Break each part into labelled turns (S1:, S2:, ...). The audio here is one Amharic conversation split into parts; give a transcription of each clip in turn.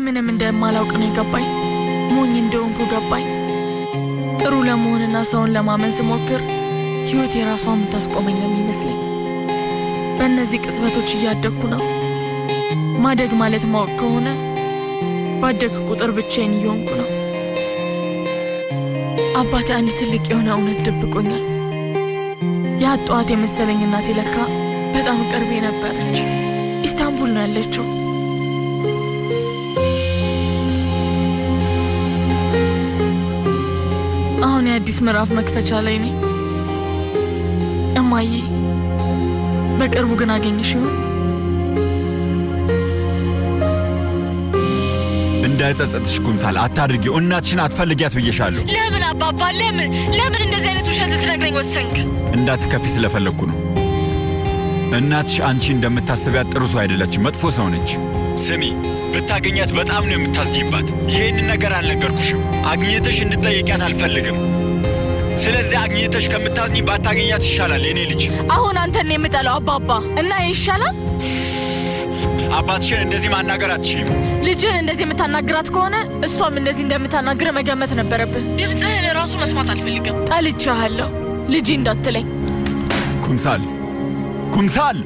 S1: ምንም እንደማላውቅ ነው የገባኝ። ሞኝ እንደሆንኩ ገባኝ። ጥሩ ለመሆንና ሰውን ለማመን ስሞክር ሕይወት የራሷ የምታስቆመኝ ነው የሚመስለኝ። በእነዚህ ቅጽበቶች እያደግኩ ነው። ማደግ ማለት ማወቅ ከሆነ ባደግ ቁጥር ብቻዬን እየሆንኩ ነው። አባቴ አንድ ትልቅ የሆነ እውነት ደብቆኛል። የአጧት የመሰለኝ እናቴ ለካ በጣም ቅርቤ ነበረች። ኢስታንቡል ነው ያለችው። አሁን የአዲስ ምዕራፍ መክፈቻ ላይ ነኝ። እማዬ በቅርቡ ግን አገኝሽ ይሆን?
S2: እንዳይጸጸትሽ ኩምሳል አታድርጊው። እናትሽን አትፈልጊያት ብዬሻለሁ።
S1: ለምን አባባ? ለምን ለምን እንደዚህ አይነት ውሸት ልትነግረኝ ወሰንክ?
S2: እንዳትከፊ ስለፈለግኩ ነው። እናትሽ አንቺ እንደምታስቢያት ጥሩ ሰው አይደለችም፣ መጥፎ ሰው ነች። ስሚ፣ ብታገኛት በጣም ነው የምታዝኝባት። ይህንን ነገር አልነገርኩሽም። አግኝተሽ እንድጠይቂያት አልፈልግም። ስለዚህ አግኝተሽ ከምታዝኝ ባታገኛት ይሻላል። የኔ ልጅ
S1: አሁን አንተን የምጠላው አባባ እና ይህ ይሻላል።
S2: አባትሽን እንደዚህ ማናገር አትችይም።
S1: ልጅህን እንደዚህ የምታናግራት ከሆነ እሷም እንደዚህ እንደምታናግረ መገመት ነበረብህ። ድምፅህን ራሱ መስማት አልፈልግም። ጠልቼሃለሁ ልጄ እንዳትለኝ።
S2: ኩምሳል ኩምሳል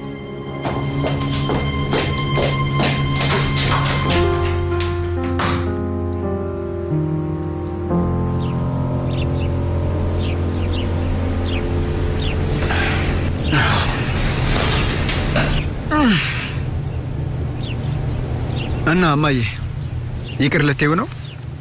S3: እና እማዬ ይቅር ልትይው ነው?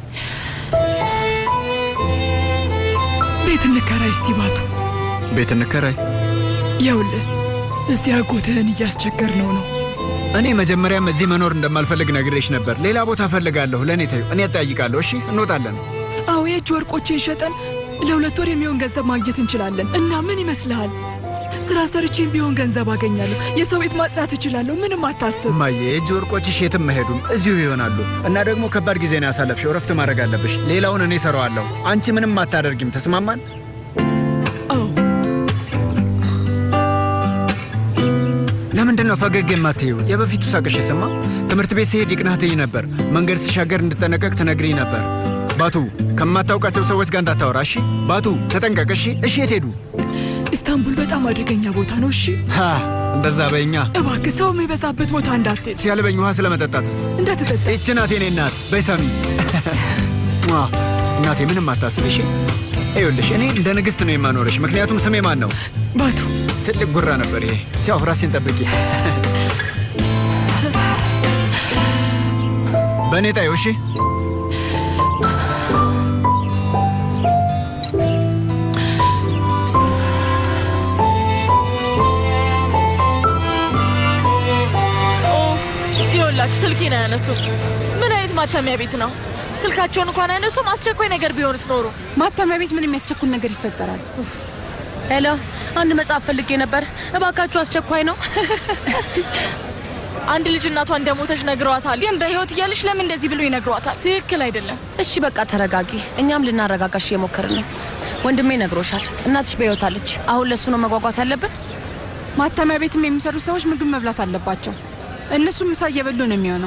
S4: ቤት እንከራይ እስቲ ባቱ።
S3: ቤት እንከራይ።
S4: ይኸውልህ እዚህ አጎትህን እያስቸገር ነው ነው
S3: እኔ መጀመሪያም እዚህ መኖር እንደማልፈልግ ነግሬሽ ነበር። ሌላ ቦታ እፈልጋለሁ። ለእኔ ተይው፣ እኔ እጠይቃለሁ። እሺ እንወጣለን።
S4: አዎ የእጅ ወርቆችን ሸጠን ለሁለት ወር የሚሆን ገንዘብ ማግኘት እንችላለን። እና ምን ይመስልሃል? ስራ ሰርቼም ቢሆን ገንዘብ አገኛለሁ። የሰው ቤት ማጽዳት እችላለሁ። ምንም አታስብ።
S3: እማዬ የእጅ ወርቆችሽ የትም መሄዱም እዚሁ ይሆናሉ። እና ደግሞ ከባድ ጊዜ ነው ያሳለፍሽው። እረፍት ማድረግ አለብሽ። ሌላውን እኔ እሰራዋለሁ። አንቺ ምንም አታደርጊም። ተስማማን?
S4: አዎ
S3: ለምንድን ነው ፈገግ የማትይው? የበፊቱ ሳቅሽ የሰማ ትምህርት ቤት ሲሄድ ይቅናህ ትይ ነበር። መንገድ ሲሻገር እንድጠነቀቅ ትነግሪኝ ነበር። ባቱ ከማታውቃቸው ሰዎች ጋር እንዳታወራ እሺ? ባቱ ተጠንቀቅ እሺ? እሺ የት ሄዱ?
S4: ኢስታንቡል በጣም አደገኛ ቦታ ነው። እሺ
S3: ሃ እንደዛ በይኛ።
S4: እባክህ ሰው የሚበዛበት ቦታ እንዳትሄድ፣
S3: ሲያልበኝ ውሃ ስለመጠጣትስ
S4: እንዳትጠጣ።
S3: ይቺ ናት የኔ እናት። በይ ሳሚ። ሟ፣ እናቴ ምንም አታስብ እሺ? ይኸውልሽ እኔ እንደ ንግሥት ነው የማኖርሽ። ምክንያቱም ስሜ ማን ነው?
S4: ባቱ
S3: ትልቅ ጉራ ነበር ይሄ። ቻው፣ ራሴን ጠብቂ። በእኔ ጣዩ እሺ?
S1: ኦፍ ይኸውላችሁ ስልኬን አያነሱም። ምን አይነት ማተሚያ ቤት ነው? ስልካቸውን እንኳን አያነሱም። አስቸኳይ ነገር ቢሆንስ ኖሮ
S5: ማተሚያ ቤት ምን የሚያስቸኩል ነገር ይፈጠራል?
S6: ሄሎ፣ አንድ መጽሐፍ ፈልጌ ነበር። እባካችሁ አስቸኳይ ነው።
S1: አንድ ልጅ እናቷ እንደሞተች ነግረዋታል። ግን በህይወት እያለች ለምን እንደዚህ ብሎ ይነግሯታል? ትክክል አይደለም።
S6: እሺ በቃ ተረጋጊ። እኛም ልናረጋጋሽ እየሞከርን ነው። ወንድሜ ነግሮሻል። እናትሽ በህይወት አለች። አሁን ለእሱ ነው መጓጓት ያለብን።
S5: ማተሚያ ቤትም የሚሰሩ ሰዎች ምግብ መብላት አለባቸው። እነሱም ምሳ እየበሉ ነው የሚሆነው።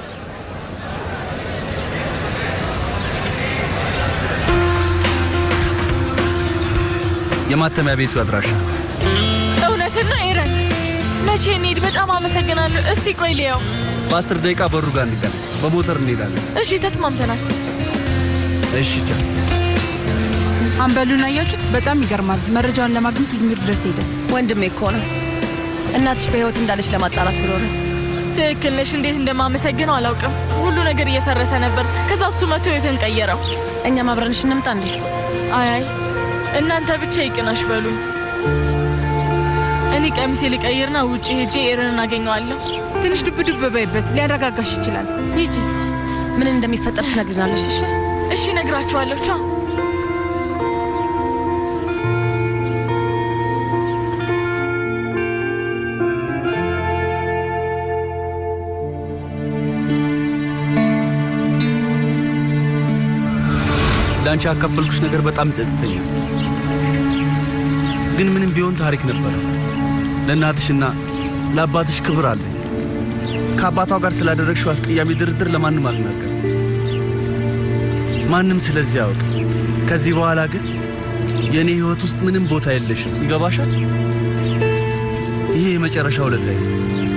S7: የማተሚያ ቤቱ አድራሻ
S1: እውነትና ኤረን መቼ እንሂድ? በጣም አመሰግናለሁ። እስቲ ቆይ ልየው።
S7: በአስር ደቂቃ በሩ ጋር እንገናኝ። በሞተር እንሄዳለን።
S1: እሺ ተስማምተናል።
S7: እሺ ቻው።
S5: አንበሉን አያችሁት? በጣም ይገርማል። መረጃውን ለማግኘት ኢዝሚር ድረስ ሄደ።
S6: ወንድሜ እኮ ነው። እናትሽ በህይወት እንዳለች ለማጣራት ብሎ ነው።
S1: ትክክል ነሽ። እንዴት እንደማመሰግነው አላውቅም። ሁሉ ነገር እየፈረሰ ነበር። ከዛ እሱ መቶ ህይወትን ቀየረው።
S6: እኛም አብረንሽ እንምጣ እንዴ?
S1: አይ አይ እናንተ ብቻ ይቅናሽ በሉኝ። እኔ ቀሚሴ ልቀይርና ውጭ ሄጄ ኤረን እናገኘዋለሁ።
S5: ትንሽ ዱብ ዱብ በይበት፣ ሊያረጋጋሽ ይችላል። ሂጂ።
S6: ምን እንደሚፈጠር ትነግሪናለሽ። እሺ
S1: እሺ እነግራችኋለሁ። ቻው።
S7: ለአንቺ ያካፈልኩሽ ነገር በጣም ይጸጽተኛል። ግን ምንም ቢሆን ታሪክ ነበረ። ለእናትሽና ለአባትሽ ክብር አለኝ። ከአባቷ ጋር ስላደረግሽው አስቀያሚ ድርድር ለማንም አልናገርም። ማንም ስለዚህ ያውቅ። ከዚህ በኋላ ግን የእኔ ሕይወት ውስጥ ምንም ቦታ የለሽም። ይገባሻል? ይሄ የመጨረሻ ውለታዬ ነው።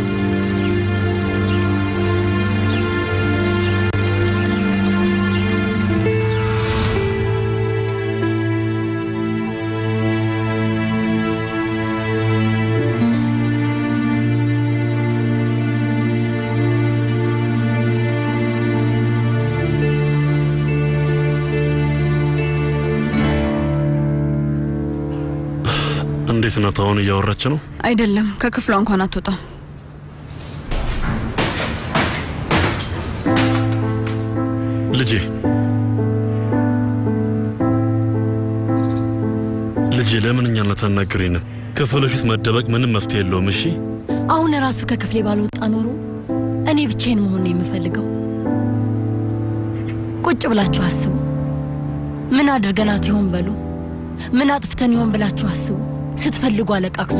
S8: እንዴት ናት? አሁን እያወራች ነው?
S4: አይደለም፣ ከክፍሏ እንኳን አትወጣም።
S8: ልጄ ልጄ ለምን እኛን አታናግሪንም? ክፍልሽ ውስጥ መደበቅ ምንም መፍትሄ የለውም። እሺ
S9: አሁን ራሱ ከክፍሌ ባልወጣ ኖሮ እኔ ብቻዬን መሆን ነው የምፈልገው። ቁጭ ብላችሁ አስቡ። ምን አድርገናት ይሆን በሉ። ምን አጥፍተን ይሆን ብላችሁ አስቡ። ስትፈልጉ አለቃቅሱ።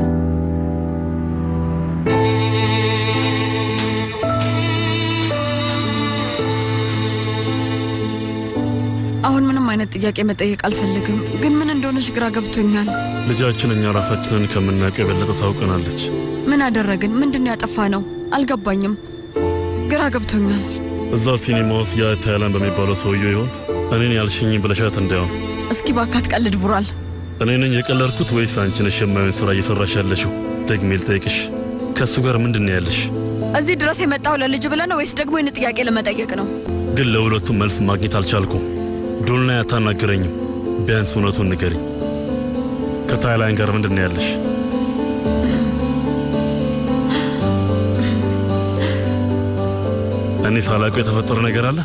S4: አሁን ምንም አይነት ጥያቄ መጠየቅ አልፈልግም፣ ግን ምን እንደሆነች ግራ ገብቶኛል።
S8: ልጃችን እኛ ራሳችንን ከምናውቀው የበለጠ ታውቀናለች።
S4: ምን አደረግን? ምንድን ነው ያጠፋ ነው? አልገባኝም። ግራ ገብቶኛል።
S8: እዛ ሲኒማ ውስጥ ያ ታይላንድ በሚባለው ሰውዬው ይሆን? እኔን ያልሽኝ ብለሻት እንዳይሆን።
S4: እስኪ ባካት ቀልድ ቡራል።
S8: እኔ ነኝ የቀለድኩት ወይስ አንቺ ነሽ የማይሆን ስራ እየሰራሽ ያለሽው? ደግሜ ልጠይቅሽ፣ ከእሱ ጋር ምንድን ነው ያለሽ?
S4: እዚህ ድረስ የመጣው ለልጅ ብለህ ነው ወይስ ደግሞ ይህን ጥያቄ ለመጠየቅ ነው?
S8: ግን ለሁለቱም መልስ ማግኘት አልቻልኩም። ዶልና አታናግረኝም። ቢያንስ እውነቱን ንገሪኝ። ከታይላንድ ጋር ምንድን ነው ያለሽ? እኔ ሳላውቀው የተፈጠረ ነገር አለ?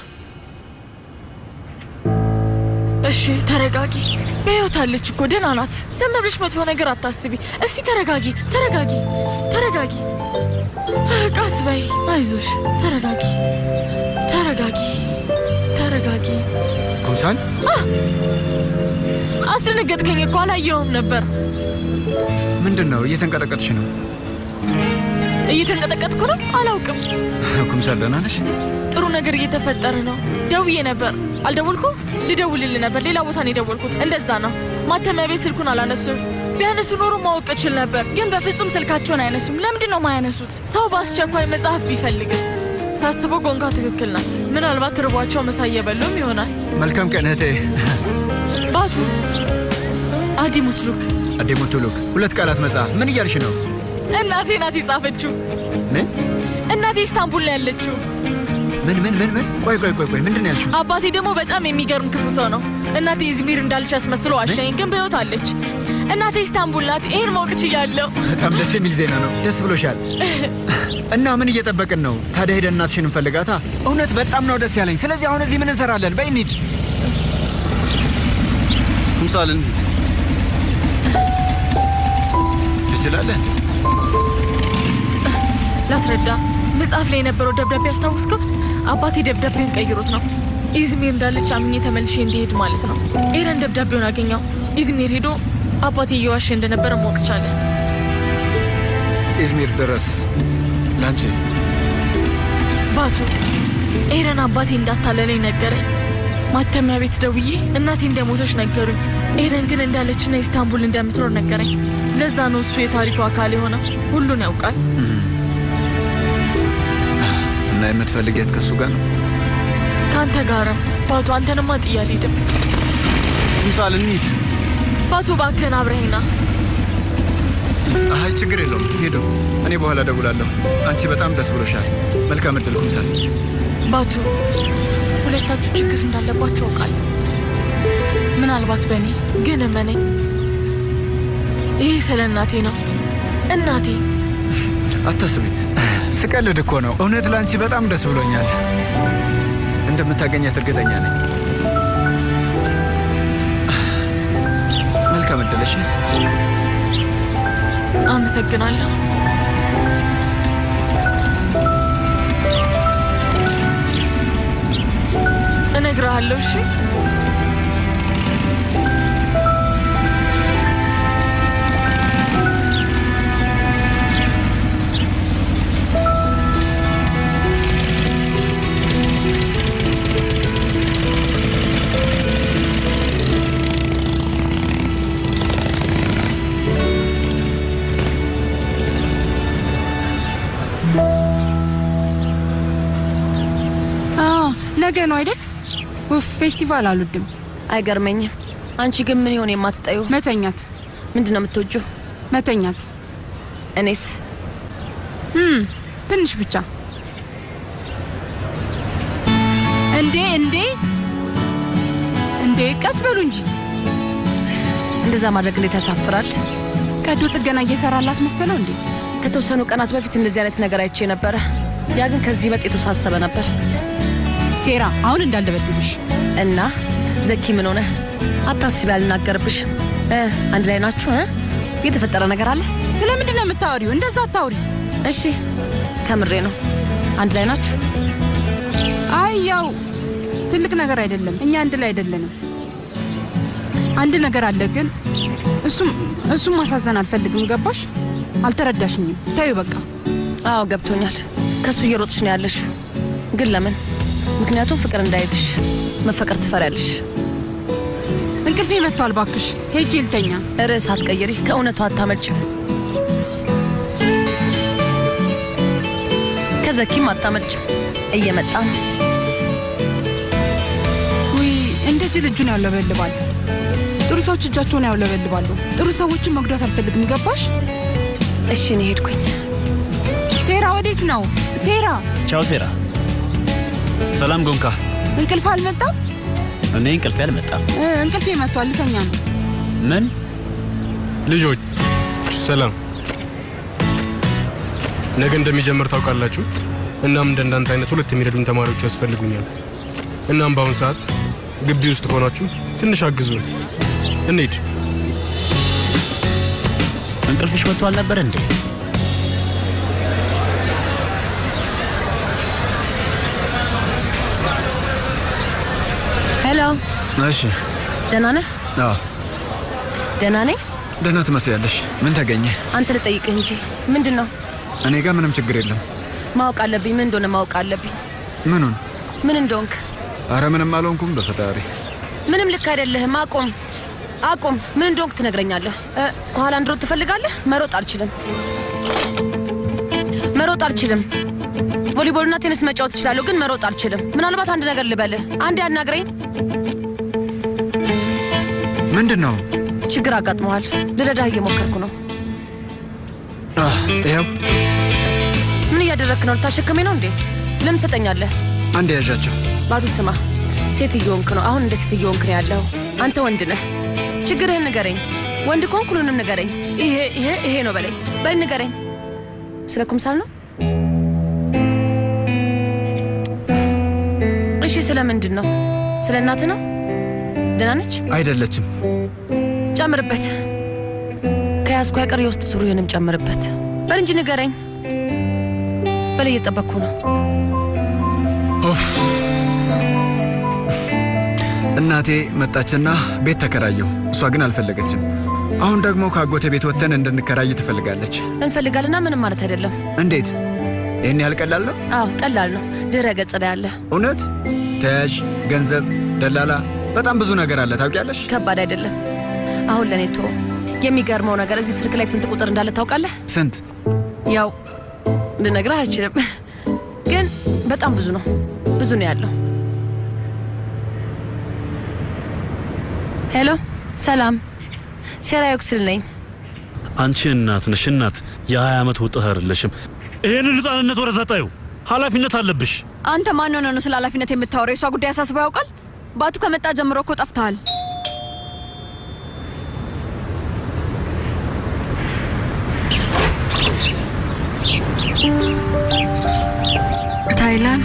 S1: እሺ ተረጋጊ። በሕይወት አለች እኮ ደህና ናት። ዝም ብለሽ መጥፎ ነገር አታስቢ። እስቲ ተረጋጊ፣ ተረጋጊ፣ ተረጋጊ። ቃስ በይ፣ አይዞሽ። ተረጋጊ፣ ተረጋጊ፣ ተረጋጊ።
S3: ኩምሳል
S1: አስደነገጥከኝ እኮ አላየውም ነበር።
S3: ምንድን ነው? እየተንቀጠቀጥሽ ነው።
S1: እየተንቀጠቀጥኩ ነው። አላውቅም።
S3: ኩምሳል ደህና ነሽ?
S1: ጥሩ ነገር እየተፈጠረ ነው። ደውዬ ነበር። አልደወልኩም? ልደውልልህ ነበር። ሌላ ቦታ ነው የደወልኩት። እንደዛ ነው። ማተሚያ ቤት ስልኩን አላነሱም። ቢያነሱ ኖሮ ማወቅ እችል ነበር፣ ግን በፍጹም ስልካቸውን አይነሱም። ለምንድን ነው ማያነሱት? ሰው በአስቸኳይ መጽሐፍ ቢፈልግስ? ሳስበው ጎንካ ትክክል ናት። ምናልባት ርቧቸው ምሳ እየበሉም ይሆናል።
S3: መልካም ቀን እህቴ።
S1: ባቱ አዲሙትሉክ
S3: አዴሞቶሎክ ሁለት ቃላት መጽሐፍ ምን እያልሽ ነው?
S1: እናቴ ናት የጻፈችው።
S3: ምን
S1: እናቴ ኢስታንቡል ነው ያለችው።
S3: ምን ምን ምን ምን? ቆይ ቆይ ቆይ ቆይ ምንድን ነው ያልሽው?
S1: አባቴ ደግሞ በጣም የሚገርም ክፉ ሰው ነው። እናቴ ኢዝሚር እንዳለች አስመስሎ አሸኝ፣ ግን በሕይወት አለች። እናቴ ኢስታንቡል ናት። ይሄን ማወቅ ችያለሁ።
S3: በጣም ደስ የሚል ዜና ነው። ደስ ብሎሻል። እና ምን እየጠበቅን ነው ታዲያ? ሄደን እናትሽን እንፈልጋታ። እውነት በጣም ነው ደስ ያለኝ። ስለዚህ አሁን እዚህ ምን እንሰራለን? በይ እንሂድ።
S7: ኩምሳል እንሂድ።
S3: ትችላለህ።
S1: ላስረዳ። መጽሐፍ ላይ የነበረው ደብዳቤ አስታውስከው? አባቴ ደብዳቤውን ቀይሮት ነው። ኢዝሚር እንዳለች አምኜ ተመልሼ እንዲሄድ ማለት ነው። ኤረን ደብዳቤውን አገኘው። ኢዝሚር ሄዶ አባቴ እየዋሸ እንደነበረ ማወቅ ቻለ።
S3: ኢዝሚር ድረስ ላንቺ
S1: ባቱ ኤረን አባቴ እንዳታለለኝ ነገረኝ። ማተሚያ ቤት ደውዬ እናቴ እንደሞተች ነገሩኝ። ኤረን ግን እንዳለችና ኢስታንቡል እንደምትኖር ነገረኝ። ለዛ ነው እሱ የታሪኩ አካል የሆነ ሁሉን ያውቃል።
S3: እና የምትፈልጊያት ከእሱ ጋር ነው?
S1: ከአንተ ጋርም ባቱ። አንተንማ ጥዬ አልሄድም።
S7: ኩምሳል እንሂድ።
S1: ባቱ እባክህን አብረኸኝ ና።
S3: አይ ችግር የለውም ሄዱ። እኔ በኋላ ደውላለሁ። አንቺ በጣም ደስ ብሎሻል። መልካም እድል ኩምሳል።
S1: ባቱ ሁለታችሁ ችግር እንዳለባችሁ አውቃለሁ። ምናልባት በእኔ ግን እመነኝ፣ ይህ ስለ እናቴ ነው። እናቴ
S3: አታስቢ፣ ስቀልድ እኮ ነው። እውነት ለአንቺ በጣም ደስ ብሎኛል። እንደምታገኛት እርግጠኛ ነኝ። መልካም እድል። እሺ፣
S1: አመሰግናለሁ። እነግርሃለሁ። እሺ
S5: ነገ ነው አይደል? ኡፍ ፌስቲቫል አልወድም።
S6: አይገርመኝም። አንቺ ግን ምን ይሆን የማትጠዩ?
S5: መተኛት።
S6: ምንድን ነው የምትወጂው?
S5: መተኛት።
S6: እኔስ
S5: እም ትንሽ ብቻ። እንዴ እንዴ እንዴ ቀስ በሉ እንጂ።
S6: እንደዛ ማድረግ እንዴት ያሳፍራል።
S5: ቀዶ ጥገና እየሰራላት መሰለው እንዴ?
S6: ከተወሰኑ ቀናት በፊት እንደዚህ አይነት ነገር አይቼ ነበረ። ያ ግን ከዚህ በጥ የተወሳሰበ ነበር።
S5: ሴራ አሁን እንዳልደበድብሽ
S6: እና ዘኪ ምን ሆነ? አታስቢ፣ አልናገርብሽ። እ አንድ ላይ ናችሁ? እ የተፈጠረ ነገር አለ?
S5: ስለምንድን ነው የምታወሪው? እንደዛ አታውሪ።
S6: እሺ፣ ከምሬ ነው። አንድ ላይ ናችሁ?
S5: አይ ያው ትልቅ ነገር አይደለም። እኛ አንድ ላይ አይደለንም። አንድ ነገር አለ ግን እሱም እሱም ማሳዘን አልፈልግም። ገባሽ? አልተረዳሽኝም። ታዩ በቃ።
S6: አዎ ገብቶኛል። ከሱ እየሮጥሽ ነው ያለሽ። ግን ለምን? ምክንያቱም ፍቅር እንዳይዝሽ መፈቀር ትፈሪያለሽ።
S5: እንቅልፌ መጥቷል። ባክሽ ሄጄ ልተኛ።
S6: ርዕስ አትቀይሪ፣ ከእውነቱ አታመልጭ። ከዘኪም አታመልጭ። እየመጣ ነው።
S5: ውይ እንደ ጅል እጁን ያውለበልባል። ጥሩ ሰዎች እጃቸውን ያውለበልባሉ። ጥሩ ሰዎችን መጉዳት አልፈልግም። ገባሽ?
S6: እሺ እኔ ሄድኩኝ።
S5: ሴራ ወዴት ነው? ሴራ
S7: ቻው ሴራ። ሰላም ጎንካ።
S5: እንቅልፍ አልመጣም?
S7: እኔ እንቅልፌ አልመጣም።
S5: እ፣ እንቅልፌ መጥቷል። ልተኛ ነው።
S7: ምን
S10: ልጆች ሰላም። ነገ እንደሚጀምር ታውቃላችሁ። እናም እንደ እንዳንተ አይነት ሁለት የሚረዱን ተማሪዎች ያስፈልጉኛል። እናም በአሁኑ ሰዓት ግቢ ውስጥ ሆናችሁ ትንሽ አግዙን። እንሂድ።
S7: እንቅልፍሽ መጥቶ አልነበር እንዴ?
S6: ሄሎ፣
S3: እሺ።
S6: ደህና ነህ?
S3: አዎ
S6: ደህና ነኝ።
S3: ደህና ትመስያለሽ። ምን ተገኘ?
S6: አንተ ልጠይቅህ እንጂ ምንድን ነው
S3: እኔ ጋር ምንም ችግር የለም።
S6: ማወቅ አለብኝ። ምን እንደሆነ ማወቅ አለብኝ።
S3: ምኑን?
S6: ምን እንደሆንክ።
S3: አረ ምንም አልሆንኩም በፈጣሪ።
S6: ምንም ልክ አይደለህም። አቁም አቁም። ምን እንደሆንክ ትነግረኛለህ። እ፣ ከኋላ እንድሮጥ ትፈልጋለህ? መሮጥ አልችልም። መሮጥ አልችልም። ቮሊቦልና ቴኒስ መጫወት እችላለሁ፣ ግን መሮጥ አልችልም። ምናልባት አንድ ነገር ልበልህ። አንድ ያናግረኝ።
S3: ምንድን ነው?
S6: ችግር አጋጥመዋል። ልረዳህ እየሞከርኩ ነው።
S3: አህ፣ ይኸው
S6: ምን እያደረግክ ነው? ልታሸክሜ ነው እንዴ? ለምን ትሰጠኛለህ?
S3: አንድ ያዣቸው።
S6: ባቱ ስማ፣ ሴት እየሆንክ ነው። አሁን እንደ ሴት እየሆንክ ነው ያለው። አንተ ወንድ ነህ። ችግርህን ንገረኝ። ወንድ ከሆንክ ሁሉንም ንገረኝ። ይሄ ይሄ ይሄ ነው በለኝ። በል ንገረኝ። ስለ ኩምሳል ነው? እሺ፣ ስለ ምንድን ነው? ስለ እናትህ ነው? ደህና ነች?
S3: አይደለችም።
S6: ጨምርበት። ከያዝኩ አይቀር የውስጥ ሱሪህንም ጨምርበት። በል እንጂ ንገረኝ። በል እየጠበቅኩ ነው።
S3: ኦፍ። እናቴ መጣችና ቤት ተከራየሁ። እሷ ግን አልፈለገችም። አሁን ደግሞ ከአጎቴ ቤት ወጥተን እንድንከራይ ትፈልጋለች።
S6: እንፈልጋልና ምንም ማለት አይደለም።
S3: እንዴት? ይህን ያህል ቀላል ነው?
S6: አዎ ቀላል ነው። ድረ ገጽ ላይ አለ።
S3: እውነት? ተያዥ፣ ገንዘብ፣ ደላላ፣ በጣም ብዙ ነገር አለ። ታውቂያለሽ?
S6: ከባድ አይደለም። አሁን ለእኔ ቶ የሚገርመው ነገር እዚህ ስልክ ላይ ስንት ቁጥር እንዳለ ታውቃለህ?
S3: ስንት?
S6: ያው ልነግርህ አልችልም፣ ግን በጣም ብዙ ነው። ብዙ ነው ያለው። ሄሎ፣ ሰላም፣ ሴራ ዮክስል ነኝ።
S8: አንቺ እናት ነሽ እናት፣ የ20 ዓመት ወጣት አይደለሽም። ይሄንን ህፃንነት ወደዛ ጣዩ። ኃላፊነት አለብሽ።
S11: አንተ ማን ሆነ ነው ስለ ኃላፊነት የምታወራው? የእሷ ጉዳይ አሳስበው ያውቃል? ባቱ ከመጣ ጀምሮ እኮ ጠፍተሃል።
S4: ታይላን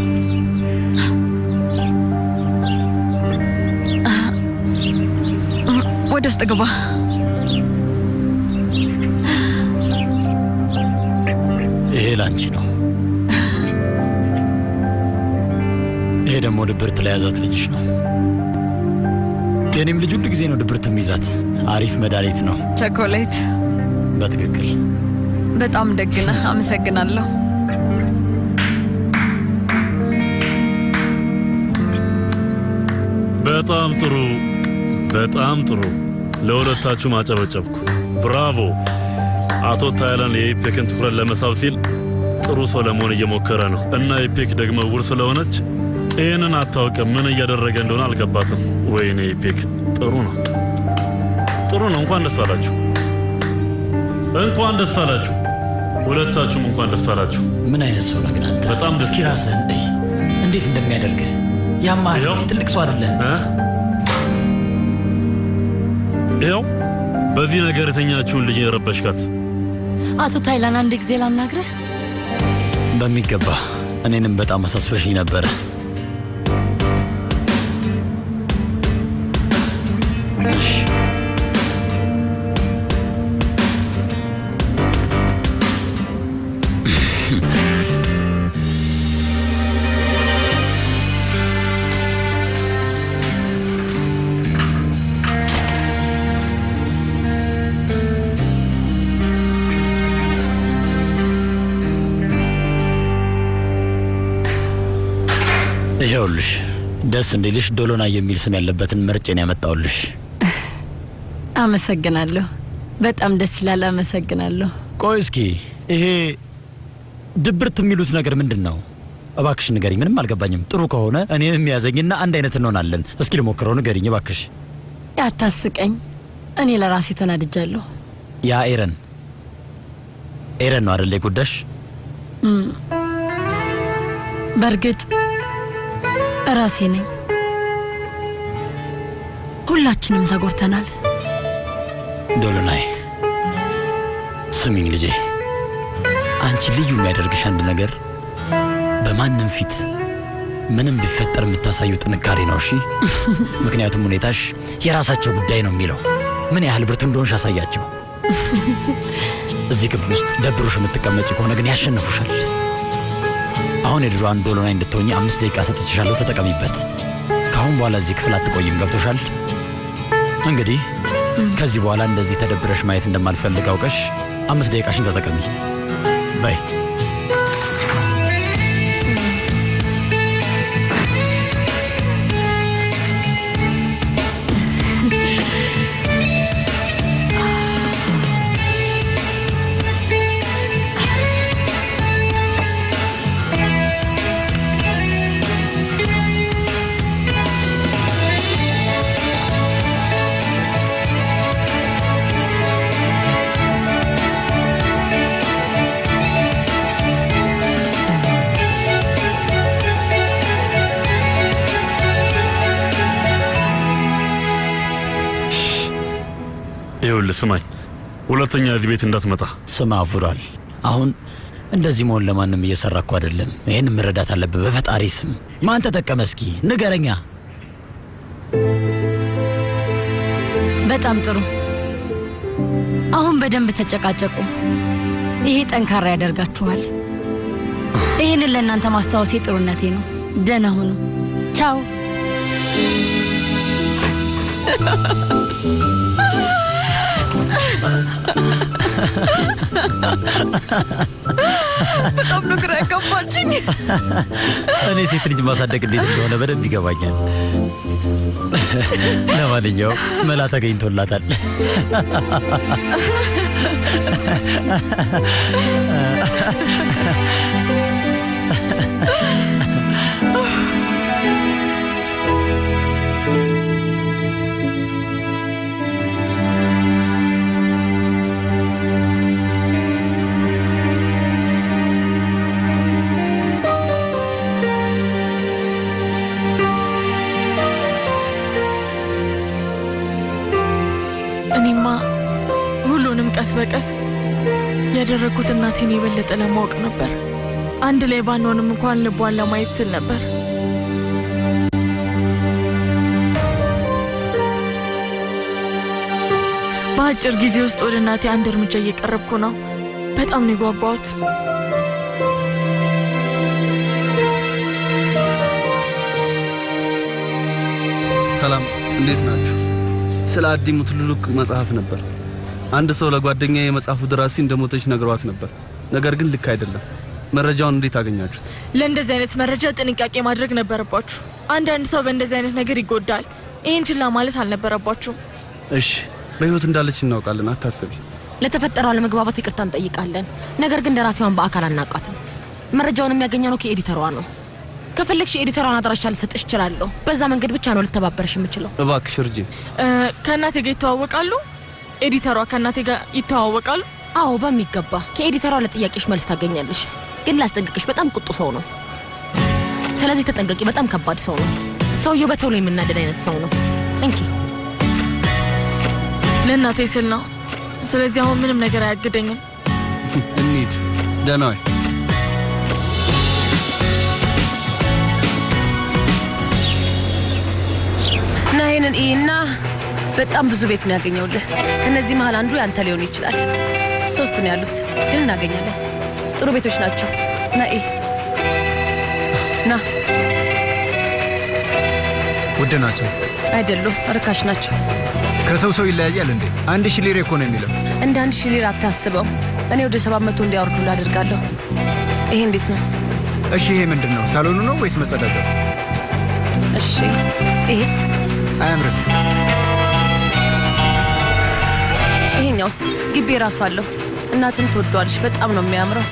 S4: ወደ ውስጥ ግባ።
S12: ይሄ ላንቺ ነው። ይሄ ደግሞ ድብርት ለያዛት ልጅሽ ነው። የኔም ልጅ ሁሉ ጊዜ ነው ድብርት የሚይዛት። አሪፍ መድኃኒት ነው።
S11: ቸኮሌት
S12: በትክክል
S11: በጣም ደግ ነህ። አመሰግናለሁ።
S8: በጣም ጥሩ፣ በጣም ጥሩ። ለሁለታችሁ ማጨበጨብኩ። ብራቮ! አቶ ታይላን የኢፔክን ትኩረት ለመሳብ ሲል ጥሩ ሰው ለመሆን እየሞከረ ነው እና ኢፔክ ደግሞ ውር ስለሆነች ይህንን አታውቅም። ምን እያደረገ እንደሆነ አልገባትም። ወይኔ ፔክ፣ ጥሩ ነው ጥሩ ነው። እንኳን ደስ አላችሁ፣ እንኳን ደስ አላችሁ። ሁለታችሁም እንኳን ደስ አላችሁ።
S12: ምን አይነት ሰው ነህ ግን አንተ?
S8: በጣም ደስ
S12: እስኪ ራስህን እይ፣ እንዴት እንደሚያደርግህ ያማህ ትልቅ ሰው አይደለህ።
S8: ይኸው በዚህ ነገር የተኛችውን ልጅ የረበሽካት።
S9: አቶ ታይላን አንድ ጊዜ ላናግረህ።
S12: በሚገባ እኔንም በጣም አሳስበሽኝ ነበረ። እሺ ይኸውልሽ ደስ እንዲልሽ ዶሎና የሚል ስም ያለበትን መርጬን ያመጣውልሽ።
S9: አመሰግናለሁ። በጣም ደስ ይላል። አመሰግናለሁ።
S12: ቆይ እስኪ ይሄ ድብርት የሚሉት ነገር ምንድን ነው? እባክሽ ንገሪኝ። ምንም አልገባኝም። ጥሩ ከሆነ እኔ የሚያዘኝና አንድ አይነት እንሆናለን። እስኪ ልሞክረው፣ ንገሪኝ እባክሽ።
S9: አታስቀኝ። እኔ ለራሴ ተናድጃለሁ።
S12: ያ ኤረን ኤረን ነው አደለ የጎዳሽ?
S9: እም፣ በእርግጥ ራሴ ነኝ። ሁላችንም ተጎድተናል።
S12: ዶሎናይ ስሚኝ ልጄ፣ አንቺ ልዩ የሚያደርግሽ አንድ ነገር በማንም ፊት ምንም ቢፈጠር የምታሳየው ጥንካሬ ነው። እሺ፣ ምክንያቱም ሁኔታሽ የራሳቸው ጉዳይ ነው የሚለው ምን ያህል ብርቱ እንደሆንሽ አሳያቸው። እዚህ ክፍል ውስጥ ደብሮሽ የምትቀመጪ ከሆነ ግን ያሸንፉሻል። አሁን የድሮዋን ዶሎናይ እንድትሆኚ አምስት ደቂቃ ሰጥችሻለሁ፣ ተጠቀሚበት። ከአሁን በኋላ እዚህ ክፍል አትቆይም። ገብቶሻል? እንግዲህ ከዚህ በኋላ እንደዚህ ተደብረሽ ማየት እንደማልፈልግ አውቀሽ አምስት ደቂቃሽን ተጠቀሚ በይ።
S8: ይኸውልህ ስማኝ፣ ሁለተኛ እዚህ ቤት እንዳትመጣ።
S12: ስማ ፉራል፣ አሁን እንደዚህ መሆን ለማንም እየሰራ እኮ አይደለም። ይህን መረዳት አለብህ። በፈጣሪ ስም ማን ተጠቀመ? እስኪ ንገረኛ።
S9: በጣም ጥሩ። አሁን በደንብ ተጨቃጨቁ። ይሄ ጠንካራ ያደርጋችኋል። ይህንን ለእናንተ ማስታወሴ ጥሩነቴ ነው። ደህና ሁኑ። ቻው።
S11: በጣም ነው ግራ ያጋባችኝ።
S12: እኔ ሴት ልጅ ማሳደግ እንዴት እንደሆነ በደንብ ይገባኛል። ለማንኛውም መላ ተገኝቶላታል።
S1: እኔማ ሁሉንም ቀስ በቀስ ያደረግኩት እናቴን የበለጠ ለማወቅ ነበር። አንድ ላይ ባንሆንም እንኳን ልቧን ለማየት ስል ነበር። በአጭር ጊዜ ውስጥ ወደ እናቴ አንድ እርምጃ እየቀረብኩ ነው። በጣም ነው የጓጓሁት።
S7: ሰላም፣ እንዴት ናችሁ? ስለ አዲ ሙትሉሉክ መጽሐፍ ነበር። አንድ ሰው ለጓደኛ የመጽሐፉ ደራሲ እንደሞተች ነግሯት ነበር። ነገር ግን ልክ አይደለም። መረጃውን እንዴት አገኛችሁት?
S1: ለእንደዚህ አይነት መረጃ ጥንቃቄ ማድረግ ነበረባችሁ። አንዳንድ ሰው በእንደዚህ አይነት ነገር ይጎዳል። ይህን ችላ ማለት አልነበረባችሁም።
S7: እሺ፣ በህይወት እንዳለች እናውቃለን። አታስቢ።
S6: ለተፈጠረው አለመግባባት ይቅርታ እንጠይቃለን። ነገር ግን ደራሲዋን በአካል አናውቃትም። መረጃውን የሚያገኘ ነው ከኤዲተሯ ነው።
S9: ከፈለግሽ የኤዲተሯን አድራሻ ልሰጥሽ እችላለሁ። በዛ መንገድ ብቻ ነው ልተባበርሽ የምችለው።
S7: እባክሽ እርጂኝ።
S1: እ፣ ከእናቴ ጋር ይተዋወቃሉ? ኤዲተሯ ከእናቴ ጋር ይተዋወቃሉ?
S9: አዎ በሚገባ ከኤዲተሯ ለጥያቄሽ መልስ ታገኛለሽ። ግን ላስጠንቅቅሽ፣ በጣም ቁጡ ሰው ነው። ስለዚህ ተጠንቀቂ። በጣም ከባድ ሰው ነው። ሰውየው በቶሎ የምናደድ አይነት ሰው ነው። እንኪ
S1: ለእናቴ ስል ነው። ስለዚህ አሁን ምንም ነገር አያግደኝም።
S7: እንሂድ። ደህና ዋይ።
S6: እና ይህንን እና በጣም ብዙ ቤት ነው ያገኘውልህ። ከነዚህ መሀል አንዱ ያንተ ሊሆን ይችላል። ሶስት ነው ያሉት፣ ግን እናገኛለን። ጥሩ ቤቶች ናቸው። ና ኢ ና
S3: ውድ ናቸው።
S6: አይደሉም፣ ርካሽ ናቸው።
S3: ከሰው ሰው ይለያያል እንዴ? አንድ ሺህ ሊር እኮ ነው የሚለው።
S6: እንደ አንድ ሺህ ሊር አታስበው። እኔ ወደ ሰባት መቶ እንዲያወርዱ ላደርጋለሁ። ይሄ እንዴት ነው?
S3: እሺ ይሄ ምንድን ነው? ሳሎኑ ነው ወይስ መጸዳጃው?
S6: እሺ ይሄስ?
S3: አያምርም።
S6: ይሄኛውስ? ግቢ ራሱ አለው። እናትን ትወደዋለች። በጣም ነው የሚያምረው።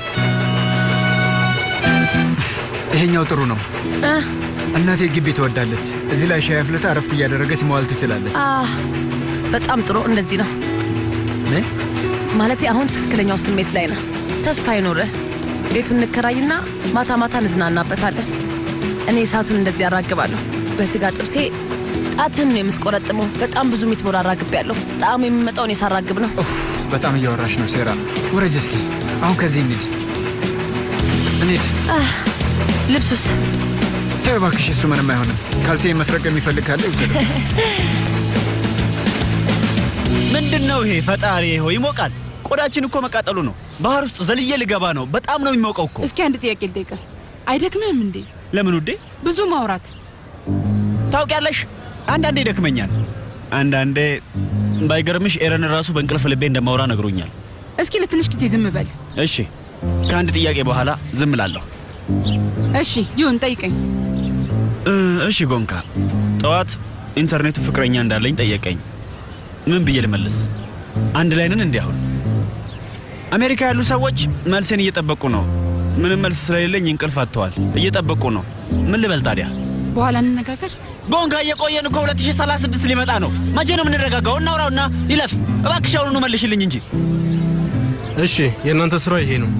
S3: ይሄኛው ጥሩ ነው።
S6: እ?
S3: እናቴ ግቢ ትወዳለች። እዚህ ላይ ሻይ አፍልታ እረፍት እያደረገች መዋል ትችላለች።
S6: አ በጣም ጥሩ። እንደዚህ ነው
S3: ምን?
S6: ማለቴ አሁን ትክክለኛው ስሜት ላይ ነው። ተስፋ ይኖርህ። ቤቱን እንከራይና ማታ ማታ እንዝናናበታለን። እኔ እሳቱን እንደዚህ ያራግባለሁ። በስጋ ጥብሴ ጣትን ነው የምትቆረጥመው። በጣም ብዙ ሚትሞር አራግቤያለሁ። ጣዕሙ የሚመጣውን የሳራግብ ነው።
S3: በጣም እያወራሽ ነው ሴራ። ውረጅ እስኪ። አሁን ከዚህ እንሂድ እንሂድ።
S6: አህ፣ ልብሱስ?
S3: ተይ እባክሽ፣ እሱ ምንም አይሆንም። ካልሲ መስረቅ የሚፈልግ ካለ ይውሰደው።
S12: ምንድን ነው ይሄ? ፈጣሪ ሆይ ይሞቃል። ቆዳችን እኮ መቃጠሉ ነው። ባህር ውስጥ ዘልዬ ልገባ ነው። በጣም ነው የሚሞቀው እኮ።
S5: እስኪ አንድ ጥያቄ ልጠይቅህ። አይደክምህም እንዴ?
S12: ለምን ውዴ?
S5: ብዙ ማውራት
S12: ታውቂያለሽ፣ አንዳንዴ ይደክመኛል። አንዳንዴ ባይገርምሽ ኤረን ራሱ በእንቅልፍ ልቤ እንደማውራ ነግሮኛል።
S5: እስኪ ለትንሽ ጊዜ ዝም በል።
S12: እሺ፣ ከአንድ ጥያቄ በኋላ ዝም እላለሁ።
S5: እሺ ይሁን፣ ጠይቀኝ።
S12: እ፣ እሺ ጎንካ፣ ጠዋት ኢንተርኔቱ ፍቅረኛ እንዳለኝ ጠየቀኝ። ምን ብዬ ልመልስ? አንድ ላይ ነን እንዲህ አሁን? አሜሪካ ያሉ ሰዎች መልሴን እየጠበቁ ነው። ምንም መልስ ስለሌለኝ እንቅልፍ አጥተዋል። እየጠበቁ ነው። ምን ልበል ታዲያ?
S5: በኋላ እንነጋገር።
S12: ጎንካ፣ እየቆየን እኮ 2036 ሊመጣ ነው። መቼ ነው የምንረጋጋው? እናውራውና ይለፍ። እባክሽ አሁኑኑ መልሽልኝ እንጂ።
S10: እሺ የእናንተ ስራ ይሄ ነው።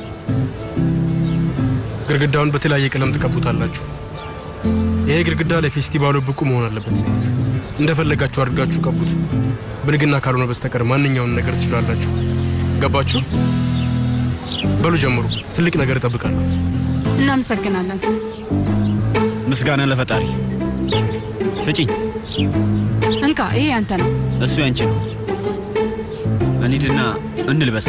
S10: ግድግዳውን በተለያየ ቀለም ትቀቡታላችሁ። ይሄ ግድግዳ ለፌስቲቫሉ ብቁ መሆን አለበት። እንደፈለጋችሁ አድርጋችሁ ቀቡት። ብልግና ካልሆነ በስተቀር ማንኛውን ነገር ትችላላችሁ። ገባችሁ? በሉ ጀምሩ። ትልቅ ነገር እጠብቃለሁ።
S5: እናመሰግናለን።
S12: ምስጋና ለፈጣሪ። ስጪኝ።
S5: እንካ፣ ይሄ ያንተ ነው።
S12: እሱ ያንቺ ነው። እንሂድና እንልበስ።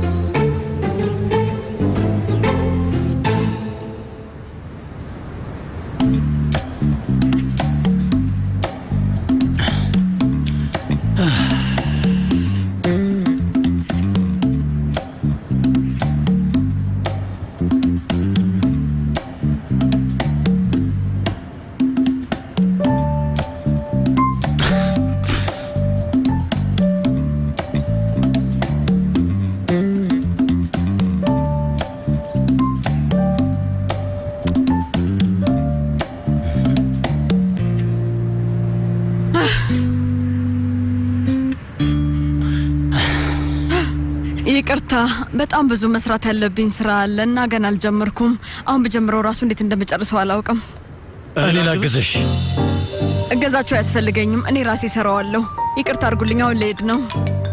S11: ይቅርታ፣ በጣም ብዙ መስራት ያለብኝ ስራ አለ እና ገና አልጀመርኩም። አሁን ብጀምረው ራሱ እንዴት እንደምጨርሰው አላውቅም።
S12: እኔ ላግዝሽ።
S11: እገዛችሁ አያስፈልገኝም፣ እኔ ራሴ ሰራዋለሁ። ይቅርታ አድርጉልኝ፣ አሁን ልሄድ ነው።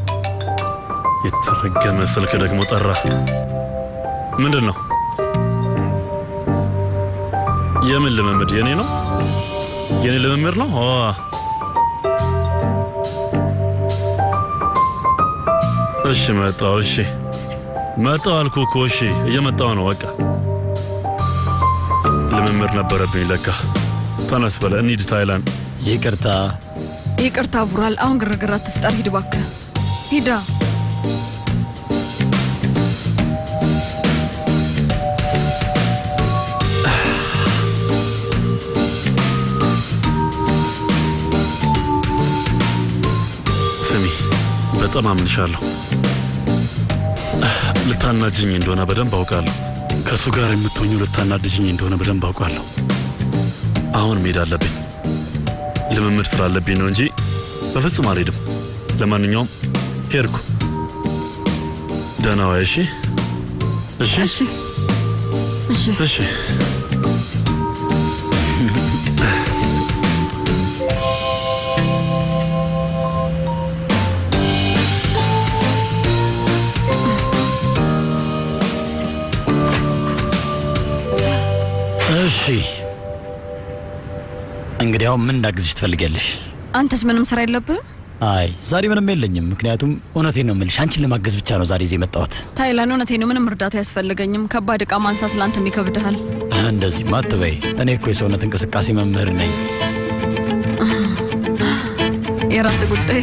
S8: የተረገመ ስልክ ደግሞ ጠራ። ምንድን ነው? የምን ልምምድ? የኔ ነው? የኔ ልምምድ ነው? ኦ፣ እሺ መጣው። እሺ መጣው አልኩ እኮ። እሺ እየመጣው ነው። በቃ ልምምድ ነበረብኝ ለካ። ተነስ በለ እንሂድ ታይላንድ።
S12: ይቅርታ
S11: ይቅርታ ቡራል፣ አሁን ግርግር አትፍጠር። ሂድ እባክህ፣ ሂዳ
S8: ስሚ፣ በጣም አምንሻለሁ። ልታናጅኝ እንደሆነ በደንብ አውቃለሁ። ከእሱ ጋር የምትሆኙ ልታናድጅኝ እንደሆነ በደንብ አውቃለሁ። አሁን መሄድ አለብኝ። ልምምድ ስላለብኝ ነው እንጂ በፍጹም አልሄድም። ለማንኛውም ሄድኩ። ደህና ዋይ። እሺ፣ እሺ፣
S11: እሺ፣ እሺ።
S8: እሺ።
S12: እሺ እንግዲያው ምን እንዳግዝሽ ትፈልጊያለሽ?
S11: አንተስ ምንም ስራ የለብህም?
S12: አይ ዛሬ ምንም የለኝም። ምክንያቱም እውነቴን ነው የምልሽ፣ አንቺን ለማገዝ ብቻ ነው ዛሬ እዚህ የመጣሁት።
S11: ታይላን፣ እውነቴ ነው። ምንም እርዳታ አያስፈልገኝም። ከባድ እቃ ማንሳት ለአንተም ይከብድሃል።
S12: እንደዚህማ አትበይ። እኔ እኮ የሰውነት እንቅስቃሴ መምህር ነኝ።
S11: የራስ ጉዳይ።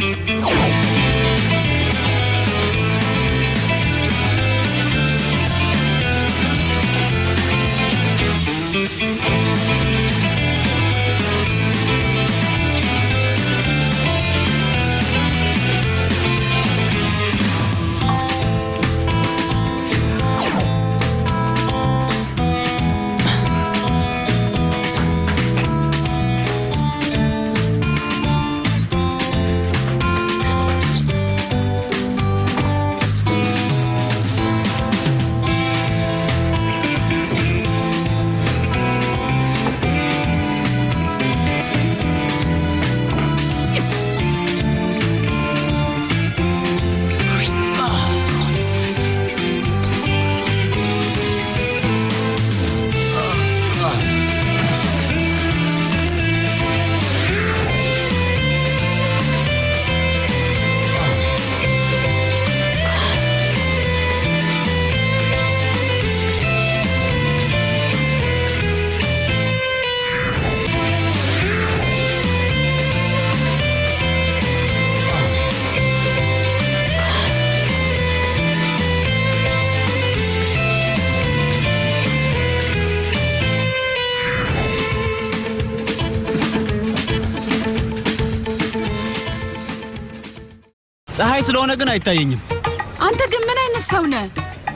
S3: ፀሐይ ስለሆነ ግን አይታየኝም።
S5: አንተ ግን ምን አይነት ሰው ነህ?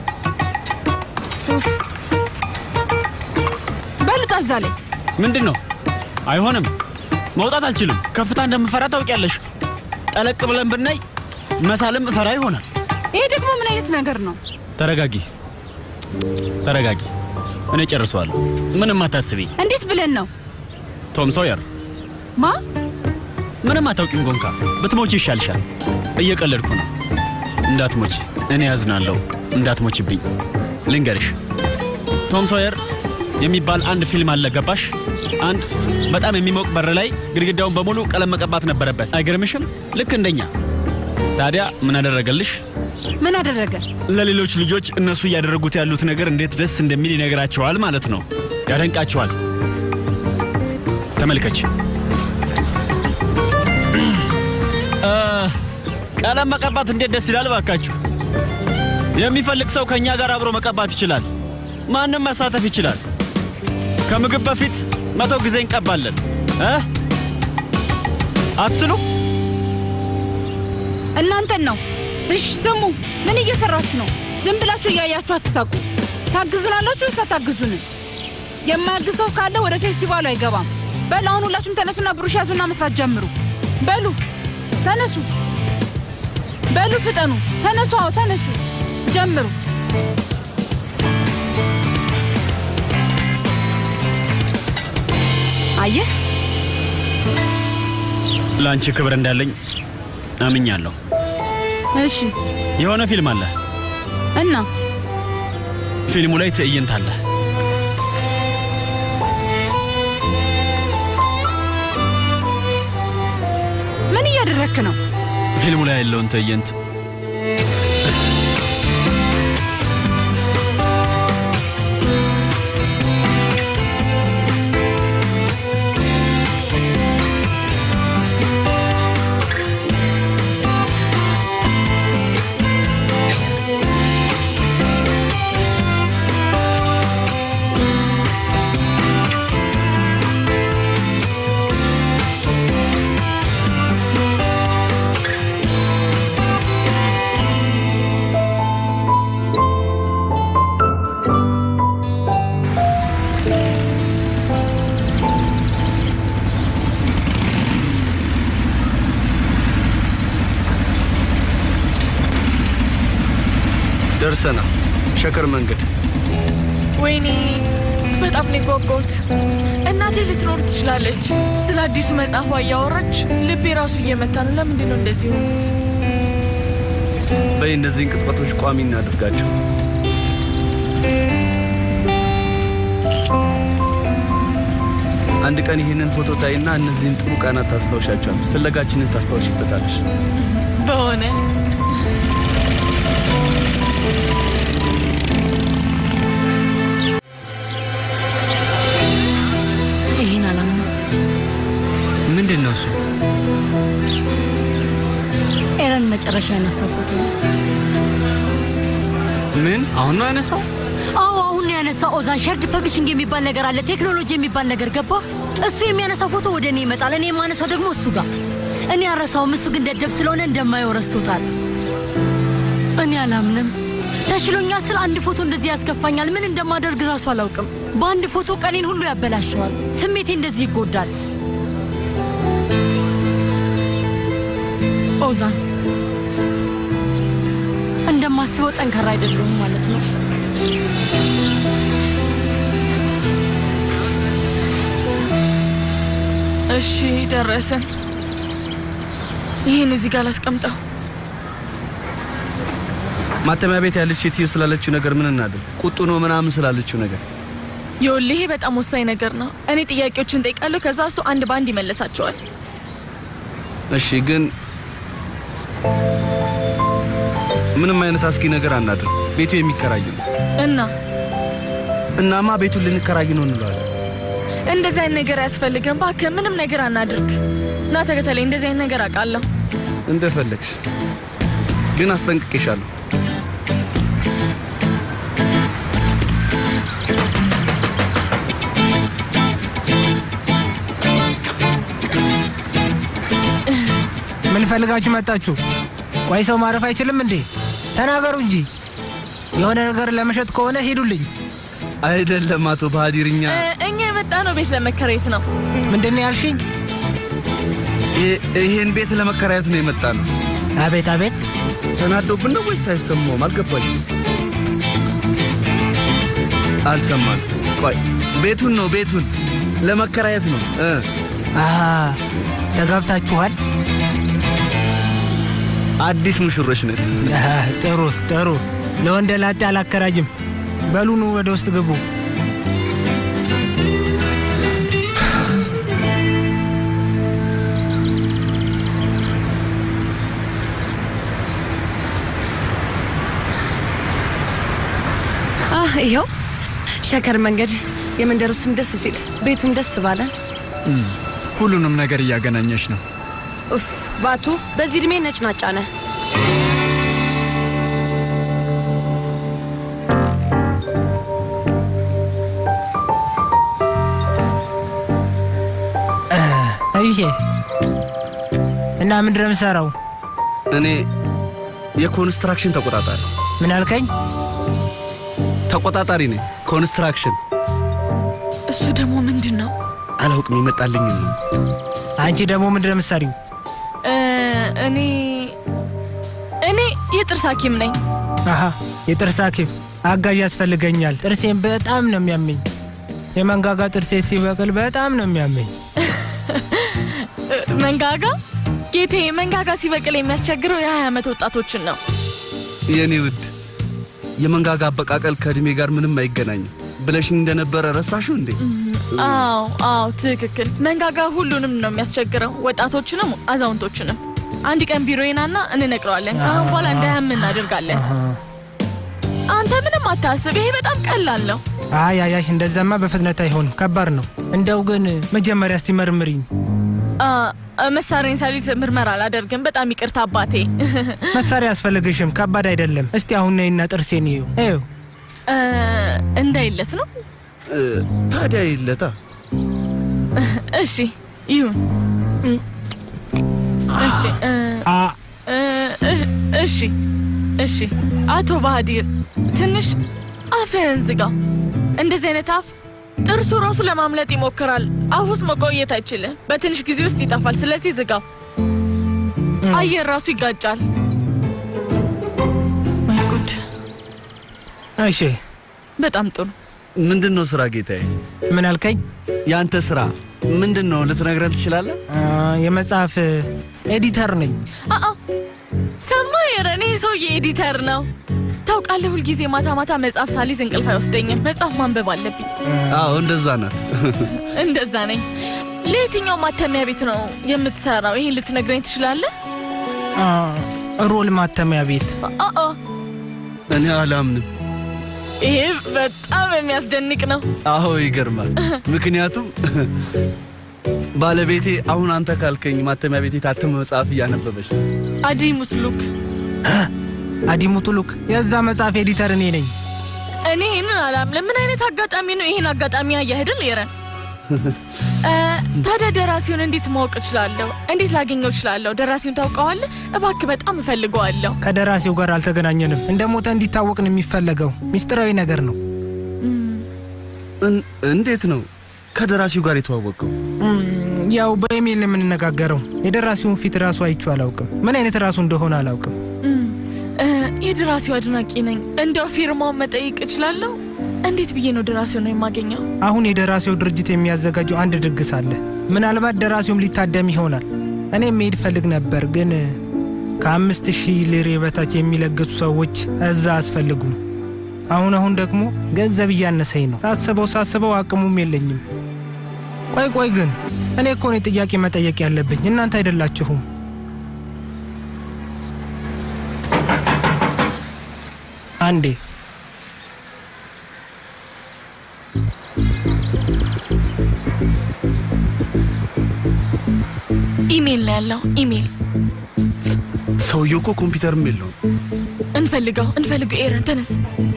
S5: ኡፍ። በሉት እዛ ላይ
S3: ምንድን ነው? አይሆንም፣ መውጣት አልችልም። ከፍታ እንደምፈራ ታውቂያለሽ። ጠለቅ ብለን ብናይ መሳልም እፈራ ይሆናል።
S5: ይሄ ደግሞ ምን አይነት ነገር ነው?
S3: ተረጋጊ፣ ተረጋጊ። እኔ ጨርሰዋለሁ። ምንም አታስቢ።
S5: እንዴት ብለን ነው?
S3: ቶም ሶየር
S5: ማ
S3: ምንም አታውቂም። ጎንካ ብትሞቺ ይሻልሻል። እየቀለድኩ ነው። እንዳትሞቺ። እኔ ያዝናለሁ። እንዳትሞቺብኝ። ልንገርሽ፣ ቶም ሶየር የሚባል አንድ ፊልም አለ። ገባሽ? አንድ በጣም የሚሞቅ በር ላይ ግድግዳውን በሙሉ ቀለም መቀባት ነበረበት። አይገርምሽም? ልክ እንደኛ። ታዲያ ምን አደረገልሽ?
S5: ምን አደረገ?
S3: ለሌሎች ልጆች እነሱ እያደረጉት ያሉት ነገር እንዴት ደስ እንደሚል ይነግራቸዋል ማለት ነው። ያደንቃቸዋል። ተመልከች። እ፣ ቀለም መቀባት እንዴት ደስ ይላል ባካችሁ። የሚፈልግ ሰው ከእኛ ጋር አብሮ መቀባት ይችላል። ማንም መሳተፍ ይችላል። ከምግብ በፊት መቶ ጊዜ እንቀባለን እ አትስሉ።
S5: እናንተን ነው። እሺ ስሙ፣ ምን እየሰራችሁ ነው? ዝም ብላችሁ እያያችሁ አትሳቁ። ታግዙናላችሁ ወይስ አታግዙንም? የማያግዝ ሰው ካለ ወደ ፌስቲቫሉ አይገባም። በል አሁን ሁላችሁም ተነሱና ብሩሽ ያዙና መስራት ጀምሩ። በሉ ተነሱ፣ በሉ ፍጠኑ፣ ተነሱ። አዎ ተነሱ፣ ጀምሩ። አየህ
S3: ለአንቺ ክብር እንዳለኝ አምኛለሁ።
S5: እሺ
S3: የሆነ ፊልም አለ።
S5: እና
S3: ፊልሙ ላይ ትዕይንት አለ።
S5: ምን እያደረክ ነው?
S3: ፊልሙ ላይ ያለውን ትዕይንት
S7: ደርሰናል። ሸከር መንገድ
S1: ወይኔ በጣም ነው የጓጓሁት። እናቴ ልትኖር ትችላለች። ስለ አዲሱ መጽሐፏ እያወራች ልቤ ራሱ እየመታ ነው። ለምንድን ነው እንደዚህ የሆኑት?
S7: በይ እነዚህን ቅጽበቶች ቋሚ እናድርጋቸው። አንድ ቀን ይህንን ፎቶ ታይና እነዚህን ጥሩ ቀናት ታስታውሻቸዋል። ፍለጋችንን ታስታውሽበታለሽ።
S1: በሆነ
S9: ይህን አላማ
S13: ምንድን ነው እሱ?
S9: ኤረን መጨረሻ ያነሳው ፎቶ ነው።
S13: ምን አሁን ነው ያነሳው?
S9: አዎ አሁን ነው ያነሳው። ኦዛን ሸርድ ፐብሊሽንግ የሚባል ነገር አለ፣ ቴክኖሎጂ የሚባል ነገር ገባ። እሱ የሚያነሳው ፎቶ ወደ እኔ ይመጣል፣ እኔ የማነሳው ደግሞ እሱ ጋር። እኔ አረሳውም፣ እሱ ግን ደደብ ስለሆነ እንደማየው ረስቶታል። እኔ አላምንም። ተሽሎኛል ስለ አንድ ፎቶ እንደዚህ ያስከፋኛል። ምን እንደማደርግ ራሱ አላውቅም። በአንድ ፎቶ ቀኔን ሁሉ ያበላሸዋል። ስሜቴ እንደዚህ ይጎዳል። ኦዛን እንደማስበው ጠንካራ አይደለሁም ማለት ነው።
S1: እሺ ደረስን። ይህን እዚህ ጋር ላስቀምጠው።
S7: ማተሚያ ቤት ያለች ሴትዮ ስላለችው ነገር ምን እናድርግ? ቁጡ ነው ምናምን ስላለችው ነገር
S1: ይኸውልህ ይሄ በጣም ወሳኝ ነገር ነው። እኔ ጥያቄዎችን ጠይቃለሁ፣ ከዛ እሱ አንድ በአንድ ይመለሳቸዋል።
S7: እሺ፣ ግን ምንም አይነት አስጊ ነገር አናድርግ። ቤቱ የሚከራይ ነው።
S1: እና
S7: እናማ ቤቱን ልንከራይ ነው እንለዋለን።
S1: እንደዚህ አይነት ነገር አያስፈልግም። እባክህ ምንም ነገር አናድርግ። ና ተከተለኝ። እንደዚህ አይነት ነገር አውቃለሁ።
S7: እንደፈለግሽ፣ ግን አስጠንቅቄሻለሁ።
S14: ምን ፈልጋችሁ መጣችሁ? ቆይ ሰው ማረፍ አይችልም እንዴ? ተናገሩ እንጂ። የሆነ ነገር ለመሸጥ ከሆነ ሂዱልኝ።
S7: አይደለም አቶ ባህዲርኛ፣
S1: እ፣ እኛ የመጣ ነው ቤት ለመከራየት ነው።
S14: ምንድን ነው ያልሽኝ?
S7: ይሄን ቤት ለመከራየት ነው የመጣ ነው።
S14: አቤት አቤት።
S7: ተናዶብን ነው ወይስ አይሰማውም? አልገባኝም። አልሰማም። ቆይ ቤቱን ነው ቤቱን ለመከራየት ነው እ
S14: አሃ ተጋብታችኋል?
S7: አዲስ ሙሽሮች ነን።
S14: አሃ፣ ጥሩ ጥሩ። ለወንደ ላጤ አላከራጅም። በሉኑ ወደ ውስጥ ግቡ።
S6: አህ ይኸው ሸከር መንገድ የመንደሩ ስም ደስ ሲል ቤቱም ደስ ባለን።
S13: ሁሉንም ነገር እያገናኘች ነው።
S6: ኡፍ ባቱ በዚህ እድሜ ነጭናጫ ነህ።
S14: እሺ። እና ምንድን ነው የምሰራው?
S7: እኔ የኮንስትራክሽን ተቆጣጣሪ።
S14: ምን አልከኝ?
S7: ተቆጣጣሪ ነኝ። ኮንስትራክሽን
S1: እሱ ደግሞ ምንድን ነው?
S7: አላውቅም፣ ይመጣልኝ ነው።
S14: አንቺ ደግሞ ምንድን ነው የምትሰሪው?
S1: እ፣ እኔ እኔ የጥርስ ሐኪም ነኝ።
S14: አሃ የጥርስ ሐኪም አጋዥ ያስፈልገኛል። ጥርሴን በጣም ነው የሚያመኝ። የመንጋጋ ጥርሴ ሲበቅል በጣም ነው የሚያመኝ።
S1: እ፣ መንጋጋ ጌቴ፣ መንጋጋ ሲበቅል የሚያስቸግረው የሀያ ዓመት ወጣቶችን ነው።
S7: የኔ ውድ የመንጋጋ አበቃቀል ከእድሜ ጋር ምንም አይገናኝም ብለሽኝ እንደነበረ ረሳሽው እንዴ?
S1: አዎ አዎ፣ ትክክል። መንጋጋ ሁሉንም ነው የሚያስቸግረው፣ ወጣቶችንም አዛውንቶችንም። አንድ ቀን ቢሮዬ ናና እንነግረዋለን። ከአሁን በኋላ እንዳያም እናደርጋለን። አንተ ምንም አታስብ፣ ይሄ በጣም ቀላል ነው።
S14: አይ አይ አይ፣ እንደዛማ በፍጥነት አይሆንም፣ ከባድ ነው። እንደው ግን መጀመሪያ እስቲ መርምሪኝ።
S1: አ፣ መሳሪያን ሳሊዝ ምርመራ አላደርግም። በጣም ይቅርታ አባቴ።
S14: መሳሪያ አያስፈልግሽም፣ ከባድ አይደለም። እስቲ አሁን ነይና ጥርሴን እዩ እዩ።
S1: እ፣ እንዳይለስ ነው።
S7: እ፣ ታዲያ ይለታ
S1: እሺ ይሁን። እሺ እ፣ እ፣ እ፣ እሺ እሺ። አቶ ባህዲር ትንሽ አፍህን ዝጋው። እንደዚህ አይነት አፍ ጥርሱ ራሱ ለማምለጥ ይሞክራል። አፍ ውስጥ መቆየት አይችልም። በትንሽ ጊዜ ውስጥ ይጠፋል። ስለዚህ ዝጋው። አየር ራሱ ይጋጫል። ወይ ጉድ!
S14: እሺ፣
S1: በጣም ጥሩ።
S7: ምንድን ነው ስራ ጌታዬ?
S14: ምን አልከኝ?
S7: የአንተ ስራ ምንድን ነው ልትነግረን ትችላለህ?
S14: አ፣ የመጽሐፍ ኤዲተር ነኝ።
S1: አአ ሰማህ ኤረን፣ ይህ ሰውዬ ኤዲተር ነው። ታውቃለህ፣ ሁልጊዜ ማታ ማታ መጽሐፍ ሳሊዝ እንቅልፍ አይወስደኝም። መጽሐፍ ማንበብ አለብኝ።
S7: አዎ እንደዛ ናት።
S1: እንደዛ ነኝ። ለየትኛው ማተሚያ ቤት ነው የምትሰራው? ይህን ልትነግረኝ ትችላለህ?
S14: አ፣ ሮል ማተሚያ ቤት።
S1: አአ
S7: እኔ አላምንም።
S1: ይሄ በጣም የሚያስደንቅ ነው።
S7: አዎ ይገርማል። ምክንያቱም ባለቤቴ አሁን አንተ ካልከኝ ማተሚያ ቤት የታተመ መጽሐፍ እያነበበች ነው።
S1: አዲሙት ሉክ
S14: አዲሙቱ ሉክ፣ የዛ መጽሐፍ ኤዲተር እኔ ነኝ።
S1: እኔ ይህንን አላምንም። ምን አይነት አጋጣሚ ነው? ይህን አጋጣሚ ያያህድል ኤረን። እ፣ ታዲያ ደራሲውን እንዴት ማወቅ እችላለሁ? እንዴት ላገኘው እችላለሁ? ደራሲውን ታውቀዋለህ? እባክህ በጣም እፈልገዋለሁ።
S14: ከደራሲው ጋር አልተገናኘንም። እንደ ሞተ እንዲታወቅ ነው የሚፈለገው። ሚስጥራዊ ነገር ነው።
S7: እን- እንዴት ነው ከደራሲው ጋር የተዋወቀው?
S14: እም፣ ያው በኢሜይል የምንነጋገረው። የደራሲውን ፊት ራሱ አይቼው አላውቅም። ምን አይነት ራሱ እንደሆነ አላውቅም።
S1: እም፣ እ፣ የደራሲው አድናቂ ነኝ። እንደው ፊርማውን መጠየቅ እችላለሁ? እንዴት ብዬ ነው ደራሲውን ነው የማገኘው?
S14: አሁን የደራሲው ድርጅት የሚያዘጋጀው አንድ ድግስ አለ። ምናልባት ደራሲውም ሊታደም ይሆናል። እኔም መሄድ ፈልግ ነበር፣ ግን ከአምስት ሺህ ሊሬ በታች የሚለግሱ ሰዎች እዛ አያስፈልጉም። አሁን አሁን ደግሞ ገንዘብ እያነሰኝ ነው። ሳስበው ሳስበው አቅሙም የለኝም። ቆይ ቆይ ግን እኔ እኮ ነኝ ጥያቄ መጠየቅ ያለብኝ፣ እናንተ አይደላችሁም። አንዴ
S1: ኢሜል ነው ያለው። ኢሜል
S7: ሰውየው እኮ ኮምፒውተርም የለውም።
S1: እንፈልገው፣ እንፈልገው። ኤረን ተነስ።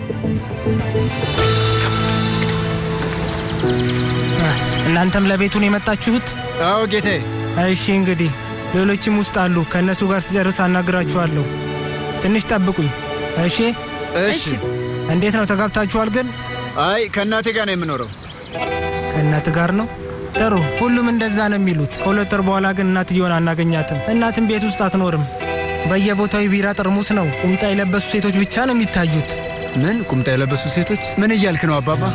S14: እናንተም ለቤቱን የመጣችሁት?
S13: አዎ ጌታዬ።
S14: እሺ እንግዲህ ሌሎችም ውስጥ አሉ። ከእነሱ ጋር ስጨርስ አናግራችኋለሁ። ትንሽ ጠብቁኝ። እሺ
S13: እሺ።
S14: እንዴት ነው ተጋብታችኋል? ግን
S13: አይ ከእናቴ ጋር ነው የምኖረው።
S14: ከእናት ጋር ነው? ጥሩ። ሁሉም እንደዛ ነው የሚሉት። ከሁለት ወር በኋላ ግን እናትየውን አናገኛትም። እናትም ቤት ውስጥ አትኖርም። በየቦታው የቢራ ጠርሙስ ነው። ቁምጣ የለበሱ ሴቶች ብቻ ነው የሚታዩት።
S13: ምን ቁምጣ የለበሱ ሴቶች? ምን እያልክ ነው አባባ?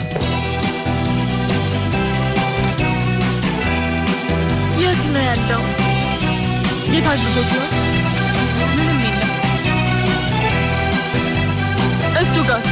S1: የት ነው ያለው? የት አድርጎት ይሆን? ምንም የለም። እሱ ጋርስ?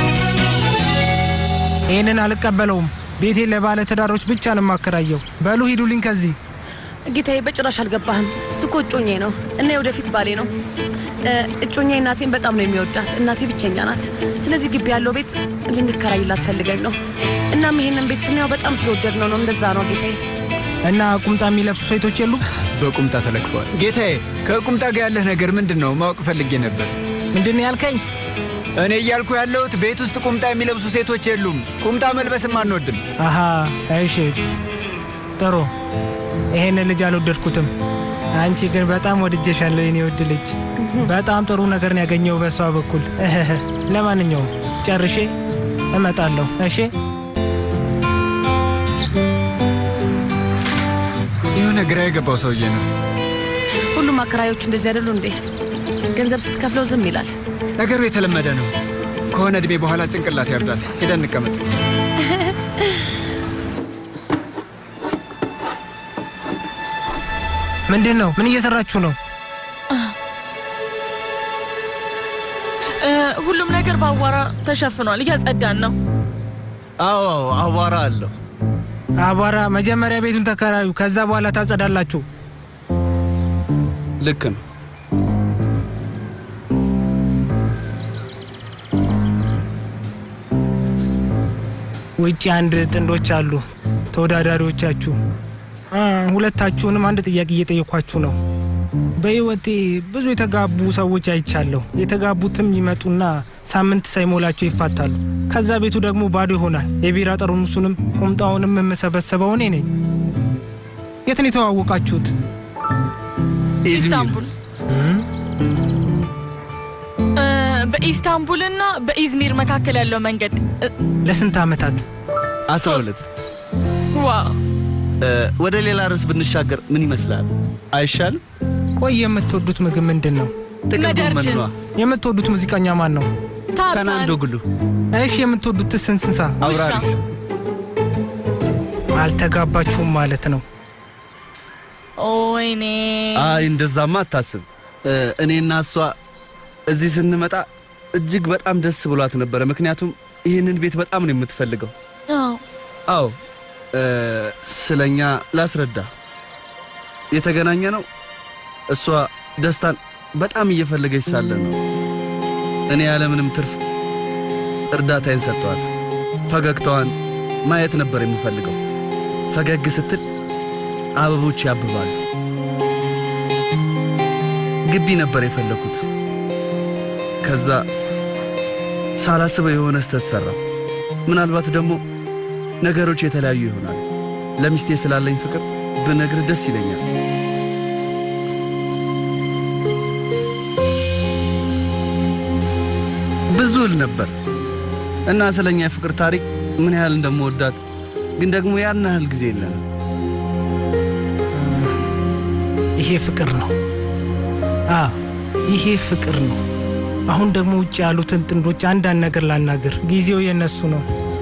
S14: ይህንን አልቀበለውም። ቤቴን ለባለ ትዳሮች ብቻ ነው የማከራየው። በሉ ሂዱልኝ ከዚህ።
S6: ጌታዬ በጭራሽ አልገባህም። እሱ እኮ እጮኜ ነው እና የወደፊት ባሌ ነው። እ፣ እጮኜ እናቴን በጣም ነው የሚወዳት። እናቴ ብቸኛ ናት። ስለዚህ ግቢ ያለው ቤት ልንከራይላት ፈልገን ነው። እናም ይሄንን ቤት ስናየው በጣም ስለወደድ ነው ነው እንደዛ ነው ጌታዬ።
S14: እና ቁምጣ የሚለብሱ ሴቶች የሉ?
S13: በቁምጣ ተለክፈዋል። ጌታዬ ከቁምጣ ጋር ያለህ ነገር ምንድን ነው? ማወቅ ፈልጌ ነበር።
S14: ምንድን ነው ያልከኝ?
S13: እኔ እያልኩ ያለሁት ቤት ውስጥ ቁምጣ የሚለብሱ ሴቶች የሉም። ቁምጣ መልበስም አንወድም።
S14: አሃ እሺ፣ ጥሩ። ይሄን ልጅ አልወደድኩትም። አንቺ ግን በጣም ወድጀሻለሁ የኔ ውድ ልጅ። በጣም ጥሩ ነገር ነው ያገኘው በሷ በኩል። ለማንኛውም ጨርሼ እመጣለሁ። እሺ
S13: የሆነ ግራ የገባው ሰውዬ ነው።
S6: ሁሉም አከራዮች እንደዚህ አይደሉ እንዴ? ገንዘብ ስትከፍለው ዝም ይላል።
S13: ነገሩ የተለመደ ነው። ከሆነ እድሜ በኋላ ጭንቅላት ያብዳል። ሄደን እንቀመጥ።
S14: ምንድን ነው? ምን እየሰራችሁ ነው?
S1: እ፣ ሁሉም ነገር በአቧራ ተሸፍኗል። እያጸዳን ነው።
S7: አዎ አዎ፣ አቧራ አለው።
S14: አቧራ። መጀመሪያ ቤቱን ተከራዩ፣ ከዛ በኋላ ታጸዳላችሁ።
S7: ልክ ነው።
S14: ውጭ አንድ ጥንዶች አሉ፣ ተወዳዳሪዎቻችሁ። አ፣ ሁለታችሁንም አንድ ጥያቄ እየጠየኳችሁ ነው። በሕይወቴ ብዙ የተጋቡ ሰዎች አይቻለሁ። የተጋቡትም ይመጡና ሳምንት ሳይሞላቸው ይፋታሉ። ከዛ ቤቱ ደግሞ ባዶ ይሆናል። የቢራ ጠርሙሱንም ቁምጣውንም የምሰበሰበው እኔ ነኝ። የት ነው የተዋወቃችሁት?
S1: ኢስታንቡል እ፣ በኢስታንቡልና በኢዝሚር መካከል ያለው መንገድ እ፣
S14: ለስንት ዓመታት?
S7: አስራ ሁለት
S1: ዋው
S7: እ፣ ወደ ሌላ ርዕስ ብንሻገር ምን ይመስላል? አይሻልም?
S14: ቆይ የምትወዱት ምግብ ምንድን ነው?
S7: ጥቅል ጎመን
S1: መደርችን።
S7: ነዋ።
S14: የምትወዱት ሙዚቀኛ ማን ነው?
S7: ከናንዶ ግሉ
S14: እሺ የምትወዱትስ እንስሳ?
S7: አውራሪስ
S14: አልተጋባችሁም ማለት ነው።
S1: ወይኔ
S7: አይ እንደዛማ አታስብ። እ፣ እኔና እሷ እዚህ ስንመጣ እጅግ በጣም ደስ ብሏት ነበረ። ምክንያቱም ይህንን ቤት በጣም ነው የምትፈልገው።
S1: አዎ
S7: አዎ እ፣ ስለኛ ላስረዳ። የተገናኘ ነው እሷ ደስታን በጣም እየፈለገች ሳለ ነው። እኔ ያለምንም ትርፍ እርዳታዬን ሰጠዋት። ፈገግታዋን ማየት ነበር የምፈልገው። ፈገግ ስትል አበቦች ያብባሉ። ግቢ ነበር የፈለኩት። ከዛ ሳላስበው የሆነ ስተት ሠራ። ምናልባት ደግሞ ነገሮች የተለያዩ ይሆናል። ለሚስቴ ስላለኝ ፍቅር ብነግር ደስ ይለኛል። ብዙ እል ነበር እና ስለኛ የፍቅር ታሪክ ምን ያህል እንደምወዳት ግን ደግሞ ያን ያህል ጊዜ የለንም።
S14: ይሄ ፍቅር ነው። አዎ ይሄ ፍቅር ነው። አሁን ደግሞ ውጭ ያሉትን ጥንዶች አንዳንድ ነገር ላናገር። ጊዜው የነሱ ነው።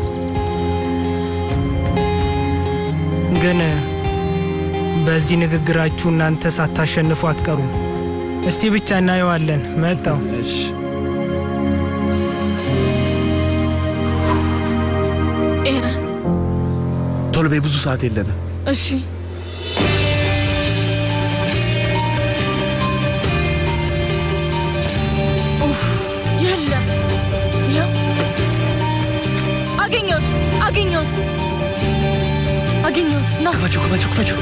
S14: ግን በዚህ ንግግራችሁ እናንተ ሳታሸንፉ አትቀሩም። እስቲ ብቻ እናየዋለን። መጣው
S1: ኤረን
S7: ቶሎ በይ፣ ብዙ ሰዓት የለንም።
S1: እሺ ኡፍ የለም ያው አገኘሁት አገኘሁት አገኘሁት ና
S3: ክፈችው ክፈችው ክፈችው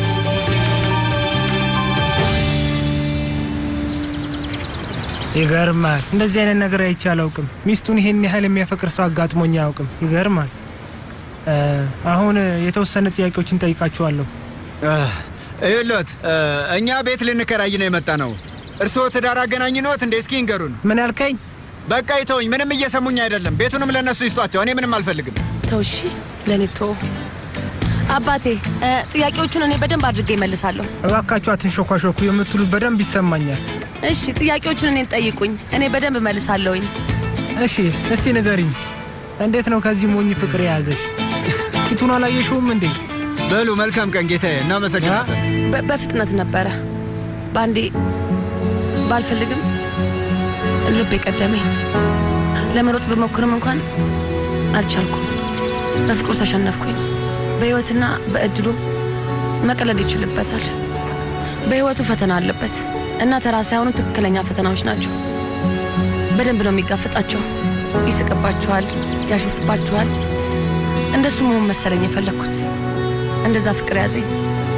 S14: ይገርማል። እንደዚህ አይነት ነገር አይቼ አላውቅም። ሚስቱን ይሄን ያህል የሚያፈቅር ሰው አጋጥሞኝ አያውቅም። ይገርማል። እ፣ አሁን የተወሰነ ጥያቄዎችን ጠይቃችኋለሁ።
S13: ይሎት እኛ ቤት ልንከራይ ነው የመጣ ነው። እርስዎ ትዳር አገናኝ ነዎት እንዴ? እስኪ ንገሩን።
S14: ምን ያልከኝ?
S13: በቃ ይተውኝ። ምንም እየሰሙኝ አይደለም። ቤቱንም ለእነሱ ይስጧቸው። እኔ ምንም አልፈልግም።
S6: ተው እሺ፣ ለእኔ ተው። አባቴ እ፣ ጥያቄዎቹን እኔ በደንብ አድርጌ እመልሳለሁ።
S14: እባካችሁ አትንሾኳሾኩ የምትሉት በደንብ ይሰማኛል።
S6: እሺ፣ ጥያቄዎቹን እኔን ጠይቁኝ፣ እኔ በደንብ እመልሳለሁኝ።
S14: እሺ እስቲ ንገሪኝ፣ እንዴት ነው ከዚህ ሞኝ ፍቅር የያዘሽ? ፊቱን አላየሽውም እንዴ?
S13: በሉ መልካም ቀን ጌታዬ፣ እናመሰግናለን።
S6: በ- በፍጥነት ነበረ። በአንዴ ባልፈልግም ልብ የቀደመኝ ለመሮጥ ብሞክርም እንኳን አልቻልኩም። በፍቅሩ ተሸነፍኩኝ። በሕይወትና በእድሉ መቀለድ ይችልበታል። በሕይወቱ ፈተና አለበት እና ተራ ሳይሆኑ ትክክለኛ ፈተናዎች ናቸው። በደንብ ነው የሚጋፈጣቸው። ይስቅባችኋል፣ ያሾፍባችኋል። እንደሱ መሆን መሰለኝ የፈለግኩት። እንደዛ ፍቅር ያዘኝ።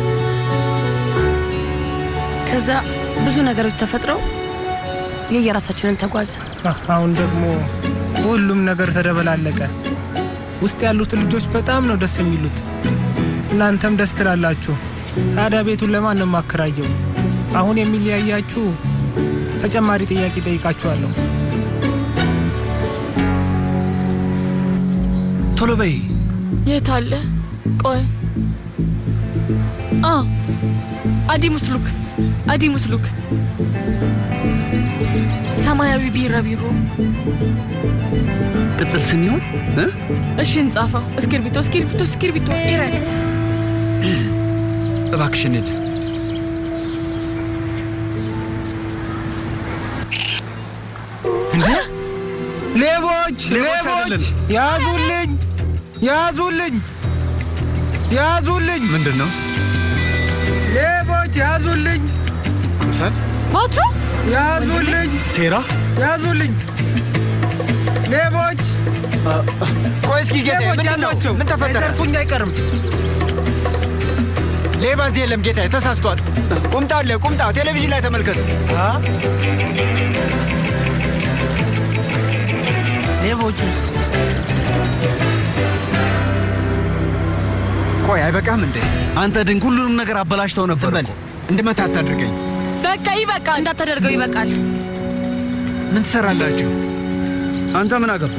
S6: ከዛ ብዙ ነገሮች ተፈጥረው የየራሳችንን ተጓዝ።
S14: አ- አሁን ደግሞ ሁሉም ነገር ተደበላለቀ። ውስጥ ያሉት ልጆች በጣም ነው ደስ የሚሉት። እናንተም ደስ ትላላችሁ። ታዲያ ቤቱን ለማን ነው የማከራየው? አሁን የሚለያያችሁ ተጨማሪ ጥያቄ ጠይቃችኋለሁ።
S7: ቶሎ በይ።
S1: የት አለ? ቆይ አ አዲ ሙስሉክ አዲ ሙስሉክ ሰማያዊ ቢራቢሮ
S7: ቅጽል ስም ይሆን እ?
S1: እሺ እንጻፈው። እስክርቢቶ እስክርቢቶ እስክርቢቶ ኢረን
S13: እባክሽን ሂድ።
S14: እንዴ ሌቦች! ሌቦች! ያዙልኝ! ያዙልኝ! ያዙልኝ!
S13: ምንድን ነው?
S14: ሌቦች! ያዙልኝ!
S13: ኩምሳል
S1: ባቱ
S14: ያዙልኝ!
S7: ሴራ
S14: ያዙልኝ! ሌቦች!
S13: ቆይ እስኪ ጌታዬ፣
S14: ሌቦች
S13: ምንድን ነው?
S14: ያዟቸው!
S13: ምን ተፈጠረ?
S14: ሳይዘርፉኝ አይቀርም።
S13: ሌባ እዚህ የለም ጌታዬ፣ ተሳስቷል። ቁምጣ አለ፣ ቁምጣ ቴሌቪዥን ላይ ተመልከቱ።
S14: ሌቦቹስ?
S13: ቆይ አይበቃም እንዴ?
S7: አንተ ድንቅ ሁሉንም ነገር አበላሽተው ነበር።
S13: በል እንድመታ አታድርገኝ።
S6: በቃ ይበቃል። እንዳታደርገው ይበቃል።
S13: ምን ትሰራላችሁ?
S7: አንተ ምን አገባ?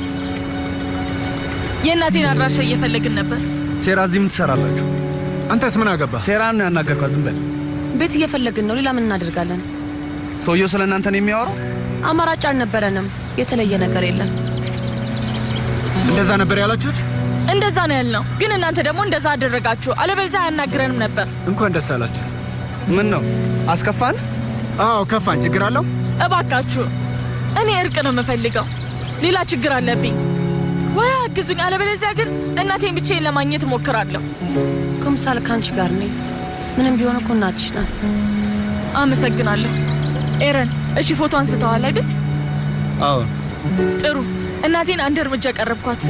S1: የእናቴን አድራሻ እየፈለግን ነበር።
S7: ሴራ እዚህ ምን ትሰራላችሁ?
S13: አንተስ ምን አገባ?
S7: ሴራን ነው ያናገርኳት። ዝም በል።
S6: ቤት እየፈለግን ነው። ሌላ ምን እናደርጋለን?
S7: ሰውየው ስለ እናንተ ነው የሚያወራው።
S6: አማራጭ አልነበረንም። የተለየ ነገር የለም።
S13: እንደዛ ነበር ያላችሁት?
S1: እንደዛ ነው ያልነው፣ ግን እናንተ ደግሞ እንደዛ አደረጋችሁ። አለበለዚያ አያናግረንም ነበር።
S13: እንኳን ደስ አላችሁ።
S7: ምን ነው አስከፋን?
S13: አዎ ከፋን። ችግር አለው?
S1: እባካችሁ፣ እኔ እርቅ ነው የምፈልገው። ሌላ ችግር አለብኝ። ወይ አግዙኝ፣ አለበለዚያ ግን እናቴን ብቻዬን ለማግኘት እሞክራለሁ።
S6: ኩምሳል ከአንቺ ጋር ነኝ። ምንም ቢሆን እኮ እናትሽ ናት።
S1: አመሰግናለሁ ኤረን። እሺ ፎቶ አንስተዋል አይደል?
S7: አዎ።
S1: ጥሩ። እናቴን አንድ እርምጃ ቀረብኳት።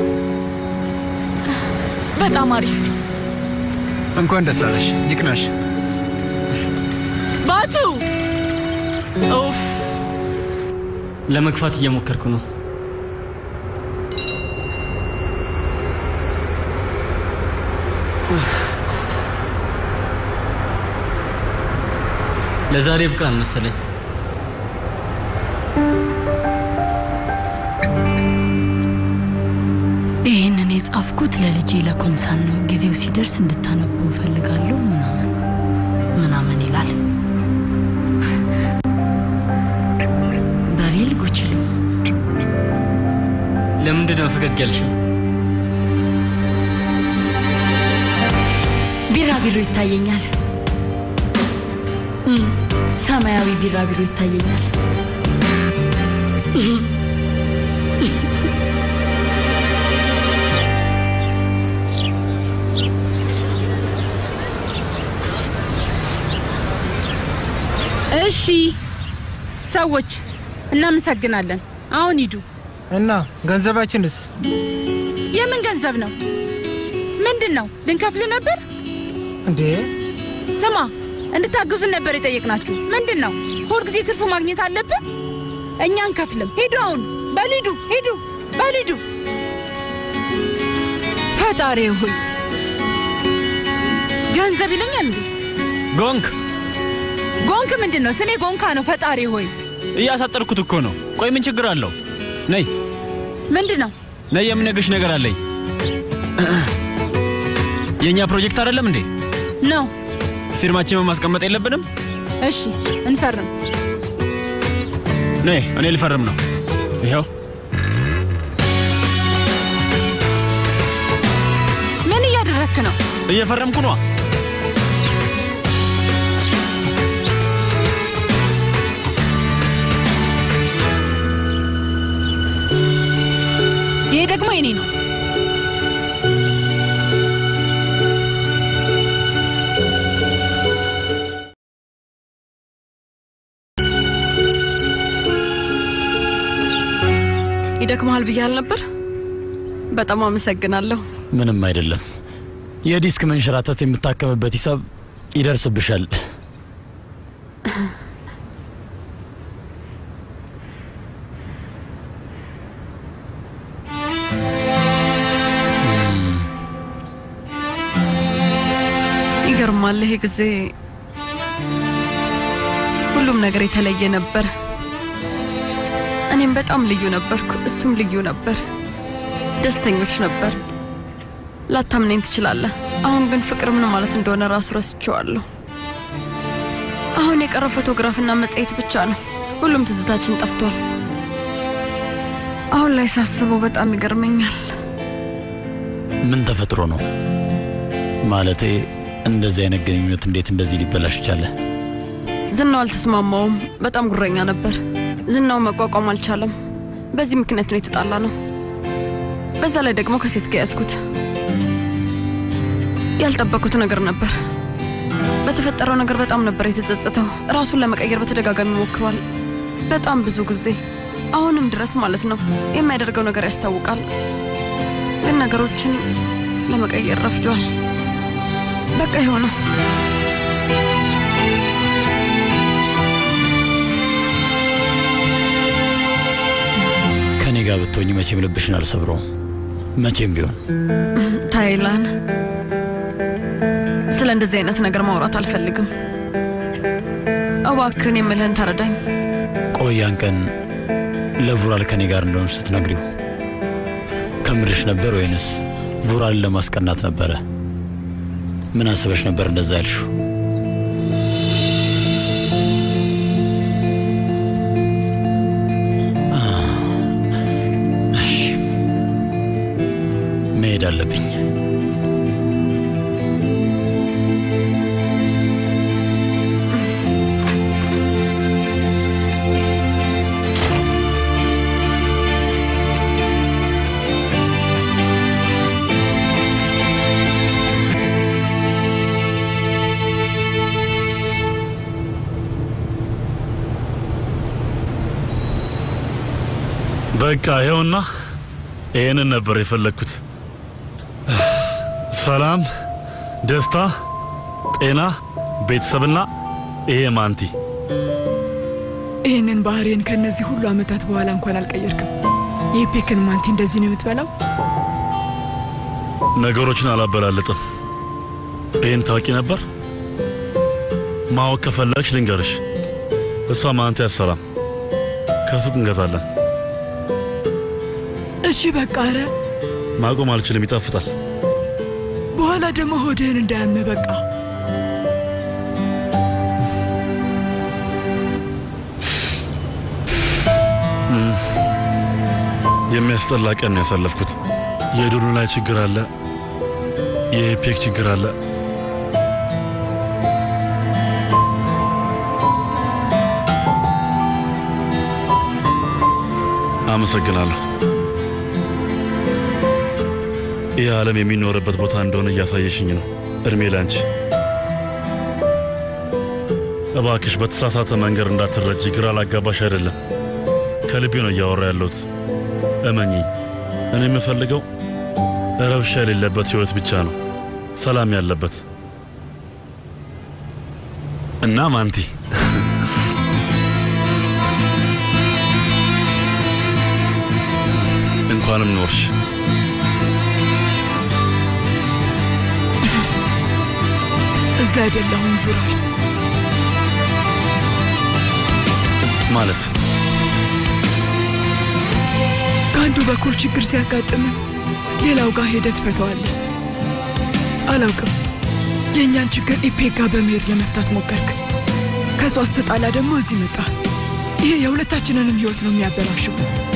S1: በጣም አሪፍ።
S13: እንኳን ደስ አለሽ ይቅናሽ።
S1: ባቱ ኡፍ፣
S3: ለመግፋት እየሞከርኩ ነው። ለዛሬ ብቃን መሰለኝ።
S9: ይህንን የጻፍኩት ለልጄ ለኮምሳን ነው። ጊዜው ሲደርስ እንድታነቡ እፈልጋለሁ ምናምን ምናምን ይላል። በሬል ጉችሉ
S3: ለምንድን ነው ፈገግ ያልሽው?
S9: ቢራቢሮ ይታየኛል። እም፣ ሰማያዊ ቢራቢሮ ይታየኛል።
S5: እሺ ሰዎች እናመሰግናለን። አሁን ሂዱ።
S14: እና ገንዘባችንስ?
S5: የምን ገንዘብ ነው? ምንድን ነው? ልንከፍል ነበር
S14: እንዴ?
S5: ስማ፣ እንድታግዙን ነበር የጠየቅናችሁ። ምንድን ነው? ሁልጊዜ ትርፉ ማግኘት አለብን? እኛ አንከፍልም። ሂዱ፣ አሁን በሉ ሂዱ፣ ሂዱ፣ በሉ ሂዱ። ፈጣሪ ሆይ ገንዘብ ይለኛል እንዴ?
S3: ጎንክ
S5: ጎንክ ምንድን ነው? ስሜ ጎንካ ነው። ፈጣሪ ሆይ
S3: እያሳጠርኩት እኮ ነው። ቆይ ምን ችግር አለው? ነይ
S5: ምንድን ነው?
S3: ነይ፣ የምነግርሽ ነገር አለኝ። የእኛ ፕሮጀክት አይደለም እንዴ?
S5: ነው።
S3: ፊርማችንን ማስቀመጥ የለብንም?
S5: እሺ እንፈርም።
S3: ነይ፣ እኔ ልፈርም ነው። ይኸው
S5: ምን እያደረክ ነው?
S3: እየፈረምኩ ነዋ።
S5: ይሄ ደግሞ የኔ ነው።
S11: ይደክመሃል ብያል ነበር። በጣም አመሰግናለሁ።
S12: ምንም አይደለም። የዲስክ መንሸራተት የምታከምበት ሂሳብ ይደርስብሻል።
S11: ይገርማል። ይሄ ጊዜ ሁሉም ነገር የተለየ ነበር። እኔም በጣም ልዩ ነበርኩ፣ እሱም ልዩ ነበር። ደስተኞች ነበር። ላታምነኝ ትችላለህ። አሁን ግን ፍቅር ምን ማለት እንደሆነ ራሱ ረስቼዋለሁ። አሁን የቀረ ፎቶግራፍና መጽሔት ብቻ ነው። ሁሉም ትዝታችን ጠፍቷል። አሁን ላይ ሳስበው በጣም ይገርመኛል።
S12: ምን ተፈጥሮ ነው? ማለቴ እንደዚህ አይነት ግንኙነት እንዴት እንደዚህ ሊበላሽ ቻለ?
S11: ዝናው አልተስማማውም። በጣም ጉረኛ ነበር። ዝናው መቋቋም አልቻለም። በዚህ ምክንያት ነው የተጣላ ነው። በዛ ላይ ደግሞ ከሴት ጋር ያዝኩት። ያልጠበኩት ነገር ነበር። በተፈጠረው ነገር በጣም ነበር የተጸጸተው። ራሱን ለመቀየር በተደጋጋሚ ሞክሯል፣ በጣም ብዙ ጊዜ፣ አሁንም ድረስ ማለት ነው። የሚያደርገው ነገር ያስታውቃል፣ ግን ነገሮችን ለመቀየር ረፍዷል። በቃ የሆነው
S12: ከኔ ጋር ብትሆኝ መቼም ልብሽን አልሰብረውም። መቼም ቢሆን
S11: ታይላን፣ ስለ እንደዚህ አይነት ነገር ማውራት አልፈልግም። እባክህን የምልህን ተረዳኝ።
S12: ቆያን ቀን ለቡራል ከኔ ጋር እንደሆንሽ ስትነግሪው ከምርሽ ነበር ወይንስ ቡራልን ለማስቀናት ነበረ? ምን አስበሽ ነበር እንደዛ ያልሽው? መሄድ አለብኝ።
S8: በቃ ይኸውና፣ ይህንን ነበር የፈለግኩት። ሰላም፣ ደስታ፣ ጤና፣ ቤተሰብና ይሄ ማንቲ።
S4: ይህንን ባህሬን ከእነዚህ ሁሉ ዓመታት በኋላ እንኳን አልቀየርክም። የፔክን ማንቲ እንደዚህ ነው የምትበላው?
S8: ነገሮችን አላበላለጥም። ይህን ታውቂ ነበር? ማወቅ ከፈለግሽ ልንገርሽ። እሷ ማንቲ አትሰራም። ከሱቅ እንገዛለን።
S4: እሺ በቃ ኧረ
S8: ማቆም አልችልም፣ ይጣፍጣል።
S4: በኋላ ደግሞ ሆድህን እንዳያመ በቃ
S8: እም፣ የሚያስጠላ ቀን ነው ያሳለፍኩት። የዶሎ ላይ ችግር አለ፣ የኢፔክ ችግር አለ። አመሰግናለሁ። ይህ ዓለም የሚኖርበት ቦታ እንደሆነ እያሳየሽኝ ነው። እድሜ ላንቺ። እባክሽ በተሳሳተ መንገድ እንዳትረጂ፣ ግራ ላጋባሽ አይደለም። ከልቤ ነው እያወራ ያለሁት። እመኚኝ፣ እኔ የምፈልገው ረብሻ የሌለበት ሕይወት ብቻ ነው፣ ሰላም ያለበት እና ማንቲ እንኳንም ኖርሽ።
S4: እዛ አይደለሁም ዙራል
S8: ማለት
S4: ከአንዱ በኩል ችግር ሲያጋጥም ሌላው ጋር ሄደህ ትፈተዋለህ። አላውቅም፣ የእኛን ችግር ኢፔክ ጋር በመሄድ ለመፍታት ሞከርክ። ከሷ ስትጣላ ደግሞ እዚህ መጣ። ይሄ የሁለታችንንም ህይወት ነው የሚያበላሸው።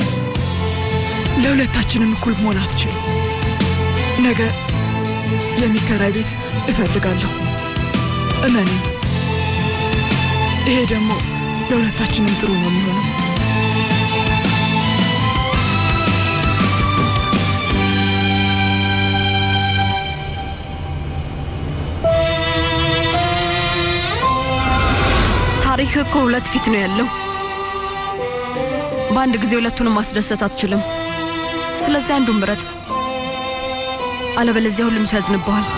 S4: ለሁለታችንም እኩል መሆን አትችልም። ነገ የሚከራይ ቤት እፈልጋለሁ፣ እመኔ። ይሄ ደግሞ ለሁለታችንም ጥሩ ነው የሚሆነው።
S11: ታሪክ እኮ ሁለት ፊት ነው ያለው። በአንድ ጊዜ ሁለቱንም ማስደሰት አትችልም። ስለዚህ አንዱን ምረጥ፣ አለበለዚያ ሁሉም ሰው ያዝንብሃል።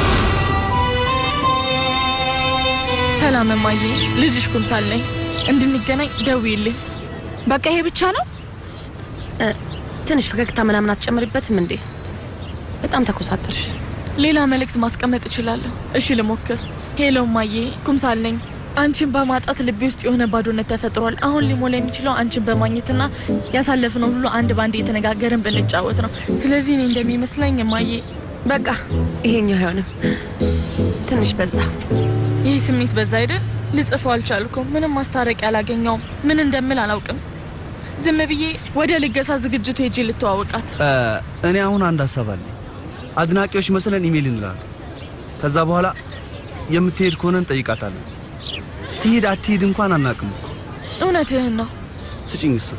S1: ሰላም እማዬ፣ ልጅሽ ኩምሳል ነኝ። እንድንገናኝ ደውዪልኝ።
S6: በቃ ይሄ ብቻ ነው? ትንሽ ፈገግታ ምናምን አትጨምሪበትም እንዴ? በጣም ተኮሳተርሽ።
S1: ሌላ መልእክት ማስቀመጥ እችላለሁ። እሺ ልሞክር። ሄሎ እማዬ፣ ኩምሳል ነኝ። አንቺን በማጣት ልቤ ውስጥ የሆነ ባዶነት ተፈጥሯል። አሁን ሊሞላ የሚችለው አንቺን በማግኘትና ያሳለፍነው ሁሉ አንድ ባንድ እየተነጋገርን ብንጫወት ነው። ስለዚህ እኔ እንደሚመስለኝ እማዬ፣
S6: በቃ ይሄኛው አይሆንም። ትንሽ በዛ።
S1: ይህ ስሜት በዛ አይደል? ልጽፈው አልቻልኩም። ምንም ማስታረቂያ አላገኘውም። ምን እንደምል አላውቅም። ዝም ብዬ ወደ ልገሳ ዝግጅቱ ሄጄ ልተዋወቃት።
S7: እኔ አሁን አንድ ሀሳብ አለኝ። አድናቂዎች መስለን ኢሜይል እንላለን። ከዛ በኋላ የምትሄድ ከሆነ እንጠይቃታለን። ትሄድ አትሄድ እንኳን አናቅም።
S1: እውነትህን ነው።
S7: ስጭኝ እሱ።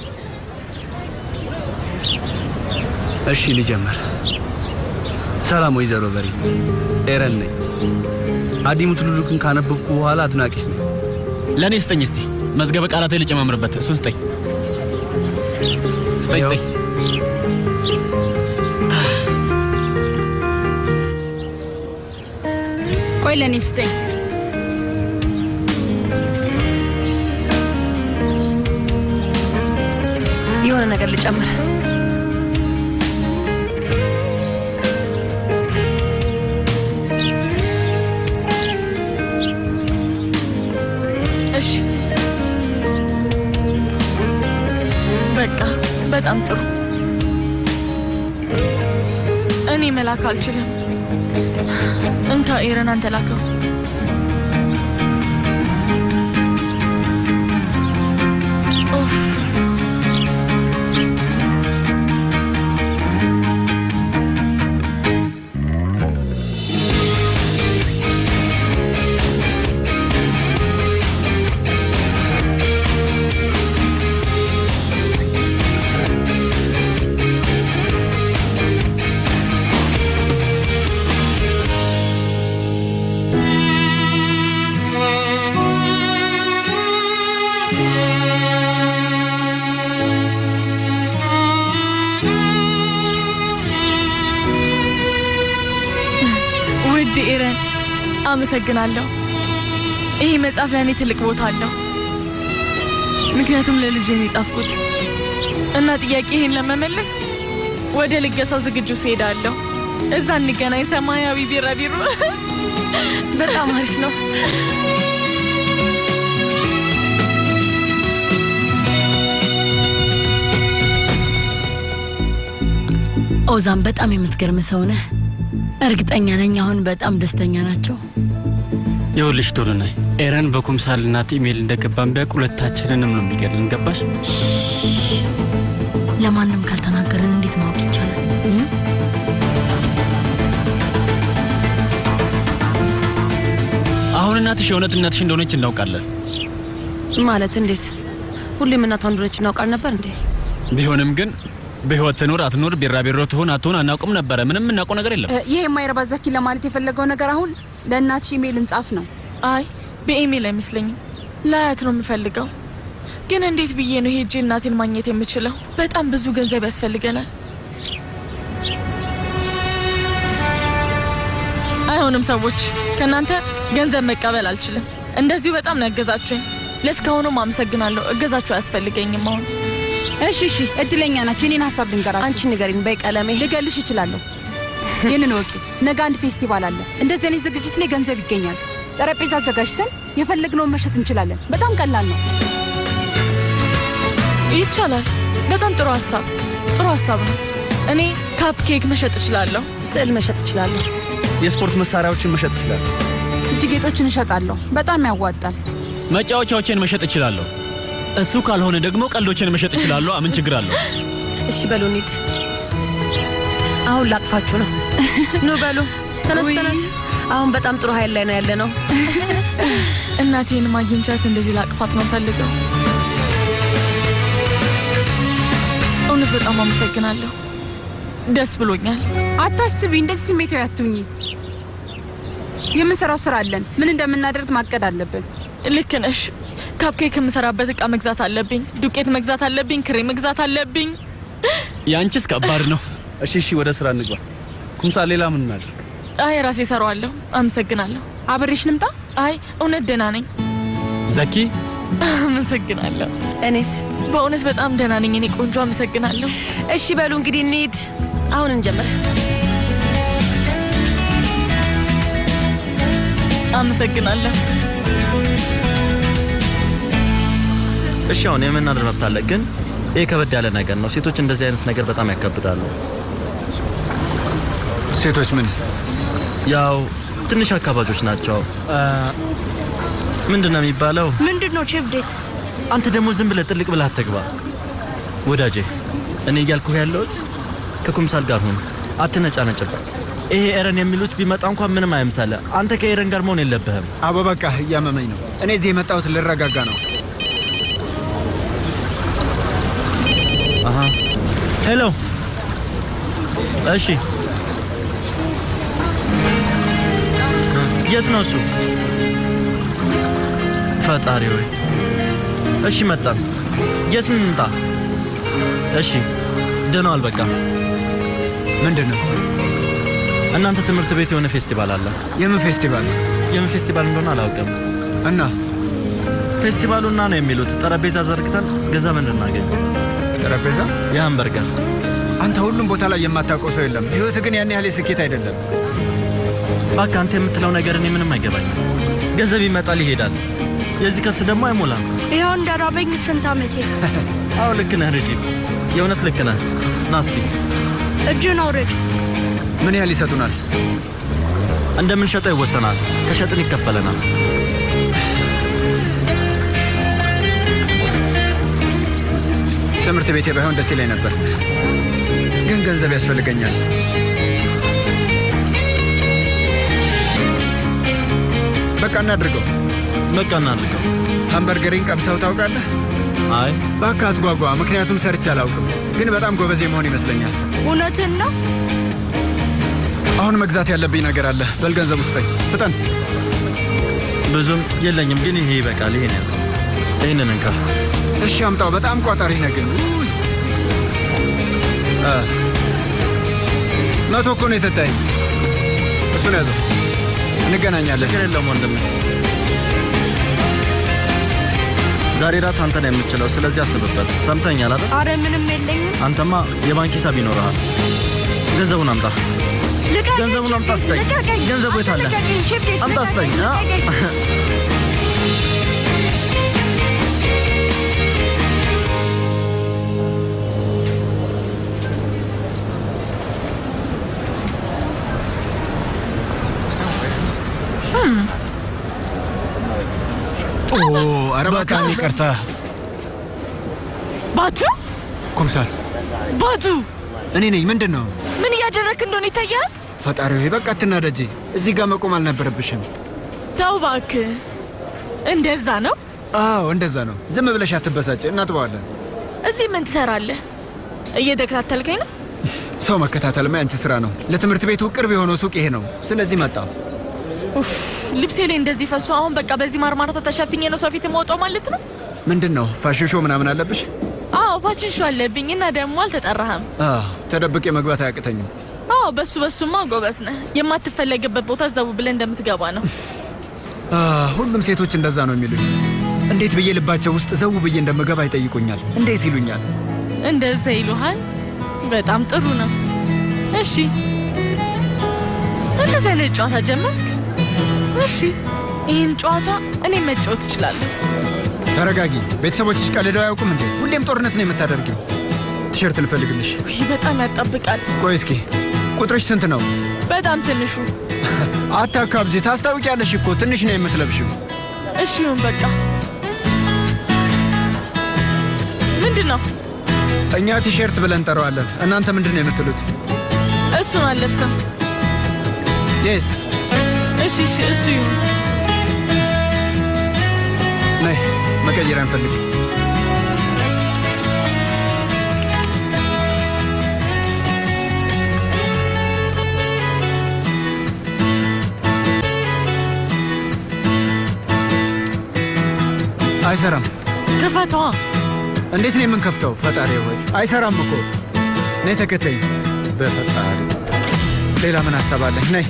S7: እሺ ልጀምር። ሰላም ወይዘሮ በሪ፣ ኤረን ነኝ። አዲሙ ትሉሉክን ካነበብኩ በኋላ አድናቂሽ ነኝ።
S3: ለእኔ ስጠኝ እስቲ መዝገበ ቃላት ልጨማምርበት። እሱን ስጠኝ ስጠኝ ስጠኝ።
S5: ቆይ ለእኔ ስጠኝ።
S6: የሆነ ነገር ልጨምር።
S1: እሺ በቃ በጣም ጥሩ። እኔ መላክ አልችልም። እንካ ኤረን፣ አንተ ላከው። ኡፍ። ውድ ኤረን አመሰግናለሁ። ይህ መጽሐፍ ለእኔ ትልቅ ቦታ አለው፣ ምክንያቱም ለልጅ ነው የጻፍኩት እና ጥያቄ ይህን ለመመለስ ወደ ልገሳው ዝግጁ ስሄዳለሁ። እዛ እንገናኝ። ሰማያዊ ቢራቢሮ
S6: በጣም አሪፍ ነው።
S9: ኦዛን በጣም የምትገርም ሰው ነህ። እርግጠኛ ነኝ አሁን በጣም ደስተኛ ናቸው።
S3: ይኸውልሽ ዶሎናይ ኤረን በኩምሳል እናት ኢሜል እንደገባን ቢያውቅ ሁለታችንንም ነው የሚገድልን። ገባሽ?
S9: ለማንም ካልተናገርን እንዴት ማወቅ ይቻላል? እም?
S3: አሁን እናትሽ የእውነት እናትሽ እንደሆነች እናውቃለን።
S6: ማለት እንዴት? ሁሌም እናቷ እንደሆነች እናውቃል ነበር እንዴ?
S3: ቢሆንም ግን በህይወት ትኑር አትኑር፣ ቢራቢሮ ትሆን አትሆን አናውቅም ነበረ። ምንም የምናውቀው ነገር የለም።
S5: እ፣ ይህ የማይረባ ዘኪ ለማለት የፈለገው ነገር አሁን ለእናትሽ ኢሜል እንጻፍ ነው።
S1: አይ በኢሜል አይመስለኝም። ላያት ነው የምፈልገው። ግን እንዴት ብዬ ነው ሄጄ እናቴን ማግኘት የምችለው? በጣም ብዙ ገንዘብ ያስፈልገናል። አይሆንም ሰዎች፣ ከእናንተ ገንዘብ መቀበል አልችልም። እንደዚሁ በጣም ነው ያገዛችሁኝ። ለእስካሁኑም አመሰግናለሁ። እገዛችሁ አያስፈልገኝም አሁን
S5: እሺ እሺ፣ እድለኛ ናቸው። የኔን ሀሳብ ልንገራችሁ።
S6: አንቺ ንገሪኝ በይ ቀለሜ።
S5: ልገልሽ እችላለሁ። ይህንን ወቂ። ነገ አንድ ፌስቲቫል አለ። እንደዚህ አይነት ዝግጅት ላይ ገንዘብ ይገኛል። ጠረጴዛ አዘጋጅተን የፈለግነውን መሸጥ እንችላለን። በጣም ቀላል ነው።
S1: ይቻላል። በጣም ጥሩ ሀሳብ ጥሩ ሀሳብ ነው። እኔ ካፕ ኬክ መሸጥ እችላለሁ።
S6: ስዕል መሸጥ እችላለሁ።
S7: የስፖርት መሳሪያዎችን መሸጥ ይችላል።
S5: እጅ ጌጦችን እሸጣለሁ። በጣም ያዋጣል።
S3: መጫወቻዎችን መሸጥ እችላለሁ። እሱ ካልሆነ ደግሞ ቀልዶችን መሸጥ እችላለሁ። ምን ችግር አለው?
S6: እሺ በሉ እንሂድ። አሁን ላቅፋችሁ ነው። ኑ በሉ ተነስ
S5: ውይ።
S6: ተነስ። አሁን በጣም ጥሩ ኃይል ላይ ነው ያለ ነው።
S1: እናቴን ማግኝቻት እንደዚህ ላቅፋት ነው ፈልገው። እውነት በጣም አመሰግናለሁ። ደስ ብሎኛል።
S5: አታስቢ፣ እንደዚህ ስሜታዊ አትሁኚ። የምንሰራው ስራ አለን። ምን እንደምናደርግ ማቀድ አለብን።
S1: ልክ ነሽ። ካፕኬክ የምሰራበት እቃ መግዛት አለብኝ። ዱቄት መግዛት አለብኝ። ክሬም መግዛት አለብኝ።
S3: የአንቺስ ከባድ ነው።
S7: እሺ እሺ፣ ወደ ስራ እንግባ። ኩምሳ፣ ሌላ ምን እናድርግ?
S1: አይ ራሴ እሰራዋለሁ። አመሰግናለሁ።
S5: አብሬሽ ልምጣ?
S1: አይ እውነት ደህና ነኝ።
S3: ዘኪ
S1: አመሰግናለሁ።
S6: እኔስ
S1: በእውነት በጣም ደህና ነኝ። እኔ ቆንጆ አመሰግናለሁ።
S6: እሺ በሉ እንግዲህ እንሂድ። አሁን እንጀምር።
S1: አመሰግናለሁ።
S15: እሺ አሁን የመናደር መብት አለ፣ ግን ይህ ከበድ ያለ ነገር ነው። ሴቶች እንደዚህ አይነት ነገር በጣም ያካብዳሉ።
S13: ሴቶች ምን
S15: ያው ትንሽ አካባጆች ናቸው። ምንድን ነው የሚባለው?
S9: ምንድን ነው ቼፍ ዴት?
S15: አንተ ደግሞ ዝም ብለህ ጥልቅ ብለህ አትግባ ወዳጄ። እኔ እያልኩህ ያለሁት ከኩምሳል ጋር ሁን፣ አትነጫነጭበት። ይሄ ኤረን የሚሉት ቢመጣ እንኳን ምንም አይምሳለ። አንተ ከኤረን ጋር መሆን የለብህም።
S13: አቦ በቃ እያመመኝ ነው። እኔ እዚህ የመጣሁት ልረጋጋ ነው።
S15: አሃ ሄሎ። እሺ የት ነው እሱ? ፈጣሪ ወይ። እሺ መጣን። የት እንምጣ? እሺ ደህና ዋል። በቃ
S13: ምንድን ነው?
S15: እናንተ ትምህርት ቤት የሆነ ፌስቲቫል አለ።
S13: የምን ፌስቲቫል?
S15: የምን ፌስቲቫል እንደሆነ አላውቅም።
S13: እና
S15: ፌስቲቫሉና ነው የሚሉት ጠረጴዛ ዘርግተን ገንዘብ እንድናገኝ።
S13: ጠረጴዛ?
S15: የሃምበርገር።
S13: አንተ ሁሉም ቦታ ላይ የማታውቀው ሰው የለም። ህይወት ግን ያን ያህል ስኬት አይደለም።
S15: እባክህ አንተ የምትለው ነገር እኔ ምንም አይገባኝም። ገንዘብ ይመጣል ይሄዳል። የዚህ ከስ ደግሞ አይሞላም።
S9: ይኸው እንዳራበኝ ስንት ዓመቴ።
S15: አዎ ልክ ነህ ልጄ፣ የእውነት ልክ ነህ። ና እስቲ
S9: እጅን አውርድ።
S13: ምን ያህል ይሰጡናል?
S15: እንደምንሸጠው ይወሰናል። ከሸጥን ይከፈለናል።
S13: ትምህርት ቤቴ ባይሆን ደስ ይለኝ ነበር፣ ግን ገንዘብ ያስፈልገኛል። በቃ እናድርገው።
S15: በቃ እናድርገው።
S13: ሃምበርገሪን ቀምሰው ታውቃለህ?
S15: አይ
S13: እባክህ አትጓጓ፣ ምክንያቱም ሰርቼ አላውቅም፣ ግን በጣም ጎበዝ መሆን ይመስለኛል።
S9: እውነትን ነው።
S13: አሁን መግዛት ያለብኝ ነገር አለ። በል ገንዘብ ውስጠኝ፣ ፍጠን።
S15: ብዙም የለኝም፣ ግን ይሄ ይበቃል። ይሄን ያዝ። ይህንን እንካ።
S13: እሺ አምጣው። በጣም ቋጣሪ ነህ ግን። ውይ። አ፣ መቶ እኮ ነው የሰጠኸኝ። እሱን ያዘው። እንገናኛለን።
S15: ችግር የለም ወንድሜ። ዛሬ ራት አንተ ነው የምትችለው፣ ስለዚህ አስብበት። ሰምተኛል አይደል?
S6: አረ ምንም የለኝም።
S15: አንተማ የባንክ ሂሳብ ይኖርሃል። ገንዘቡን አምጣ።
S6: ልቀቀኝ፣
S15: ገንዘቡን አምጣ ስጠኝ።
S6: ልቀቀኝ።
S15: ገንዘቡ የት አለ?
S6: ልቀቀኝ፣ ቺፕ
S15: አምጣ ስጠኝ። አ?
S13: ኦ ኧረ በጣም ይቅርታ
S1: ባቱ
S13: ኩምሳል፣
S1: ባቱ
S13: እኔ ነኝ። ምንድን ነው
S1: ምን እያደረግክ እንደሆነ ይታያል።
S13: ፈጣሪ ሆይ በቃ አትናደጂ። እዚህ ጋር መቆም አልነበረብሽም።
S1: ተው እባክህ። እንደዛ ነው።
S13: አዎ እንደዛ ነው። ዝም ብለሽ አትበሳጭ፣ እናጥበዋለን።
S1: እዚህ ምን ትሰራለህ? እየተከታተልከኝ ነው?
S13: ሰው መከታተልማ ያንቺ ስራ ነው። ለትምህርት ቤቱ ቅርብ የሆነው ሱቅ ይሄ ነው። ስለዚህ መጣሁ።
S1: ኡፍ፣ ልብሴ ላይ እንደዚህ ፈሶ አሁን በቃ በዚህ ማርማራታ ተሸፍኜ ነው ሰው ፊት የምወጣው ማለት ነው?
S13: ምንድን ነው ፋሽሾ ምናምን አለብሽ?
S1: አዎ ፋሽሹ አለብኝ እና ደግሞ አልተጠራህም።
S13: አዎ ተደብቄ መግባት አያቅተኝም።
S1: አዎ በሱ በሱማ ጎበዝ ነህ። የማትፈለግበት ቦታ ዘው ብለህ እንደምትገባ ነው።
S13: አ፣ ሁሉም ሴቶች እንደዛ ነው የሚሉኝ። እንዴት ብዬ ልባቸው ውስጥ ዘው ብዬ እንደምገባ ይጠይቁኛል። እንዴት ይሉኛል።
S1: እንደዛ ይሉሃል። በጣም ጥሩ ነው። እሺ እንደዚህ አይነት ጨዋታ ጀመርክ? እሺ ይህን ጨዋታ እኔ መጫወት እችላለሁ።
S13: ተረጋጊ። ቤተሰቦችሽ ቀልደው አያውቁም እንዴ? ሁሌም ጦርነት ነው የምታደርጊው። ቲሸርት ልፈልግልሽ።
S1: ይህ በጣም ያጣብቃል።
S13: ቆይ እስኪ ቁጥርሽ ስንት ነው?
S1: በጣም ትንሹ።
S13: አታካብጂ። ታስታውቂያለሽ እኮ ትንሽ ነው የምትለብሽው።
S1: እሺ ይሁን በቃ። ምንድን ነው?
S13: እኛ ቲሸርት ብለን እንጠራዋለን። እናንተ ምንድን ነው የምትሉት?
S1: እሱን አልለብስም።
S13: የስ
S1: እሺ እሺ እሱ ይሁን።
S13: ነይ መቀየር አንፈልግ። አይሰራም።
S1: ክፈተዋ።
S13: እንዴት ነው የምንከፍተው? ፈጣሪ ወይ አይሰራም እኮ። ነይ ተከተኝ። በፈጣሪ ሌላ ምን ሀሳብ አለህ? ነይ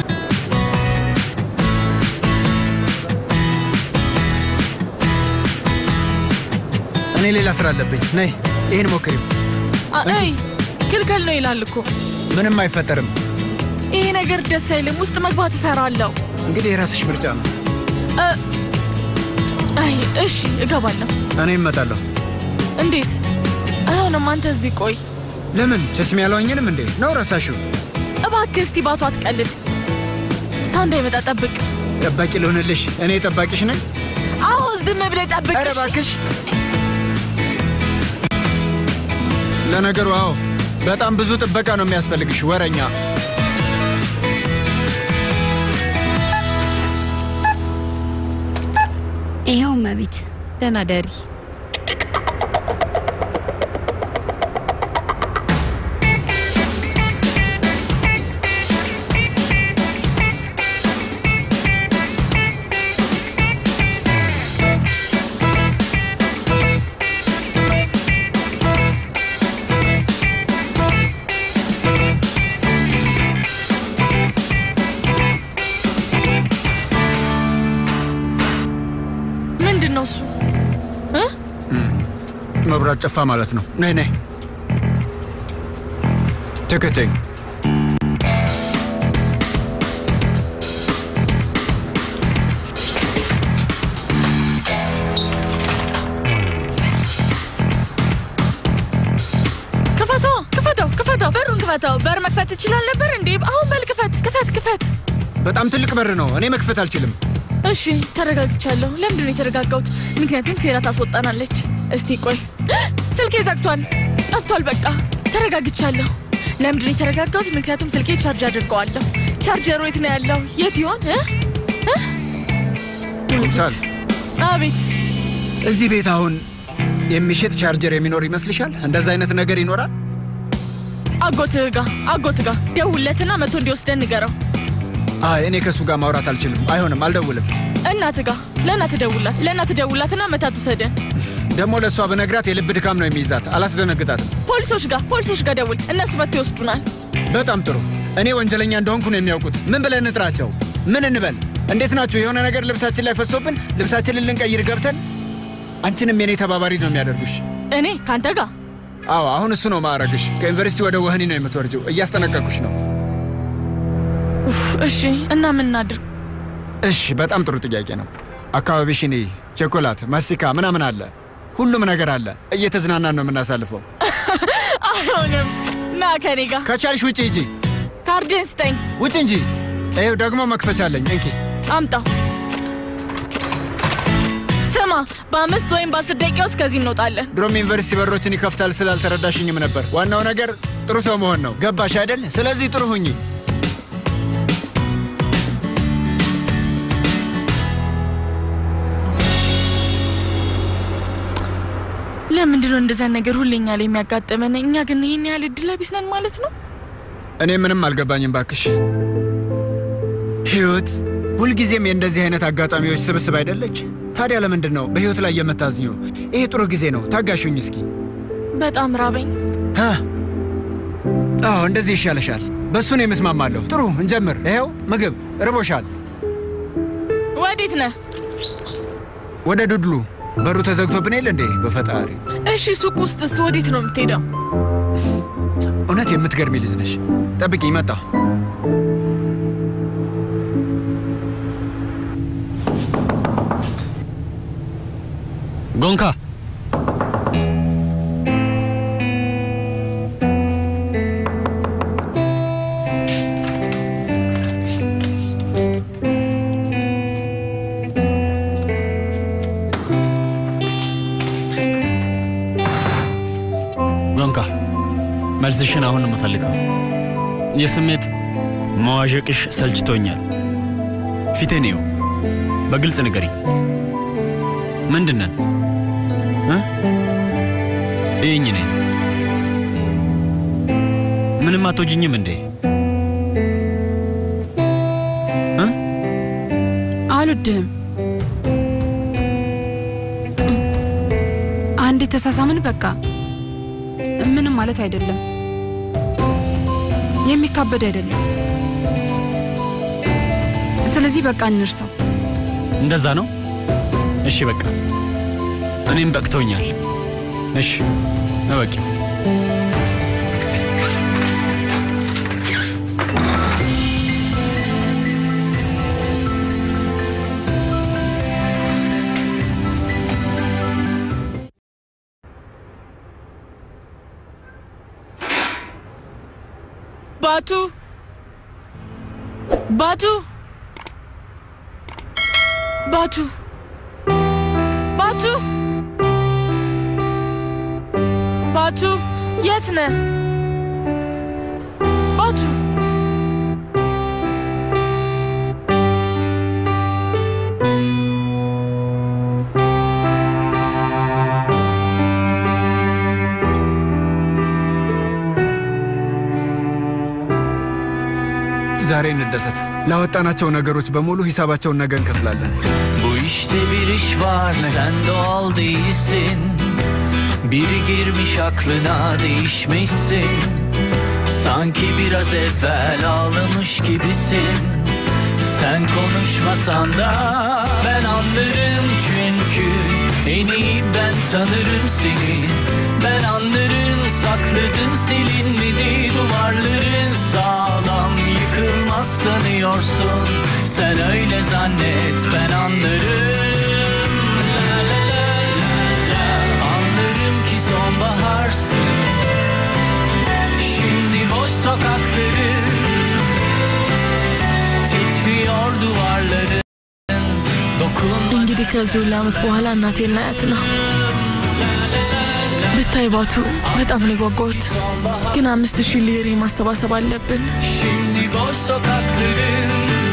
S13: እኔ ሌላ ስራ አለብኝ። ነይ ይህን ሞክሪው።
S1: አይ ክልከል ነው ይላል እኮ።
S13: ምንም አይፈጠርም።
S1: ይሄ ነገር ደስ አይልም። ውስጥ መግባት እፈራለሁ።
S13: እንግዲህ የራስሽ ምርጫ ነው።
S1: እ፣ አይ እሺ እገባለሁ።
S13: እኔ እመጣለሁ።
S1: እንዴት? አይሆንም። አንተ እዚህ ቆይ።
S13: ለምን ቸስሚ ያለውኝንም እንዴ ነው ረሳሽው?
S1: እባክህ እስቲ ባቱ አትቀልድ። ሰው እንዳይመጣ ጠብቅ።
S13: ጠባቂ ልሆንልሽ? እኔ ጠባቂሽ ነኝ።
S1: አዎ ዝም ብለህ ጠብቅ።
S13: ኧረ እባክሽ። ለነገሩ አዎ፣ በጣም ብዙ ጥበቃ ነው የሚያስፈልግሽ ወረኛ።
S16: ይኸው እመቤት።
S1: ደህና ደሪ። ምንድን ነው እሱ እ?
S13: መብራት ጠፋ ማለት ነው። ነይ ነይ፣ ተከተኝ።
S1: ክፈተው፣ ክፈተው፣ ክፈተው፣ በሩን ክፈተው። በር መክፈት ትችላል ነበር እንዴ? አሁን በል ክፈት፣ ክፈት፣ ክፈት።
S13: በጣም ትልቅ በር ነው። እኔ መክፈት አልችልም።
S1: እሺ ተረጋግቻለሁ። ለምንድን ነው የተረጋጋሁት? ምክንያቱም ሴራ ታስወጣናለች። እስቲ ቆይ፣ ስልኬ ዘግቷል፣ ጠፍቷል። በቃ ተረጋግቻለሁ። ለምንድን ነው የተረጋጋሁት? ምክንያቱም ስልኬ ቻርጅ አድርገዋለሁ። ቻርጀሩ የት ነው ያለው? የት ይሆን? እ? እ?
S13: ሳል
S1: አቤት።
S13: እዚህ ቤት አሁን የሚሸጥ ቻርጀር የሚኖር ይመስልሻል? እንደዛ አይነት ነገር ይኖራል?
S1: አጎትህ ጋ አጎትህ ጋ ደውለትና መቶ እንዲወስደን ንገረው።
S13: አይ እኔ ከእሱ ጋር ማውራት አልችልም። አይሆንም፣ አልደውልም።
S1: እናትህ ጋ ለእናትህ ደውላት፣ ለእናትህ ደውላትና መታት ውሰደን።
S13: ደግሞ ለእሷ በነግራት የልብ ድካም ነው የሚይዛት። አላስደነግጣትም።
S1: ፖሊሶች ጋር ፖሊሶች ጋር ደውል፣ እነሱ መጥተው ይወስዱናል።
S13: በጣም ጥሩ። እኔ ወንጀለኛ እንደሆንኩ ነው የሚያውቁት። ምን ብለን እንጥራቸው? ምን እንበል? እንዴት ናችሁ? የሆነ ነገር ልብሳችን ላይ ፈሶብን ልብሳችንን ልንቀይር ገብተን አንቺንም የኔ ተባባሪ ነው የሚያደርጉሽ።
S1: እኔ ከአንተ ጋር
S13: አዎ፣ አሁን እሱ ነው ማዕረግሽ። ከዩኒቨርሲቲ ወደ ወህኒ ነው የምትወርጂው። እያስጠነቀቅኩሽ ነው።
S1: ኡፍ፣ እሺ እና ምን እናድርግ?
S13: እሺ፣ በጣም ጥሩ ጥያቄ ነው። አካባቢሽን እይ። ቸኮላት፣ ማስቲካ ምናምን አለ፣ ሁሉም ነገር አለ። እየተዝናናን ነው የምናሳልፈው።
S1: አይሆንም። ና ከኔ ጋር
S13: ከቻልሽ ውጭ ሂጂ።
S1: ካርድን ስጠኝ።
S13: ውጭ እንጂ። ይኸው ደግሞ መክፈቻ አለኝ። እንኪ
S1: አምጣው። ስማ፣ በአምስት ወይም በአስር ደቂቃ ውስጥ ከዚህ እንወጣለን።
S13: ድሮም ዩኒቨርሲቲ በሮችን ይከፍታል ስላልተረዳሽኝም ነበር። ዋናው ነገር ጥሩ ሰው መሆን ነው። ገባሽ አይደል? ስለዚህ ጥሩ ሁኚ።
S1: ለምንድን ነው እንደዚያ ነገር ሁሌኛ ላይ የሚያጋጥመን? እኛ ግን ይህን ያህል እድለ ቢስ ነን ማለት ነው።
S13: እኔ ምንም አልገባኝም ባክሽ። ህይወት ሁልጊዜም የእንደዚህ አይነት አጋጣሚዎች ስብስብ አይደለች? ታዲያ ለምንድን ነው በህይወት ላይ የምታዝኙ? ይሄ ጥሩ ጊዜ ነው። ታጋሹኝ እስኪ።
S1: በጣም ራበኝ።
S13: አ፣ አዎ እንደዚህ ይሻለሻል። በእሱ ነው የምስማማለሁ። ጥሩ እንጀምር። ይኸው ምግብ ርቦሻል።
S1: ወዴት ነህ?
S13: ወደ ዱድሉ። በሩ ተዘግቶብን የለ እንዴ? በፈጣሪ
S1: እሺ፣ ሱቅ ውስጥስ ወዴት ነው የምትሄደው?
S13: እውነት የምትገርሚ ልጅ ነሽ። ጠብቂኝ፣ መጣሁ።
S3: ጎንካ ጎንካ መልስሽን አሁን ነው የምፈልገው። የስሜት መዋዠቅሽ ሰልችቶኛል። ፊቴን ይው፣ በግልጽ ንገሪ። ምንድን ነን? እ? ይህኝ ነኝ። ምንም አትወጂኝም እንዴ? እ?
S5: አልወድህም። አንድ የተሳሳምን በቃ ምንም ማለት አይደለም። የሚካበድ አይደለም። ስለዚህ በቃ እንርሰው።
S3: እንደዛ ነው። እሺ በቃ እኔም በቅቶኛል። እሺ እበቂ።
S1: ባቱ ባቱ ባቱ ባቱ ባቱ የት ነህ? ባቱ
S13: ዛሬ እንደሰት። ላወጣናቸው ነገሮች በሙሉ ሂሳባቸውን ነገ እንከፍላለን።
S16: Bu işte bir iş var sen doğal değilsin Biri girmiş aklına değişmişsin Sanki biraz evvel ağlamış gibisin Sen konuşmasan da ben anlarım çünkü En iyi ben tanırım seni Ben anlarım sakladın silinmedi Duvarların sağlam yıkılmaz sanıyorsun Sen öyle zannet ben anlarım La la la la la Anlarım ki sonbaharsın Şimdi boş sokakları Titriyor duvarları
S1: እንግዲህ ከዚህ ሁሉ ዓመት በኋላ እናቴን ላያት ነው። ብታይ ባቱ በጣም ነው የጓጓሁት፣ ግን አምስት ሺህ ሊሬ ማሰባሰብ አለብን።
S16: Şimdi boş sokakların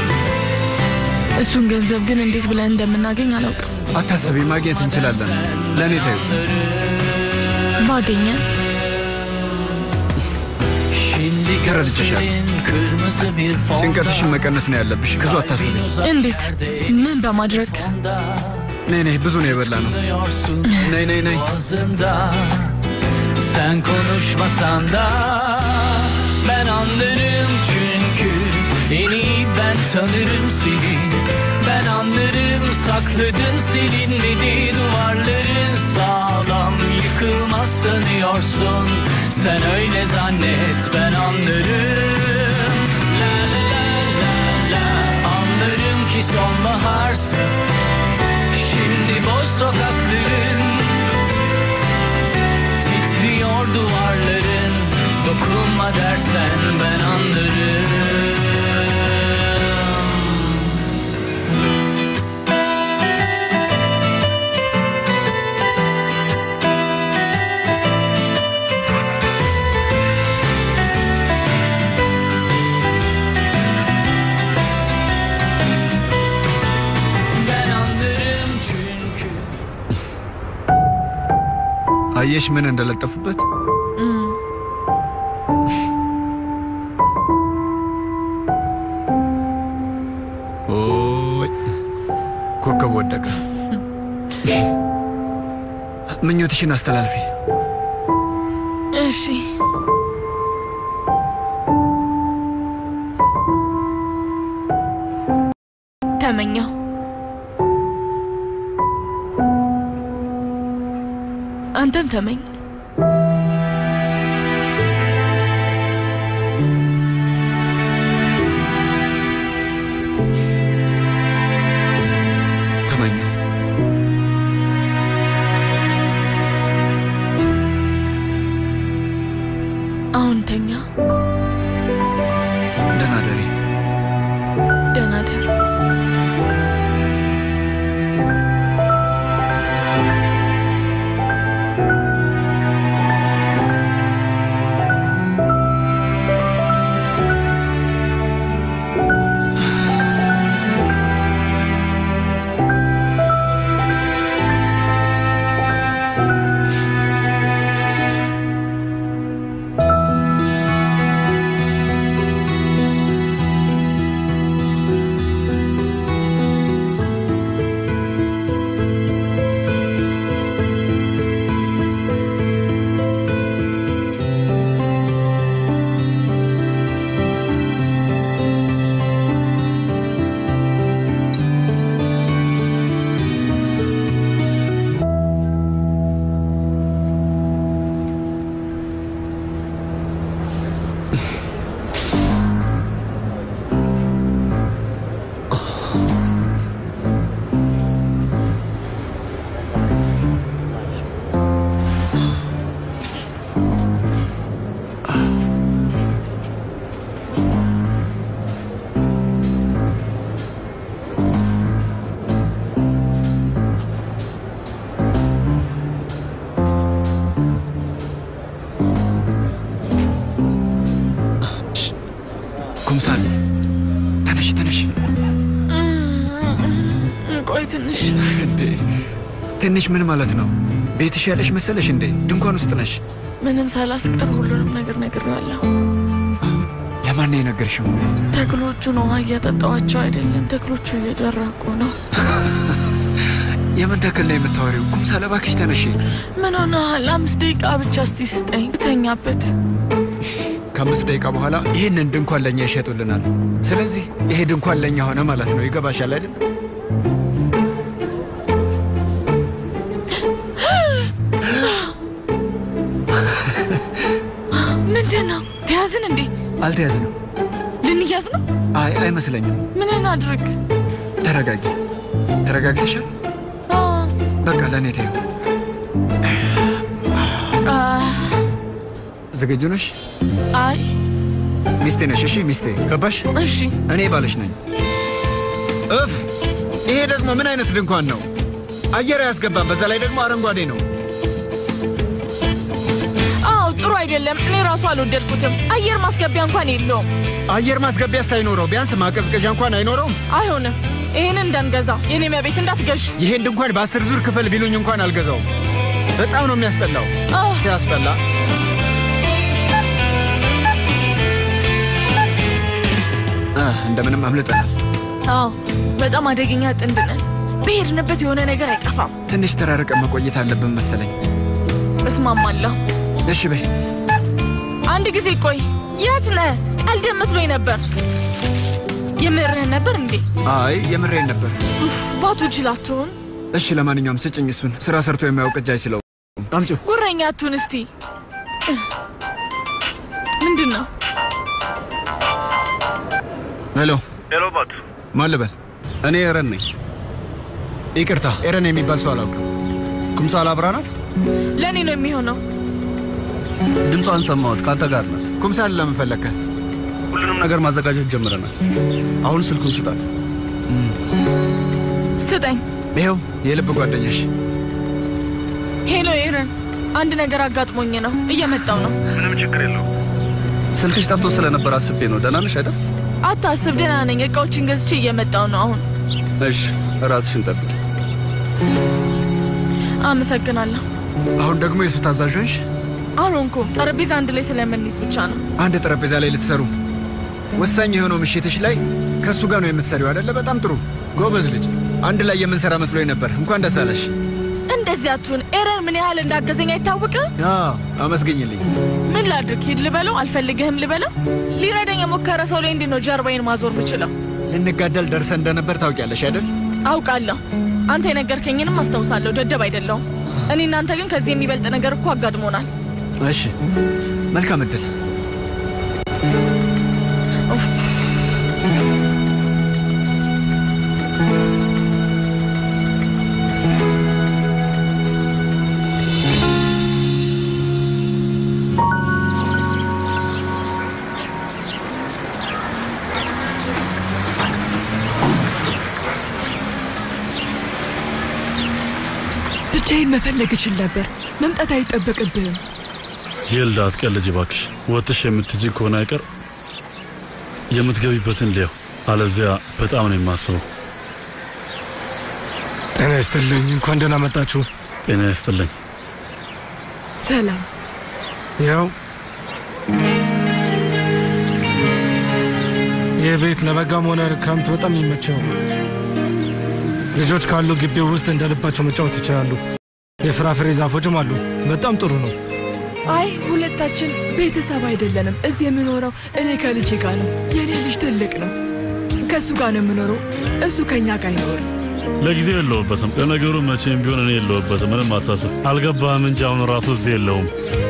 S1: እሱን ገንዘብ ግን እንዴት ብለን እንደምናገኝ አላውቅም።
S13: አታስቢ፣ ማግኘት እንችላለን። ለእኔ ተይው።
S1: ባገኘን
S16: Şimdi gözlerin kırmızı bir fonda
S13: ጭንቀትሽን መቀነስ ነው ያለብሽ። ብዙ አታስቢ።
S1: እንዴት? ምን በማድረግ?
S13: ነይ ነይ፣ ብዙ ነው የበላ ነው። ነይ ነይ ነይ።
S16: boğazımda Sen konuşmasan da Ben anlarım çünkü En iyi ben tanırım seni Ben anlarım sakladın silinmedi duvarların Sağlam yıkılmaz sanıyorsun Sen öyle zannet ben anlarım La la la la la Anlarım ki sonbaharsın Şimdi boş sokakların Titriyor duvarların Dokunma dersen ben anlarım Ben anlarım çünkü
S13: አየሽ ምን እንደለጠፉበት? ኦይ ኮከብ ወደቀ። ምኞትሽን አስተላልፊ።
S1: እሺ ተመኘው አንተም ተመኝ
S13: ተመኘው።
S1: አሁን ተኛ
S13: ደህና ደሪ።
S1: ደህና ደር
S13: ኩምሳል ተነሽ ተነሽ።
S1: ቆይ ትንሽ
S13: እንዴ ትንሽ ምን ማለት ነው? ቤትሽ ያለሽ መሰለሽ እንዴ? ድንኳን ውስጥ ነሽ።
S1: ምንም ሳላስቀር ሁሉንም ነገር ነግሬዋለሁ።
S13: ለማን ነው የነገርሽው?
S1: ተክሎቹን ውሃ እያጠጣዋቸው አይደለም፣ ተክሎቹ እየደረቁ ነው።
S13: የምን ተክል ነው የምታወሪው? ኩምሳል እባክሽ ተነሽ።
S1: ምን ሆነሃል? አምስት ደቂቃ ብቻ እስቲ ስጠኝ ብተኛበት።
S13: ከአምስት ደቂቃ በኋላ ይህንን ድንኳን ለእኛ ይሸጡልናል። ስለዚህ ይሄ ድንኳን ለእኛ ሆነ ማለት ነው። ይገባሻል አይደል?
S1: ምንድን ነው? ተያዝን እንዴ?
S13: አልተያዝንም።
S1: ልንያዝ ነው?
S13: አይ አይመስለኝም።
S1: ምን አድርግ?
S13: ተረጋጊ። ተረጋግተሻል? በቃ ለእኔ ተይው። ዝግጁ ነሽ?
S1: አይ
S13: ሚስቴ ነሽ? እሺ ሚስቴ። ገባሽ?
S1: እሺ
S13: እኔ ባልሽ ነኝ። እፍ! ይሄ ደግሞ ምን አይነት ድንኳን ነው? አየር አያስገባም። በዛ ላይ ደግሞ አረንጓዴ ነው።
S1: አዎ ጥሩ አይደለም። እኔ ራሱ አልወደድኩትም። አየር ማስገቢያ እንኳን የለውም።
S13: አየር ማስገቢያ ሳይኖረው ቢያንስ ማቀዝቀዣ እንኳን አይኖረውም።
S1: አይሆንም። ይህንን እንዳንገዛ የኔ ቤት እንዳትገዥ።
S13: ይሄን ድንኳን በአስር ዙር ክፈል ቢሉኝ እንኳን አልገዛውም። በጣም ነው የሚያስጠላው። ሲያስጠላ። አህ፣ እንደምንም አምልጠናል።
S1: አዎ በጣም አደገኛ ጥንድ ነን። በሄድንበት የሆነ ነገር አይጠፋም።
S13: ትንሽ ተራርቀን መቆየት አለብን መሰለኝ።
S1: እስማማለሁ።
S13: እሺ በይ።
S1: አንድ ጊዜ ቆይ፣ የት ነህ? ቀልድ መስሎኝ ነበር። የምርህን ነበር እንዴ?
S13: አይ የምሬን ነበር።
S1: ባቱ ጅል አትሁን።
S13: እሺ ለማንኛውም ስጭኝ እሱን። ስራ ሰርቶ የማያውቅ እጅ አይችለው። አምጪው።
S1: ጉረኛ አትሁን እስቲ። ምንድን ነው?
S13: ሄሎ
S7: ሄሎ ባቱ
S13: ማን ልበል?
S7: እኔ ኤረን ነኝ።
S13: ይቅርታ ኤረን የሚባል ሰው አላውቅም።
S7: ኩምሳል አብራ ናት?
S1: ለእኔ ነው የሚሆነው።
S7: ድምጿን ሰማሁት። ከአንተ ጋር ናት።
S13: ኩምሳል ለምን ፈለግከ?
S7: ሁሉንም ነገር ማዘጋጀት ጀምረናል። አሁን ስልኩን ስጣል።
S1: ስጠኝ።
S13: ይኸው የልብ ጓደኛሽ።
S1: ሄሎ ኤረን፣ አንድ ነገር አጋጥሞኝ ነው። እየመጣው ነው።
S7: ምንም ችግር የለው። ስልክሽ ጠፍቶ ስለነበር አስቤ ነው። ደህና ነሽ አይደል?
S1: አታስብ፣ ደህና ነኝ። እቃዎችን ገዝቼ እየመጣው ነው አሁን።
S7: እሺ፣ ራስሽን ጠብቂ።
S1: አመሰግናለሁ።
S13: አሁን ደግሞ የእሱ ታዛዥ ሆንሽ?
S1: አልሆንኩም። ጠረጴዛ አንድ ላይ ስለምንይዝ ብቻ ነው።
S13: አንድ ጠረጴዛ ላይ ልትሰሩ ወሳኝ የሆነው ምሽትሽ ላይ ከእሱ ጋር ነው የምትሰሪው አይደለ? በጣም ጥሩ ጎበዝ ልጅ። አንድ ላይ የምንሰራ መስሎኝ ነበር። እንኳን ደስ አለሽ።
S1: እንደዚህ አትሁን። ኤረን ምን ያህል እንዳገዘኝ አይታወቅም?
S13: አዎ፣ አመስግኝልኝ።
S1: ምን ላድርግ? ሂድ ልበለው? አልፈልግህም ልበለው? ሊረዳኝ የሞከረ ሰው ላይ እንዲህ ነው ጀርባዬን ማዞር ምችለው?
S13: ልንጋደል ደርሰን እንደነበር ታውቂያለሽ አይደል?
S1: አውቃለሁ። አንተ የነገርከኝንም አስታውሳለሁ። ደደብ አይደለሁም። እኔ እናንተ ግን ከዚህ የሚበልጥ ነገር እኮ አጋጥሞናል።
S13: እሺ፣ መልካም እድል።
S4: ብቻዬን መፈለግ እችል ነበር። መምጣት አይጠበቅብህም።
S8: ይልዳ አትቀልጅ እባክሽ። ወጥሽ የምትጅ ከሆነ አይቀር የምትገቢበትን ሊያው፣ አለዚያ በጣም ነው የማስበው።
S14: ጤና ይስጥልኝ። እንኳን ደህና መጣችሁ።
S8: ጤና ይስጥልኝ።
S4: ሰላም።
S14: ያው ይህ ቤት ለበጋም ሆነ ክረምት በጣም የሚመቸው ልጆች ካሉ ግቢው ውስጥ እንደ ልባቸው መጫወት ይችላሉ። የፍራፍሬ ዛፎችም አሉ። በጣም ጥሩ ነው።
S4: አይ ሁለታችን ቤተሰብ አይደለንም። እዚህ የምኖረው እኔ ከልጄ ጋር ነው። የእኔ ልጅ ትልቅ ነው። ከእሱ ጋር ነው የምኖረው። እሱ ከእኛ ጋር አይኖርም።
S8: ለጊዜው የለውበትም። ለነገሩ መቼም ቢሆን እኔ የለውበትም። ምንም አታስብ። አልገባህም እንጂ አሁን ራሱ እዚህ የለውም።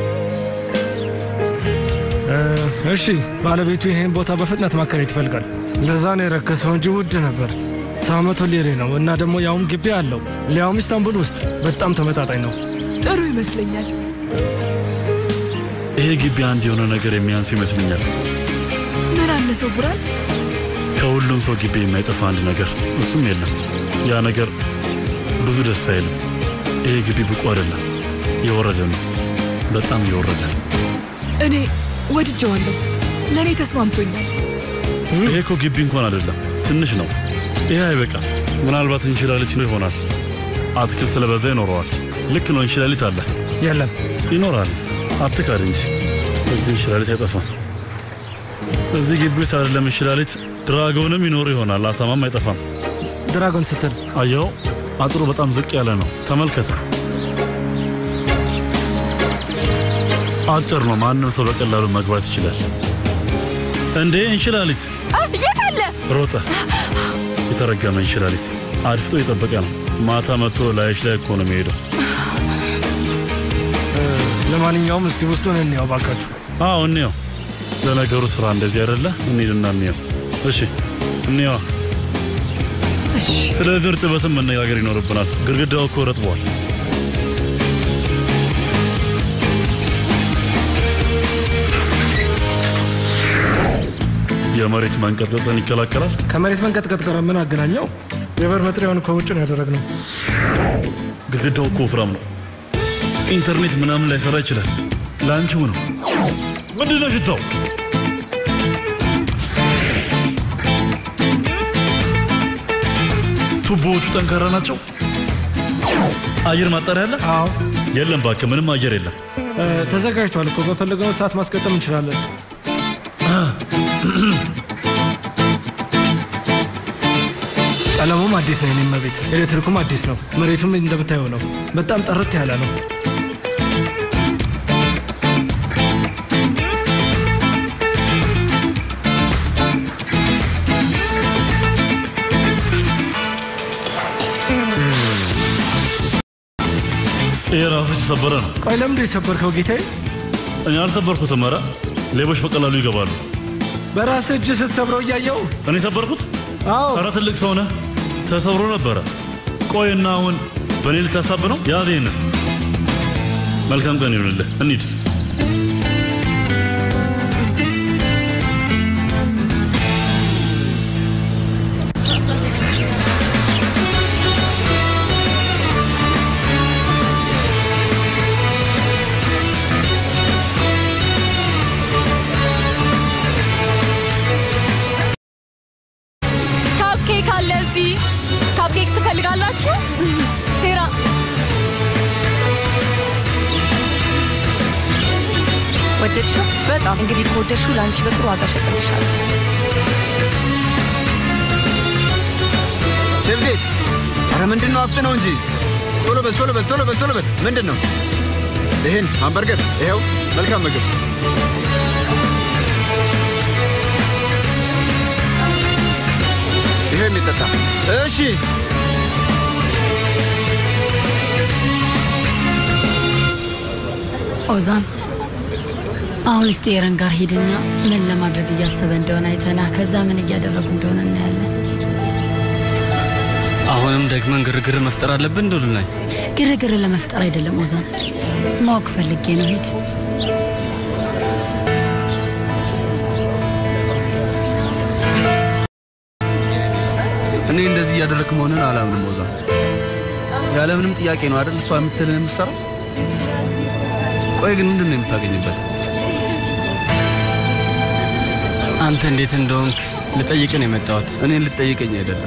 S14: እ፣ እሺ ባለቤቱ ይሄን ቦታ በፍጥነት ማከራየት ይፈልጋል። ለዛ ነው የረከሰው እንጂ ውድ ነበር። ሰው መቶ ሊሬ ነው እና ደግሞ ያውም ግቢ አለው ሊያውም ኢስታንቡል ውስጥ በጣም ተመጣጣኝ ነው።
S4: ጥሩ ይመስለኛል።
S8: ይሄ ግቢ አንድ የሆነ ነገር የሚያንሱ ይመስለኛል።
S4: ምን አነሰው ቡራን?
S8: ከሁሉም ሰው ግቢ የማይጠፋ አንድ ነገር፣ እሱም የለም። ያ ነገር ብዙ ደስ አይልም። ይሄ ግቢ ብቁ አይደለም፣ የወረደ ነው። በጣም የወረደ
S4: እኔ ወድጀዋለሁ። ለእኔ ተስማምቶኛል።
S8: ይሄ እኮ ግቢ እንኳን አይደለም፣ ትንሽ ነው። ይሄ አይበቃም። ምናልባት እንሽላሊት ነው ይሆናል። አትክልት ስለበዛ ይኖረዋል። ልክ ነው፣ እንሽላሊት አለ።
S14: የለም
S8: ይኖራል። አትካድ እንጂ እዚህ እንሽላሊት አይጠፋም። እዚህ ግቢ ውስጥ አይደለም እንሽላሊት፣ ድራጎንም ይኖር ይሆናል። አሳማም አይጠፋም።
S14: ድራጎን ስትል
S8: አየው፣ አጥሩ በጣም ዝቅ ያለ ነው። ተመልከተ። አጭር ነው። ማንም ሰው በቀላሉ መግባት ይችላል። እንዴ እንሽላሊት
S1: የት አለ?
S8: ሮጠ። የተረገመ እንሽላሊት አድፍጦ የጠበቀ ነው። ማታ መጥቶ ላይሽ ላይ እኮ ነው የሚሄደው።
S14: ለማንኛውም እስቲ ውስጡን እንየው ባካችሁ።
S8: አዎ እንየው። ለነገሩ ስራ እንደዚህ አይደለ? እንሂድና እንየው። እሺ እንየዋ። ስለዚህ እርጥበትም መነጋገር ይኖርብናል። ግድግዳው እኮ ረጥቧል። የመሬት መንቀጥቀጥን ይከላከላል።
S14: ከመሬት መንቀጥቀጥ ጋር ምን አገናኘው? የበር መጥሪያውን ከውጭ ነው ያደረግነው።
S8: ግድግዳው እኮ ወፍራም ነው። ኢንተርኔት ምናምን ላይሰራ ይችላል። ለአንቺው ነው። ምንድን ነው ሽታው? ቱቦዎቹ ጠንካራ ናቸው። አየር ማጣሪያ አለ?
S14: አዎ።
S8: የለም እባክህ፣ ምንም አየር የለም።
S14: እ፣ ተዘጋጅቷል እኮ በፈለግነው ሰዓት ማስቀጠም እንችላለን። ቀለሙም አዲስ ነው። የኔም ቤት ኤሌክትሪኩም አዲስ ነው። መሬቱም እንደምታየው ነው። በጣም ጥርት ያለ ነው።
S8: ግላሶች የሰበረ ነው።
S14: ቆይ ለምንድን የሰበርከው ጌታዬ?
S8: እኔ አልሰበርኩትም። ኧረ ሌቦች በቀላሉ ይገባሉ።
S14: በራስህ እጅ ስትሰብረው እያየው
S8: እኔ ሰበርኩት?
S14: አዎ።
S8: ኧረ ትልቅ ሰው ነህ። ተሰብሮ ነበረ። ቆይና አሁን በእኔ ልታሳብ ነው? ያዝ ይህንን። መልካም ቀን ይሁንልህ። እንሂድ።
S1: ካፕኬክ አለ እዚህ። ካፕኬክ ትፈልጋላችሁ? ሴራ
S6: ወደድሽው? በጣም እንግዲህ ከወደድሽው ለአንቺ በጥሩ ዋጋ ሸጥልሻለሁ።
S13: ቼፍጌት፣ አረ ምንድን ነው? አፍጥነው እንጂ ቶሎ በል ቶሎ በል ቶሎ በል ቶሎ በል። ምንድን ነው? ይህን ሃምበርገር ይኸው። መልካም ምግብ። ይሄ የሚጠጣ እሺ።
S9: ኦዛን አሁን እስቲ ኤረን ጋር ሂድና ምን ለማድረግ እያሰበ እንደሆነ አይተና ከዛ ምን እያደረጉ እንደሆነ እናያለን።
S7: አሁንም ደግመን ግርግር መፍጠር አለብን ዶሉ ላይ
S9: ግርግር ለመፍጠር አይደለም ኦዛን፣ ማወቅ ፈልጌ ነው። ሂድ።
S7: እኔ እንደዚህ እያደረግክ መሆንን አላምንም። ወዛ ያለምንም ጥያቄ ነው አይደል እሷ የምትልን የምትሰራው? ቆይ ግን ምንድን ነው የምታገኝበት?
S3: አንተ እንዴት እንደሆንክ ልጠይቅ ነው የመጣሁት።
S7: እኔን ልጠይቀኝ አይደለም፣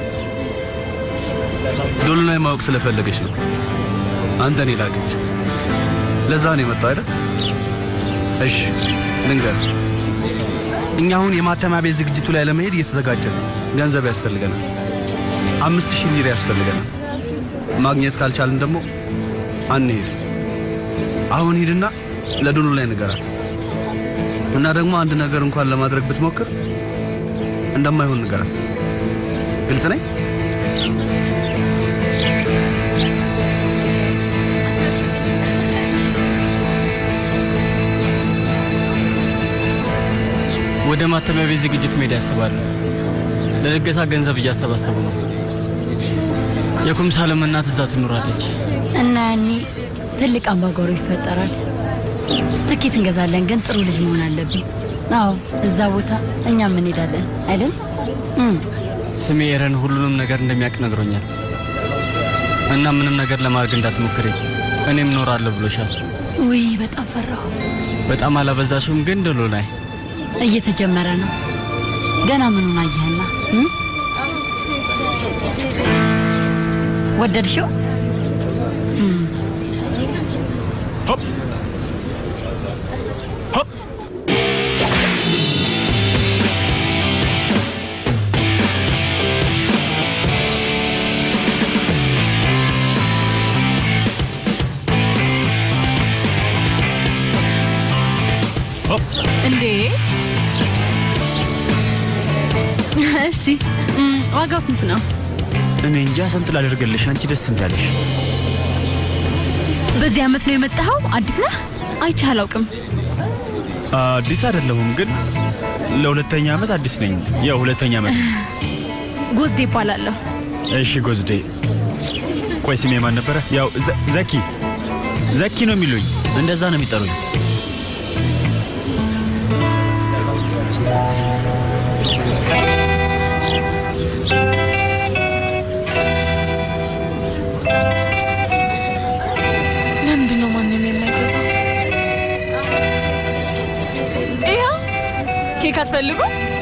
S7: ዶሉናይ ማወቅ ስለፈለገች ነው አንተን የላከች። ለዛ ነው የመጣው አይደል? እሺ ልንገር፣ እኛ አሁን የማተሚያ ቤት ዝግጅቱ ላይ ለመሄድ እየተዘጋጀን ነው። ገንዘብ ያስፈልገናል። አምስት ሺህ ሊር ያስፈልገናል። ማግኘት ካልቻልን ደግሞ አንሄድ። አሁን ሂድና ለዶሉ ላይ ንገራት እና ደግሞ አንድ ነገር እንኳን ለማድረግ ብትሞክር እንደማይሆን ንገራት። ግልጽ ነኝ?
S3: ወደ ማተሚያ ቤት ዝግጅት መሄድ ያስባሉ። ለልገሳ ገንዘብ እያሰባሰቡ ነው። የኩምሳለም እናት እዛ ትኖራለች።
S9: እና ያኔ ትልቅ አምባጓሮ ይፈጠራል። ትኬት እንገዛለን፣ ግን ጥሩ ልጅ መሆን አለብኝ። አዎ እዛ ቦታ እኛም እንሄዳለን አይደል? እም፣
S3: ስሜ ኤረን ሁሉንም ነገር እንደሚያውቅ ነግሮኛል። እና ምንም ነገር ለማድረግ እንዳትሞክሪ እኔም እኖራለሁ ብሎሻል።
S9: ውይ በጣም ፈራሁ።
S3: በጣም አላበዛሽም ግን ድሎ ላይ
S9: እየተጀመረ ነው። ገና ምኑን አየህና እም? ወደድሽው? እም፣
S1: እንዴ! እሺ እም፣ ዋጋው ስንት ነው?
S2: እኔ እንጃ ስንት ላደርግልሽ፣ አንቺ ደስ እንዳለሽ።
S1: በዚህ ዓመት ነው የመጣኸው? አዲስ ነህ? አይቼህ አላውቅም።
S2: አዲስ አይደለሁም ግን ለሁለተኛ ዓመት አዲስ ነኝ። ያው ሁለተኛ ዓመት ነው።
S1: ጎዝዴ ይባላለሁ።
S2: እሺ ጎዝዴ። ቆይ ስሜ ማን ነበረ? ያው ዘ- ዘኪ ዘኪ ነው የሚሉኝ።
S3: እንደዛ ነው የሚጠሩኝ።
S1: ለምንድን ነው ማንም የማይገዛው? ይኸው ኬክ አትፈልጉ?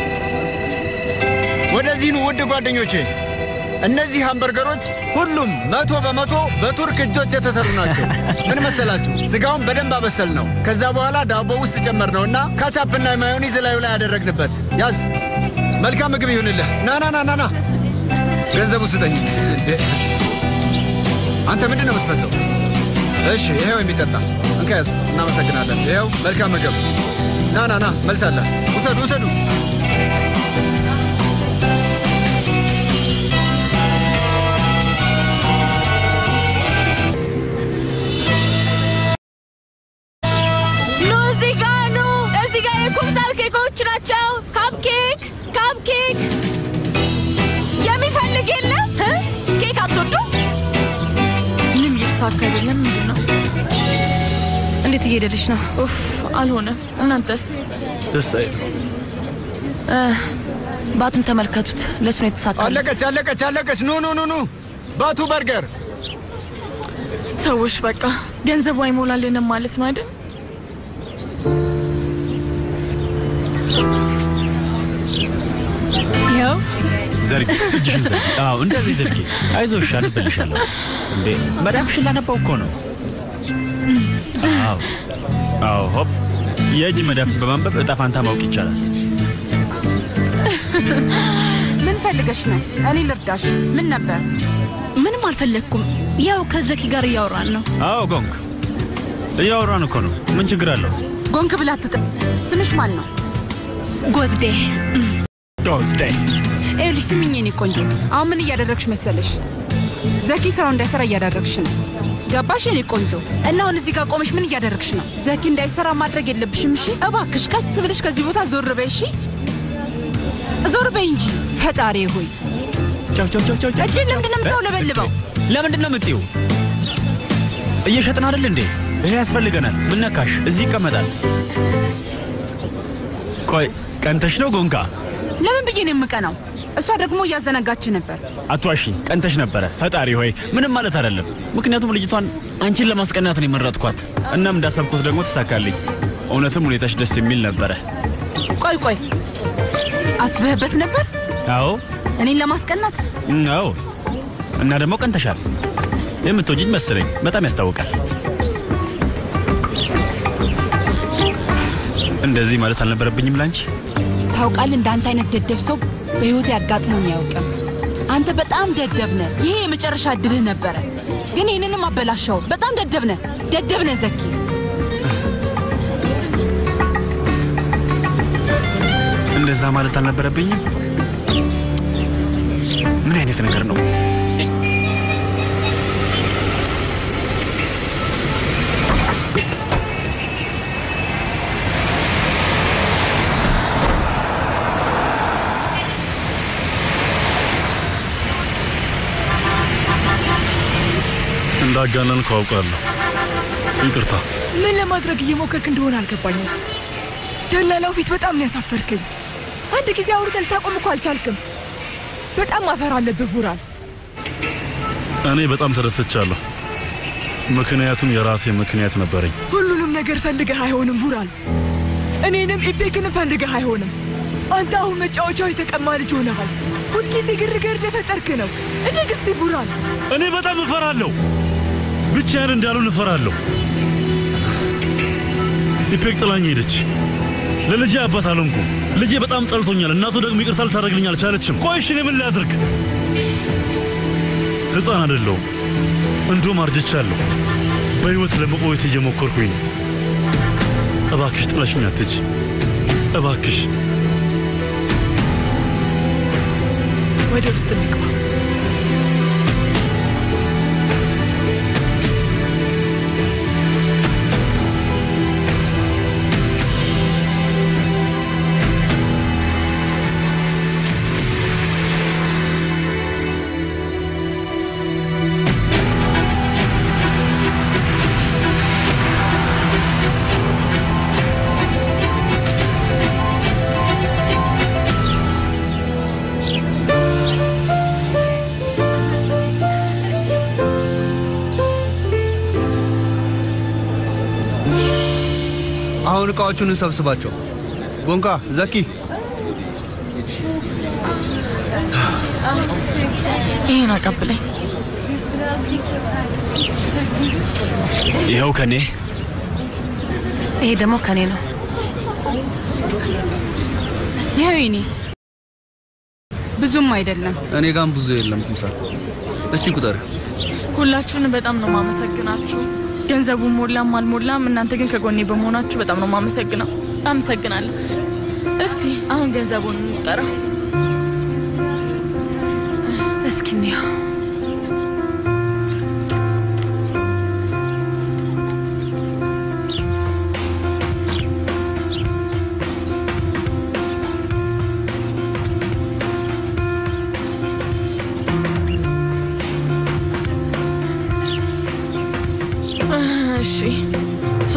S13: ወደዚህ ኑ ውድ ጓደኞቼ። እነዚህ ሃምበርገሮች ሁሉም መቶ በመቶ በቱርክ እጆች የተሰሩ ናቸው። ምን መሰላችሁ? ስጋውን በደንብ አበሰል ነው። ከዛ በኋላ ዳቦ ውስጥ ጨመር ነው እና ካቻፕና ማዮኒዝ ላዩ ላይ ያደረግንበት። ያዝ። መልካም ምግብ ይሁንልህ። ና ና ና ና ና ገንዘቡ ስጠኝ። እንዴ! አንተ ምንድን ነው የምትፈሰው? እሺ ይሄው የሚጠጣ እንካ ያዝ። እናመሰግናለን። ይሄው መልካም ምግብ። ና ና ና መልሳለህ። ውሰዱ ውሰዱ።
S1: እየተሳካ አይደለም። ምንድን ነው?
S6: እንዴት እየሄደልሽ ነው?
S1: ኡፍ አልሆነም። እናንተስ?
S7: ደስ አይል።
S6: እ፣ ባቱን ተመልከቱት። ለእሱ ነው የተሳካ።
S13: አለቀች አለቀች አለቀች። ኑ ኑ ኑ ኑ ባቱ በርገር
S1: ሰዎች በቃ ገንዘቡ አይሞላልንም ማለት ነው አይደል?
S9: ይኸው
S3: ዘርጊ፣ እጅሽን ዘርጊ። አዎ እንደዚህ ዘርጊ። አይዞሽ፣ አነብልሻለሁ። እንዴ መዳፍሽን ላነባው እኮ ነው። አዎ አዎ፣ ሆፕ የእጅ መዳፍን በማንበብ እጣ ፋንታ ማወቅ ይቻላል።
S5: ምን ፈልገሽ ነው? እኔ ልርዳሽ። ምን ነበር?
S9: ምንም አልፈለግኩም። ያው ከዘኪ ጋር እያወራን ነው።
S3: አዎ ጎንክ፣ እያወራን እኮ ነው። ምን ችግር አለው?
S5: ጎንክ ብላ አትጥሪ። ስምሽ ማን ነው?
S9: ጎዝዴ
S3: ጎዝዴ።
S5: ይኸውልሽ ስሚኝ የኔ ቆንጆ፣ አሁን ምን እያደረግሽ መሰለሽ? ዘኪ ስራው እንዳይሰራ እያደረግሽ ነው። ገባሽ የኔ ቆንጆ? እና አሁን እዚህ ጋር ቆመሽ ምን እያደረግሽ ነው? ዘኪ እንዳይሰራ ማድረግ የለብሽም እሺ? እባክሽ ቀስ ብለሽ ከዚህ ቦታ ዞር በይ እሺ? ዞር በይ እንጂ ፈጣሪ ሆይ።
S3: ቻው ቻው ቻው ቻው።
S5: እጅን ለምንድን ነው የምታውለበልበው?
S3: ለምንድን ነው የምትይው? እየሸጥን አይደል እንዴ? ይሄ ያስፈልገናል። ምን ነካሽ? እዚህ ይቀመጣል። ቆይ ቀንተሽ ነው ጎንካ?
S5: ለምን ብዬ ነው የምቀናው? እሷ ደግሞ እያዘነጋች ነበር።
S3: አትዋሺ፣ ቀንተሽ ነበረ። ፈጣሪ ሆይ ምንም ማለት አይደለም። ምክንያቱም ልጅቷን አንቺን ለማስቀናት ነው የመረጥኳት። እናም እንዳሰብኩት ደግሞ ተሳካልኝ። እውነትም ሁኔታሽ ደስ የሚል ነበረ።
S5: ቆይ ቆይ፣ አስበህበት ነበር
S3: አዎ
S5: እኔን ለማስቀናት?
S3: አዎ። እና ደግሞ ቀንተሻል። የምትወጂኝ መሰለኝ። በጣም ያስታውቃል። እንደዚህ ማለት አልነበረብኝም ላንቺ።
S5: ታውቃለህ፣ እንዳንተ አይነት ደደብ ሰው በህይወት ያጋጥሞኝ አያውቅም። አንተ በጣም ደደብ ነህ። ይሄ የመጨረሻ እድልህ ነበረ፣ ግን ይህንንም አበላሻው። በጣም ደደብ ነህ፣ ደደብ ነህ ዘኪ።
S3: እንደዛ ማለት አልነበረብኝም። ምን አይነት ነገር ነው?
S8: እንዳጋነንኩ አውቃለሁ። ይቅርታ።
S4: ምን ለማድረግ እየሞከርክ እንደሆነ አልገባኝም። ደላላው ፊት በጣም ነው ያሳፈርከኝ። አንድ ጊዜ አውርተን ልታቆም እኮ አልቻልክም። በጣም አፈር አለብህ ቡራን።
S8: እኔ በጣም ተደስቻለሁ። ምክንያቱም የራሴ ምክንያት ነበረኝ።
S4: ሁሉንም ነገር ፈልገህ አይሆንም ቡራን። እኔንም ኢቤክንም ፈልገህ አይሆንም። አንተ አሁን መጫወቻው የተቀማ ልጅ ሆነሃል። ሁልጊዜ ግርግር እንደፈጠርክ ነው። እደግ እስቲ ቡራን።
S8: እኔ በጣም እፈራለሁ። ብቻዬን እንዳሉን እፈራለሁ። ኢፔክ ጥላኝ ሄደች። ለልጄ አባት አልሆንኩም። ልጄ በጣም ጠልቶኛል። እናቱ ደግሞ ይቅርታ ልታደርግልኝ አልቻለችም። ቆይ እሺ እኔ ምን ላድርግ? ሕፃን አይደለሁም፣ እንዲሁም አርጅቻለሁ። በሕይወት ለመቆየት እየሞከርኩኝ ነው። እባክሽ ጥለሽኝ አትሂጂ፣ እባክሽ።
S4: ወደ ውስጥ እንግባ።
S7: አሁን እቃዎቹን እንሰብስባቸው። ጎንካ፣ ዘኪ፣
S1: ይህን አቀብለኝ።
S3: ይኸው ከኔ
S6: ይሄ ደግሞ ከኔ ነው።
S5: ይኸው የኔ ብዙም አይደለም።
S7: እኔ ጋም ብዙ የለም። ኩምሳል እስቲ ቁጠር።
S1: ሁላችሁንም በጣም ነው ማመሰግናችሁ። ገንዘቡ ሞላም አልሞላም፣ እናንተ ግን ከጎኔ በመሆናችሁ በጣም ነው ማመሰግነው። አመሰግናለሁ። እስቲ አሁን ገንዘቡን እንጠራው።
S6: እስኪ እንየው።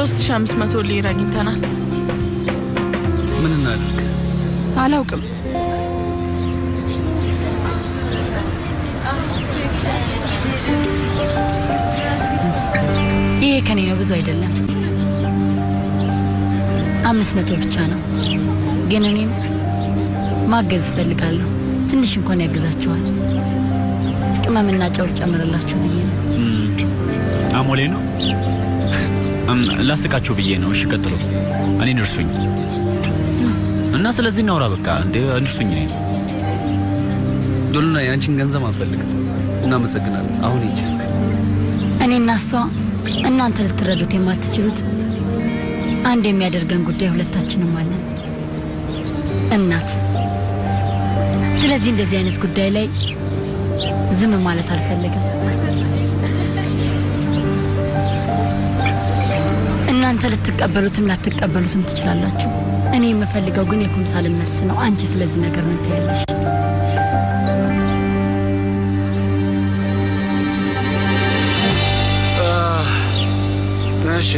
S1: 3500 ሊር አግኝተናል።
S7: ምን እናድርግ?
S5: አላውቅም።
S9: ይሄ ከኔ ነው፣ ብዙ አይደለም። አምስት መቶ ብቻ ነው። ግን እኔም ማገዝ እፈልጋለሁ። ትንሽ እንኳን ያግዛችኋል። ቅመምና ጨው ልጨምርላችሁ ብዬ ነው።
S3: አሞሌ ነው እም፣ ላስቃችሁ ብዬ ነው። እሺ ቀጥሎ። እኔን እርሱኝ እና ስለዚህ እናውራ። በቃ እንደ እንርሱኝ እኔን
S7: ዶሉና የአንቺን ገንዘብ አንፈልግም። እናመሰግናለን። አሁን ሂጅ።
S9: እኔና እሷ እናንተ ልትረዱት የማትችሉት አንድ የሚያደርገን ጉዳይ ሁለታችንም አለን፣ እናት። ስለዚህ እንደዚህ አይነት ጉዳይ ላይ ዝም ማለት አልፈልግም። እናንተ ልትቀበሉትም ላትቀበሉትም ትችላላችሁ። እኔ የምፈልገው ግን የኩምሳልን መልስ ነው። አንቺ ስለዚህ ነገር ምን ትያለሽ?
S17: እሺ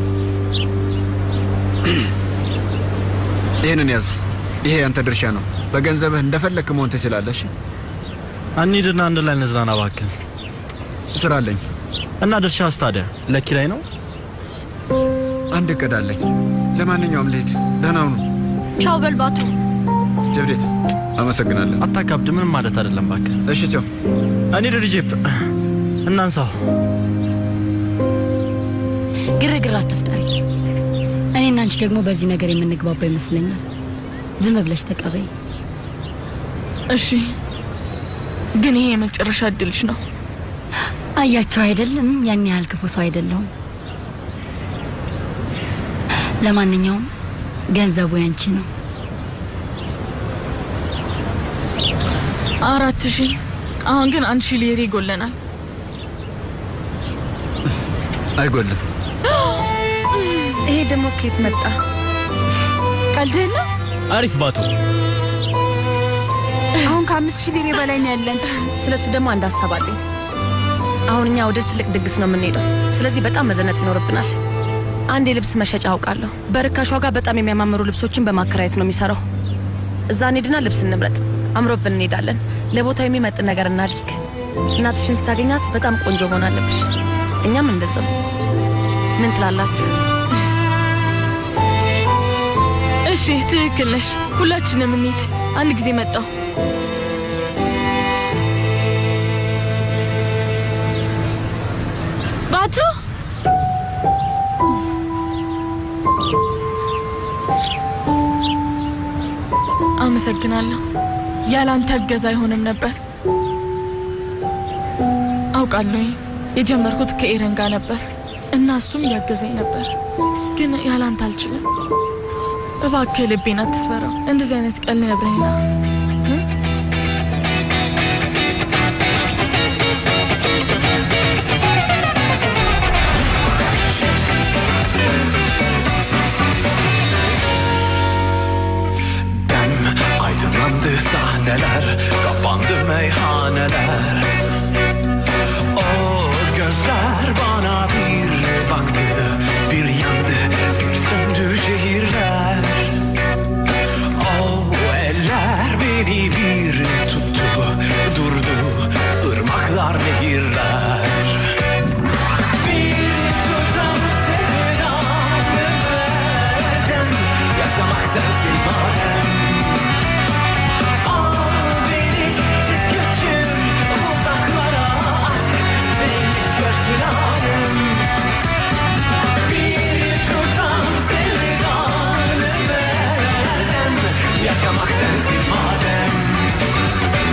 S17: ይህንን ያዝ። ይሄ ያንተ ድርሻ ነው። በገንዘብህ እንደፈለክ መሆን ትችላለሽ።
S15: እንሂድና አንድ ላይ እንዝናና እባክህ።
S17: ስራ አለኝ
S15: እና ድርሻስ ታዲያ ለኪራይ ነው?
S17: አንድ እቅድ አለኝ። ለማንኛውም ልሂድ። ደህና ሁኑ።
S9: ቻው በልባቱ።
S17: ጀብዴት፣ አመሰግናለሁ።
S15: አታካብድ። ምንም ማለት አይደለም እባክህ።
S17: እሺ ቻው።
S15: እንሂድ ሪጄፕ፣ እናንሳው።
S9: ግርግር አትፍጠሪ። እኔና አንቺ ደግሞ በዚህ ነገር የምንግባባ ይመስለኛል። ዝም ብለሽ ተቀበይ።
S1: እሺ፣ ግን ይሄ የመጨረሻ እድልሽ ነው።
S9: አያቸው አይደለም፣ ያን ያህል ክፉ ሰው አይደለሁም። ለማንኛውም ገንዘቡ ያንቺ ነው።
S1: አራት ሺህ አሁን ግን አንድ ሺህ ሊር ይጎለናል።
S17: አይጎልም።
S6: ይሄ ደግሞ ከየት መጣ?
S5: ቀልድህን ነው?
S3: አሪፍ ባቶ።
S5: አሁን ከአምስት ሺህ ሊሬ በላይ ነው ያለን።
S6: ስለሱ ደግሞ አንድ ሀሳብ አለኝ። አሁን እኛ ወደ ትልቅ ድግስ ነው የምንሄደው። ስለዚህ በጣም መዘነጥ ይኖርብናል። አንድ የልብስ መሸጫ አውቃለሁ። በርካሽ ዋጋ በጣም የሚያማምሩ ልብሶችን በማከራየት ነው የሚሰራው። እዛ እንሄድና ልብስ እንምረጥ። አምሮብን እንሄዳለን። ለቦታው የሚመጥን ነገር እናድርግ። እናትሽን ስታገኛት በጣም ቆንጆ መሆን አለብሽ። እኛም እንደዛው። ምን ትላላችሁ?
S1: እሺ፣ ትክክል ነሽ። ሁላችንም እንሂድ። አንድ ጊዜ መጣው። ባቱ አመሰግናለሁ። ያለ አንተ እገዛ አይሆንም ነበር። አውቃለሁ የጀመርኩት ከኤረን ጋር ነበር እና እሱም እያገዘኝ ነበር፣ ግን ያለ አንተ አልችልም። እባክህ ልቤን አትስበረው። እንደዚህ አይነት ቀል ነብረኝና
S16: Dem aydınlandı sahneler Kapandı meyhaneler O gözler bana bir baktı Bir yandı bir söndü şehirler O eller beni bir tuttu Durdu ırmaklar nehirler Bir tutam sevdanı verdim Yaşamak sensin madem Al beni çık götür uzaklara Aşk neymiş görsün alem Bir tutam sevdanı verdim Yaşamak sensin madem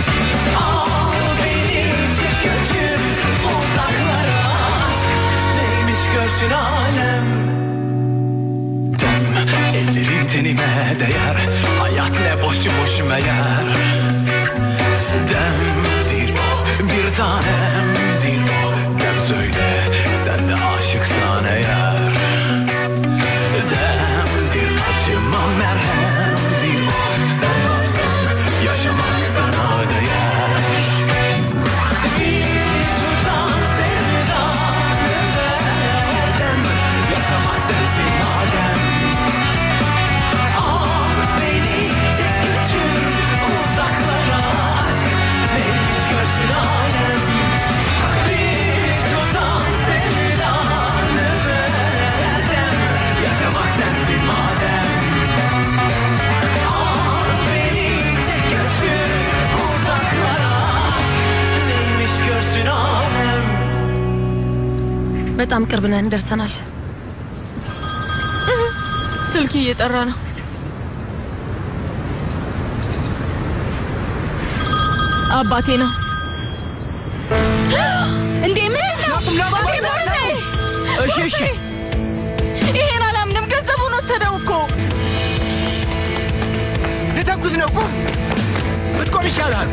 S6: በጣም ቅርብ ነን፣ ደርሰናል።
S1: ስልክ እየጠራ ነው። አባቴ ነው። እንዴ ምን ነው? አባቴ ሞርሴ!
S3: እሺ እሺ
S1: ይሄን አላምንም። ገንዘቡን ወሰደው እኮ።
S13: ልተኩስ ነው። ቁም! ብትቆም ይሻላል።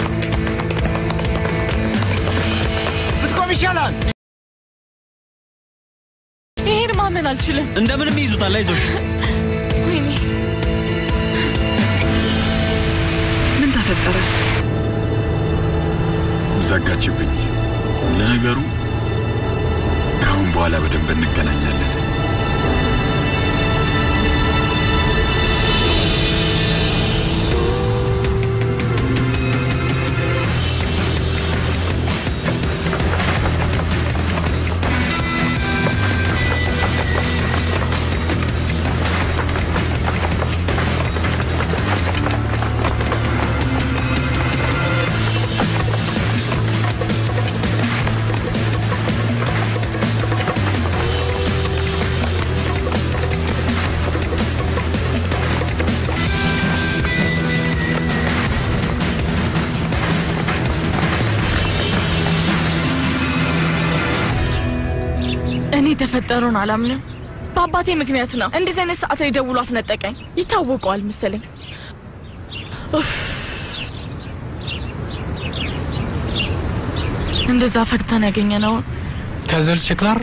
S13: ብትቆም ይሻላል።
S1: ይሄን ማመን አልችልም።
S3: እንደምንም ይይዙታል። አይዞሽ።
S1: ወይኔ
S4: ምን ተፈጠረ?
S2: ዘጋችብኝ። ለነገሩ ከአሁን በኋላ በደንብ እንገናኛለን።
S1: እኔ የተፈጠረውን አላምንም። በአባቴ ምክንያት ነው። እንደዚህ አይነት ሰዓት ላይ ደውሎ አስነጠቀኝ። ይታወቀዋል መሰለኝ። ኡፍ። እንደዛ ፈግተን ያገኘ ነው።
S18: ከዘልችክላር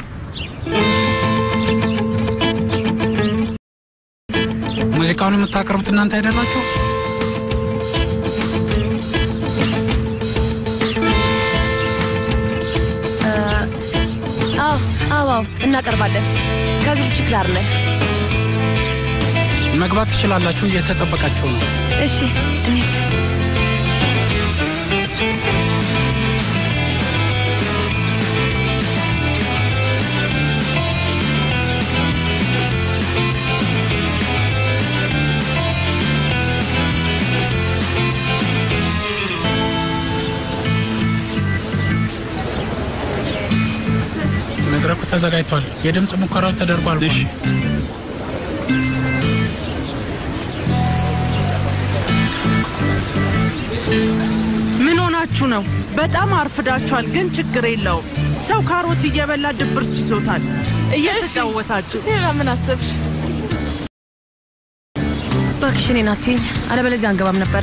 S18: ሙዚቃውን የምታቀርቡት እናንተ አይደላችሁ?
S6: አዎ አዎ አዎ፣ እናቀርባለን። ከዚህ ችክላር ነን።
S18: መግባት ትችላላችሁ። እየተጠበቃችሁ ነው።
S6: እሺ እንሂድ።
S18: መድረኩ ተዘጋጅቷል። የድምፅ ሙከራው ተደርጓል። እሺ
S19: ምን ሆናችሁ ነው? በጣም አርፍዳችኋል፣ ግን ችግር የለውም። ሰው ካሮት እየበላ ድብርት ይዞታል። እየተጫወታችሁ
S1: ሴራ ምን አሰብሽ?
S6: እባክሽ እኔን አትይኝ፣ አለበለዚያ አንገባም ነበረ።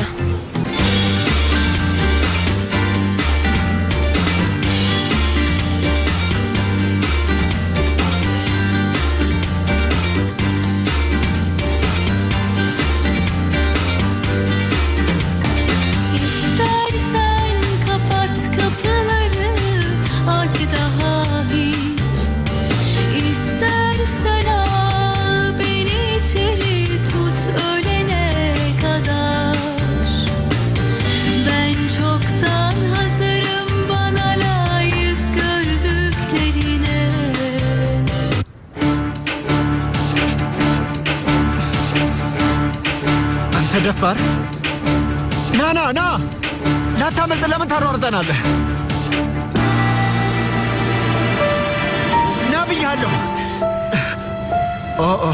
S16: İstersen kapat kapıları aç daha hiç İstersen al beni içeri tut ölene kadar Ben çoktan hazırım bana layık gördüklerine
S13: አንተ ደፋር! ና ና ና! ላታመልጥ ለምን ታሯርጠናለህ? ና ብያለሁ። ኦ ኦ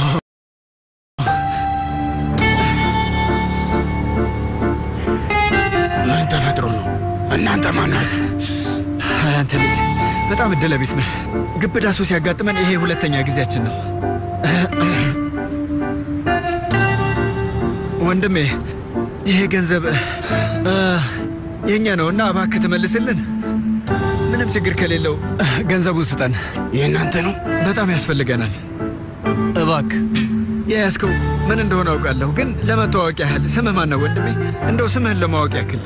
S17: ምን ተፈጥሮ ነው? እናንተ ማን ናችሁ?
S13: አይ አንተ ልጅ በጣም እድለ ቢስ ነህ። ግብዳ ሰው ሲያጋጥመን ይሄ ሁለተኛ ጊዜያችን ነው። ወንድሜ ይሄ ገንዘብ እ፣ የእኛ ነውና እባክህ ትመልስልን። ምንም ችግር ከሌለው ገንዘቡን ስጠን።
S17: የእናንተ ነው?
S13: በጣም ያስፈልገናል። እባክህ የያዝከው ምን እንደሆነ አውቃለሁ፣ ግን ለመተዋወቅ ያህል ስምህ ማን ነው ወንድሜ? እንደው ስምህን ለማወቅ ያክል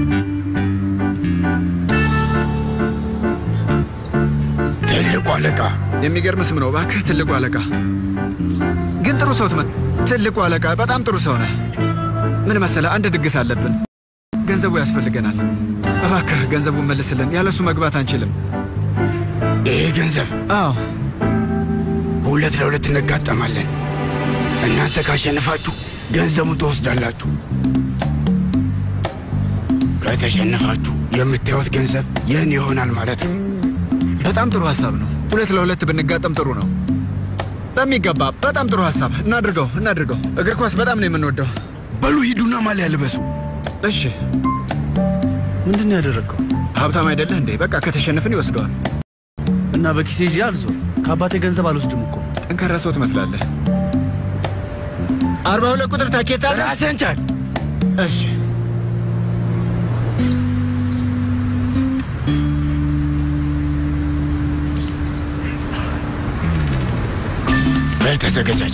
S17: ትልቁ አለቃ።
S13: የሚገርም ስም ነው። እባክህ ትልቁ አለቃ። ግን ጥሩ ሰው ትመ ትልቁ አለቃ፣ በጣም ጥሩ ሰው ነህ። ምን መሰለህ፣ አንድ ድግስ አለብን። ገንዘቡ ያስፈልገናል። እባክህ ገንዘቡን መልስልን። ያለሱ መግባት አንችልም።
S17: ይሄ ገንዘብ?
S13: አዎ።
S17: ሁለት ለሁለት እንጋጠማለን። እናንተ ካሸነፋችሁ ገንዘቡን ትወስዳላችሁ። ከተሸነፋችሁ የምታዩት ገንዘብ ይህን ይሆናል ማለት ነው።
S13: በጣም ጥሩ ሀሳብ ነው። ሁለት ለሁለት ብንጋጠም ጥሩ ነው። በሚገባ በጣም ጥሩ ሀሳብ። እናድርገው እናድርገው። እግር ኳስ በጣም ነው የምንወደው።
S20: በሉ ሂዱና ማሊያ ልበሱ።
S13: እሺ።
S7: ምንድን ነው ያደረግከው?
S13: ሀብታም አይደለህ እንዴ? በቃ ከተሸነፍን ይወስደዋል።
S7: እና በኪሴ ይዤ አልዞር። ከአባቴ ገንዘብ አልወስድም እኮ።
S13: ጠንካራ ሰው ትመስላለህ። አርባ ሁለት ቁጥር ታኬታ
S20: ራስህን ቻል።
S13: እሺ
S20: በል ተዘገጃጅ።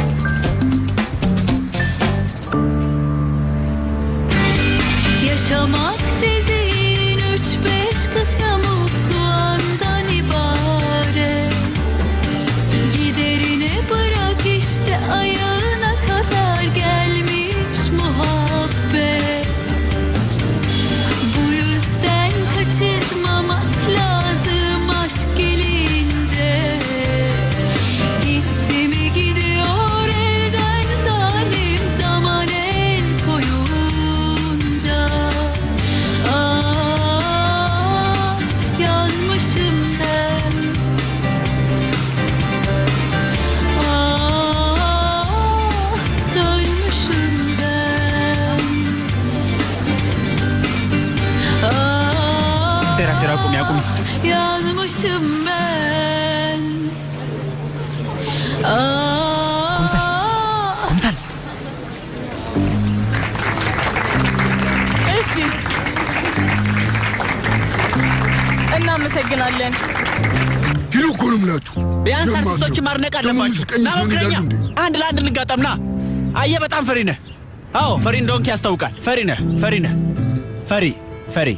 S16: Yaşamak dediğin üç beş kısa mutlu andan ibaret Giderini bırak işte ayağına kadar gelmiş muhabbet Bu yüzden kaçırmamak lazım aşk gelince Gitti mi gidiyor elden zalim zaman el koyunca Ah yanmışım ben Ah sönmüşüm ben Ah
S3: ሴራ ሴራ ቁሚ አቁሚ።
S16: yanmışım ben Ah
S3: ኩምሳል
S1: እሺ፣ እናመሰግናለን።
S20: ሂዱ እኮ ነው የምላችሁ።
S3: ቢያንስ
S20: ደማቅ ነው።
S3: አርቲስቶችን ማድነቅ
S20: ደግሞ
S3: አለባችሁ።
S20: ሙዚቀኞች
S3: ና
S20: ምን
S3: ሞክረኛ፣
S20: ይላሉ እንዴ?
S3: አንድ ለአንድ እንጋጠም። ና አየህ፣ በጣም ፈሪ ነህ። አዎ ፈሪ እንደሆንክ ያስታውቃል። ፈሪ ነህ፣ ፈሪ ነህ፣ ፈሪ ፈሪ።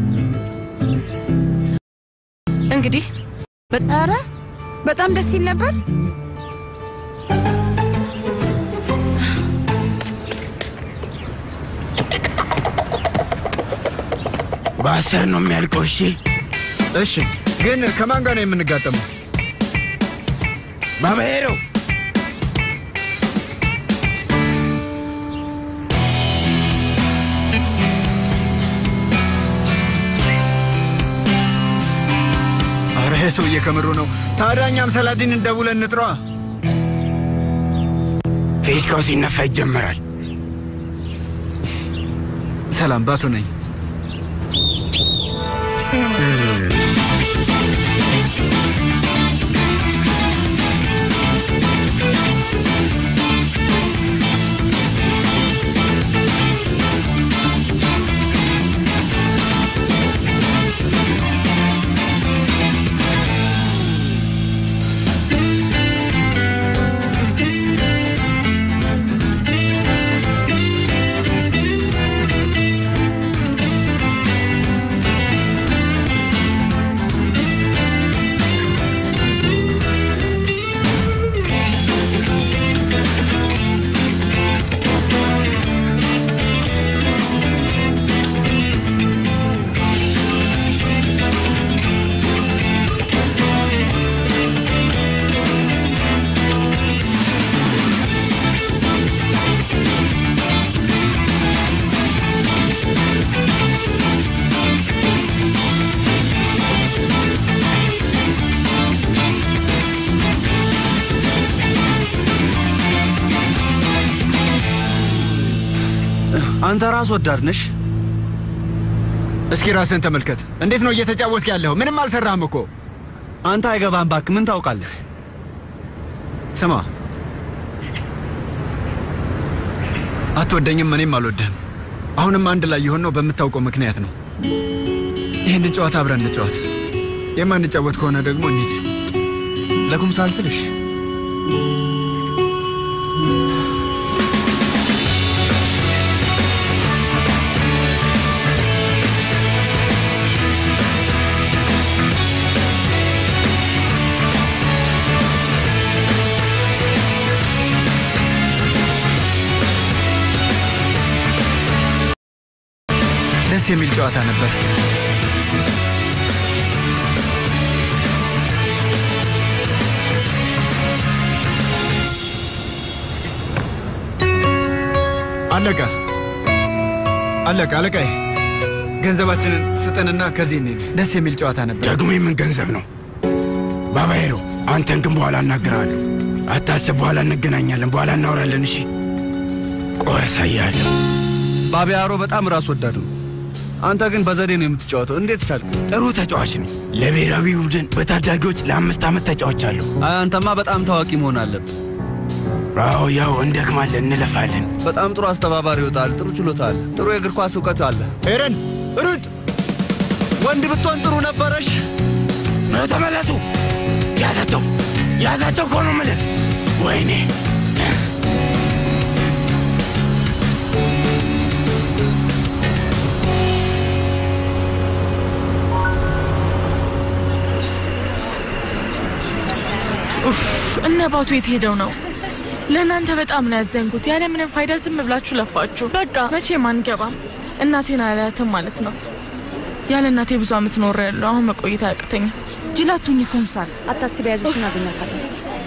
S5: እንግዲህ ኧረ በጣም ደስ ይል ነበር።
S20: በአስር ነው የሚያልቀው። እሺ
S13: እሺ። ግን ከማን ጋር ነው የምንጋጠመው?
S20: ባባሄሮ
S13: አረ ይሄ ሰውዬ ከምሩ ነው። ታዲያ እኛም ሰላዲንን ደውለን እንጥሯ።
S20: ፌሽካው ሲነፋ ይጀመራል።
S13: ሰላም ባቱ ነኝ።
S7: አንተ ራስ ወዳድ ነሽ።
S13: እስኪ ራስን ተመልከት። እንዴት ነው እየተጫወትክ ያለኸው? ምንም አልሰራህም እኮ።
S7: አንተ አይገባም እባክህ። ምን ታውቃለህ?
S13: ስማ፣ አትወደኝም፣ እኔም አልወድህም። አሁንም አንድ ላይ የሆነው በምታውቀው ምክንያት ነው። ይህንን ጨዋታ አብረን እንጫወት። የማንጫወት ከሆነ ደግሞ እንሂድ።
S7: ለኩምሳል ስልሽ
S13: ደስ የሚል ጨዋታ ነበር። አለቀ አለቀ። አለቃዬ ገንዘባችንን ስጠንና ከዚህ እንሂድ። ደስ የሚል ጨዋታ ነበር።
S20: ደግሞ የምን ገንዘብ ነው? ባባይሮ አንተን ግን በኋላ እናገራለሁ። አታስብ፣ በኋላ እንገናኛለን። በኋላ እናወራለን። እሺ፣ ቆይ አሳያለሁ።
S7: ባቢያሮ በጣም ራስ ወዳድ ነው። አንተ ግን በዘዴ ነው የምትጫወተው። እንዴት ቻልክ?
S20: ጥሩ ተጫዋች ነኝ። ለብሔራዊ ቡድን በታዳጊዎች ለአምስት ዓመት ተጫውቻለሁ።
S7: አይ አንተማ በጣም ታዋቂ መሆን አለብህ።
S20: አዎ፣ ያው እንደክማለን፣ እንለፋለን።
S7: በጣም ጥሩ አስተባባሪ ይወጣል። ጥሩ ችሎታ አለ። ጥሩ የእግር ኳስ እውቀት አለ።
S13: ኤረን ሩጥ!
S7: ወንድ ብትሆን ጥሩ ነበረሽ።
S20: ነው ተመለሱ። ያዛቸው፣ ያዛቸው እኮ ነው የምልህ። ወይኔ
S1: ኡፍ እነ ባቱ የት ሄደው ነው? ለእናንተ በጣም ነው ያዘንኩት። ያለ ምንም ፋይዳ ዝም ብላችሁ ለፋችሁ። በቃ መቼም አንገባም። እናቴን አላያትም ማለት ነው። ያለ እናቴ ብዙ አመት ኖር ያለው አሁን መቆየት አያቅተኝም።
S5: ጅላቱኝ ኮምሳል
S6: አታስቢ፣ ያዙሽ እናገኛታለን።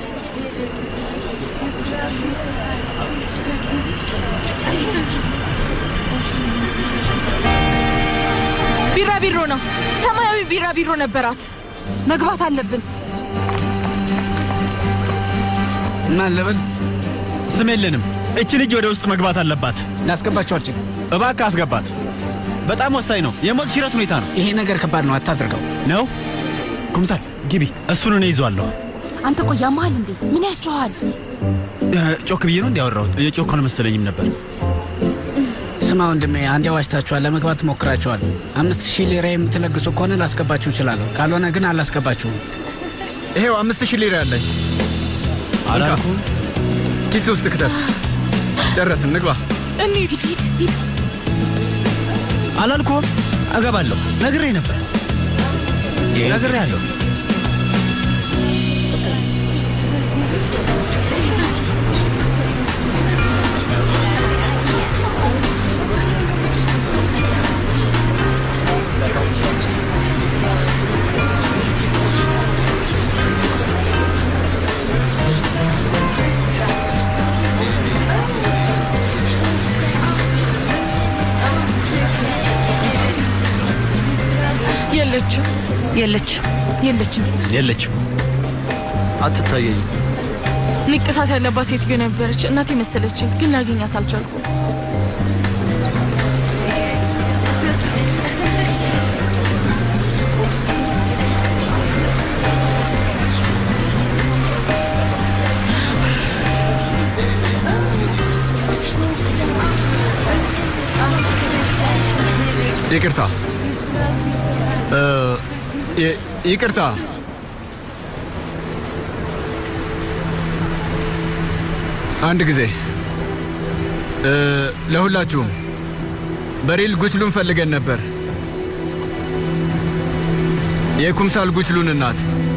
S1: ቢራቢሮ ነው፣ ሰማያዊ ቢራቢሮ ነበራት።
S5: መግባት አለብን።
S17: ማን ልበል?
S3: ስም የለንም። እች ልጅ ወደ ውስጥ መግባት አለባት።
S17: ላስገባቸው አልችልም።
S3: እባክህ አስገባት። በጣም ወሳኝ ነው። የሞት ሽረት ሁኔታ ነው።
S17: ይሄ ነገር ከባድ ነው፣ አታድርገው።
S3: ነው ኩምሳል ግቢ። እሱን እኔ ይዟለሁ።
S5: አንተ ቆይ ያመሃል እንዴ? ምን ያስጮሃል?
S3: ጮክ ብዬ ነው እንዲያወራሁት። የጮክ አልመሰለኝም ነበር።
S17: ስማ ወንድሜ፣ አንዴ ዋሽታችኋል፣ ለመግባት ሞክራችኋል። አምስት ሺህ ሊራ የምትለግሱ ከሆነ ላስገባችሁ እችላለሁ፣ ካልሆነ ግን አላስገባችሁም።
S13: ይሄው አምስት ሺህ ሊራ ያለኝ
S3: አላልኩም።
S13: ኪስ ውስጥ ክተት። ጨረስን፣ ንግባ።
S1: እንሂድ። ሂድ ሂድ።
S3: አላልኩም። እገባለሁ። ነግሬ ነበር። ነግሬ ያለሁ
S1: የለችም፣
S6: የለችም፣
S5: የለችም፣
S3: የለችም።
S7: አትታየኝም።
S1: ንቅሳት ያለባት ሴትዮ ነበረች። እናቴ መሰለችኝ፣ ግን ላገኛት አልቻልኩም።
S13: ይቅርታ እ፣ ይ- ይቅርታ አንድ ጊዜ እ፣ ለሁላችሁም በሪል ጉችሉን ፈልገን ነበር። የኩምሳል ጉችሉን እናት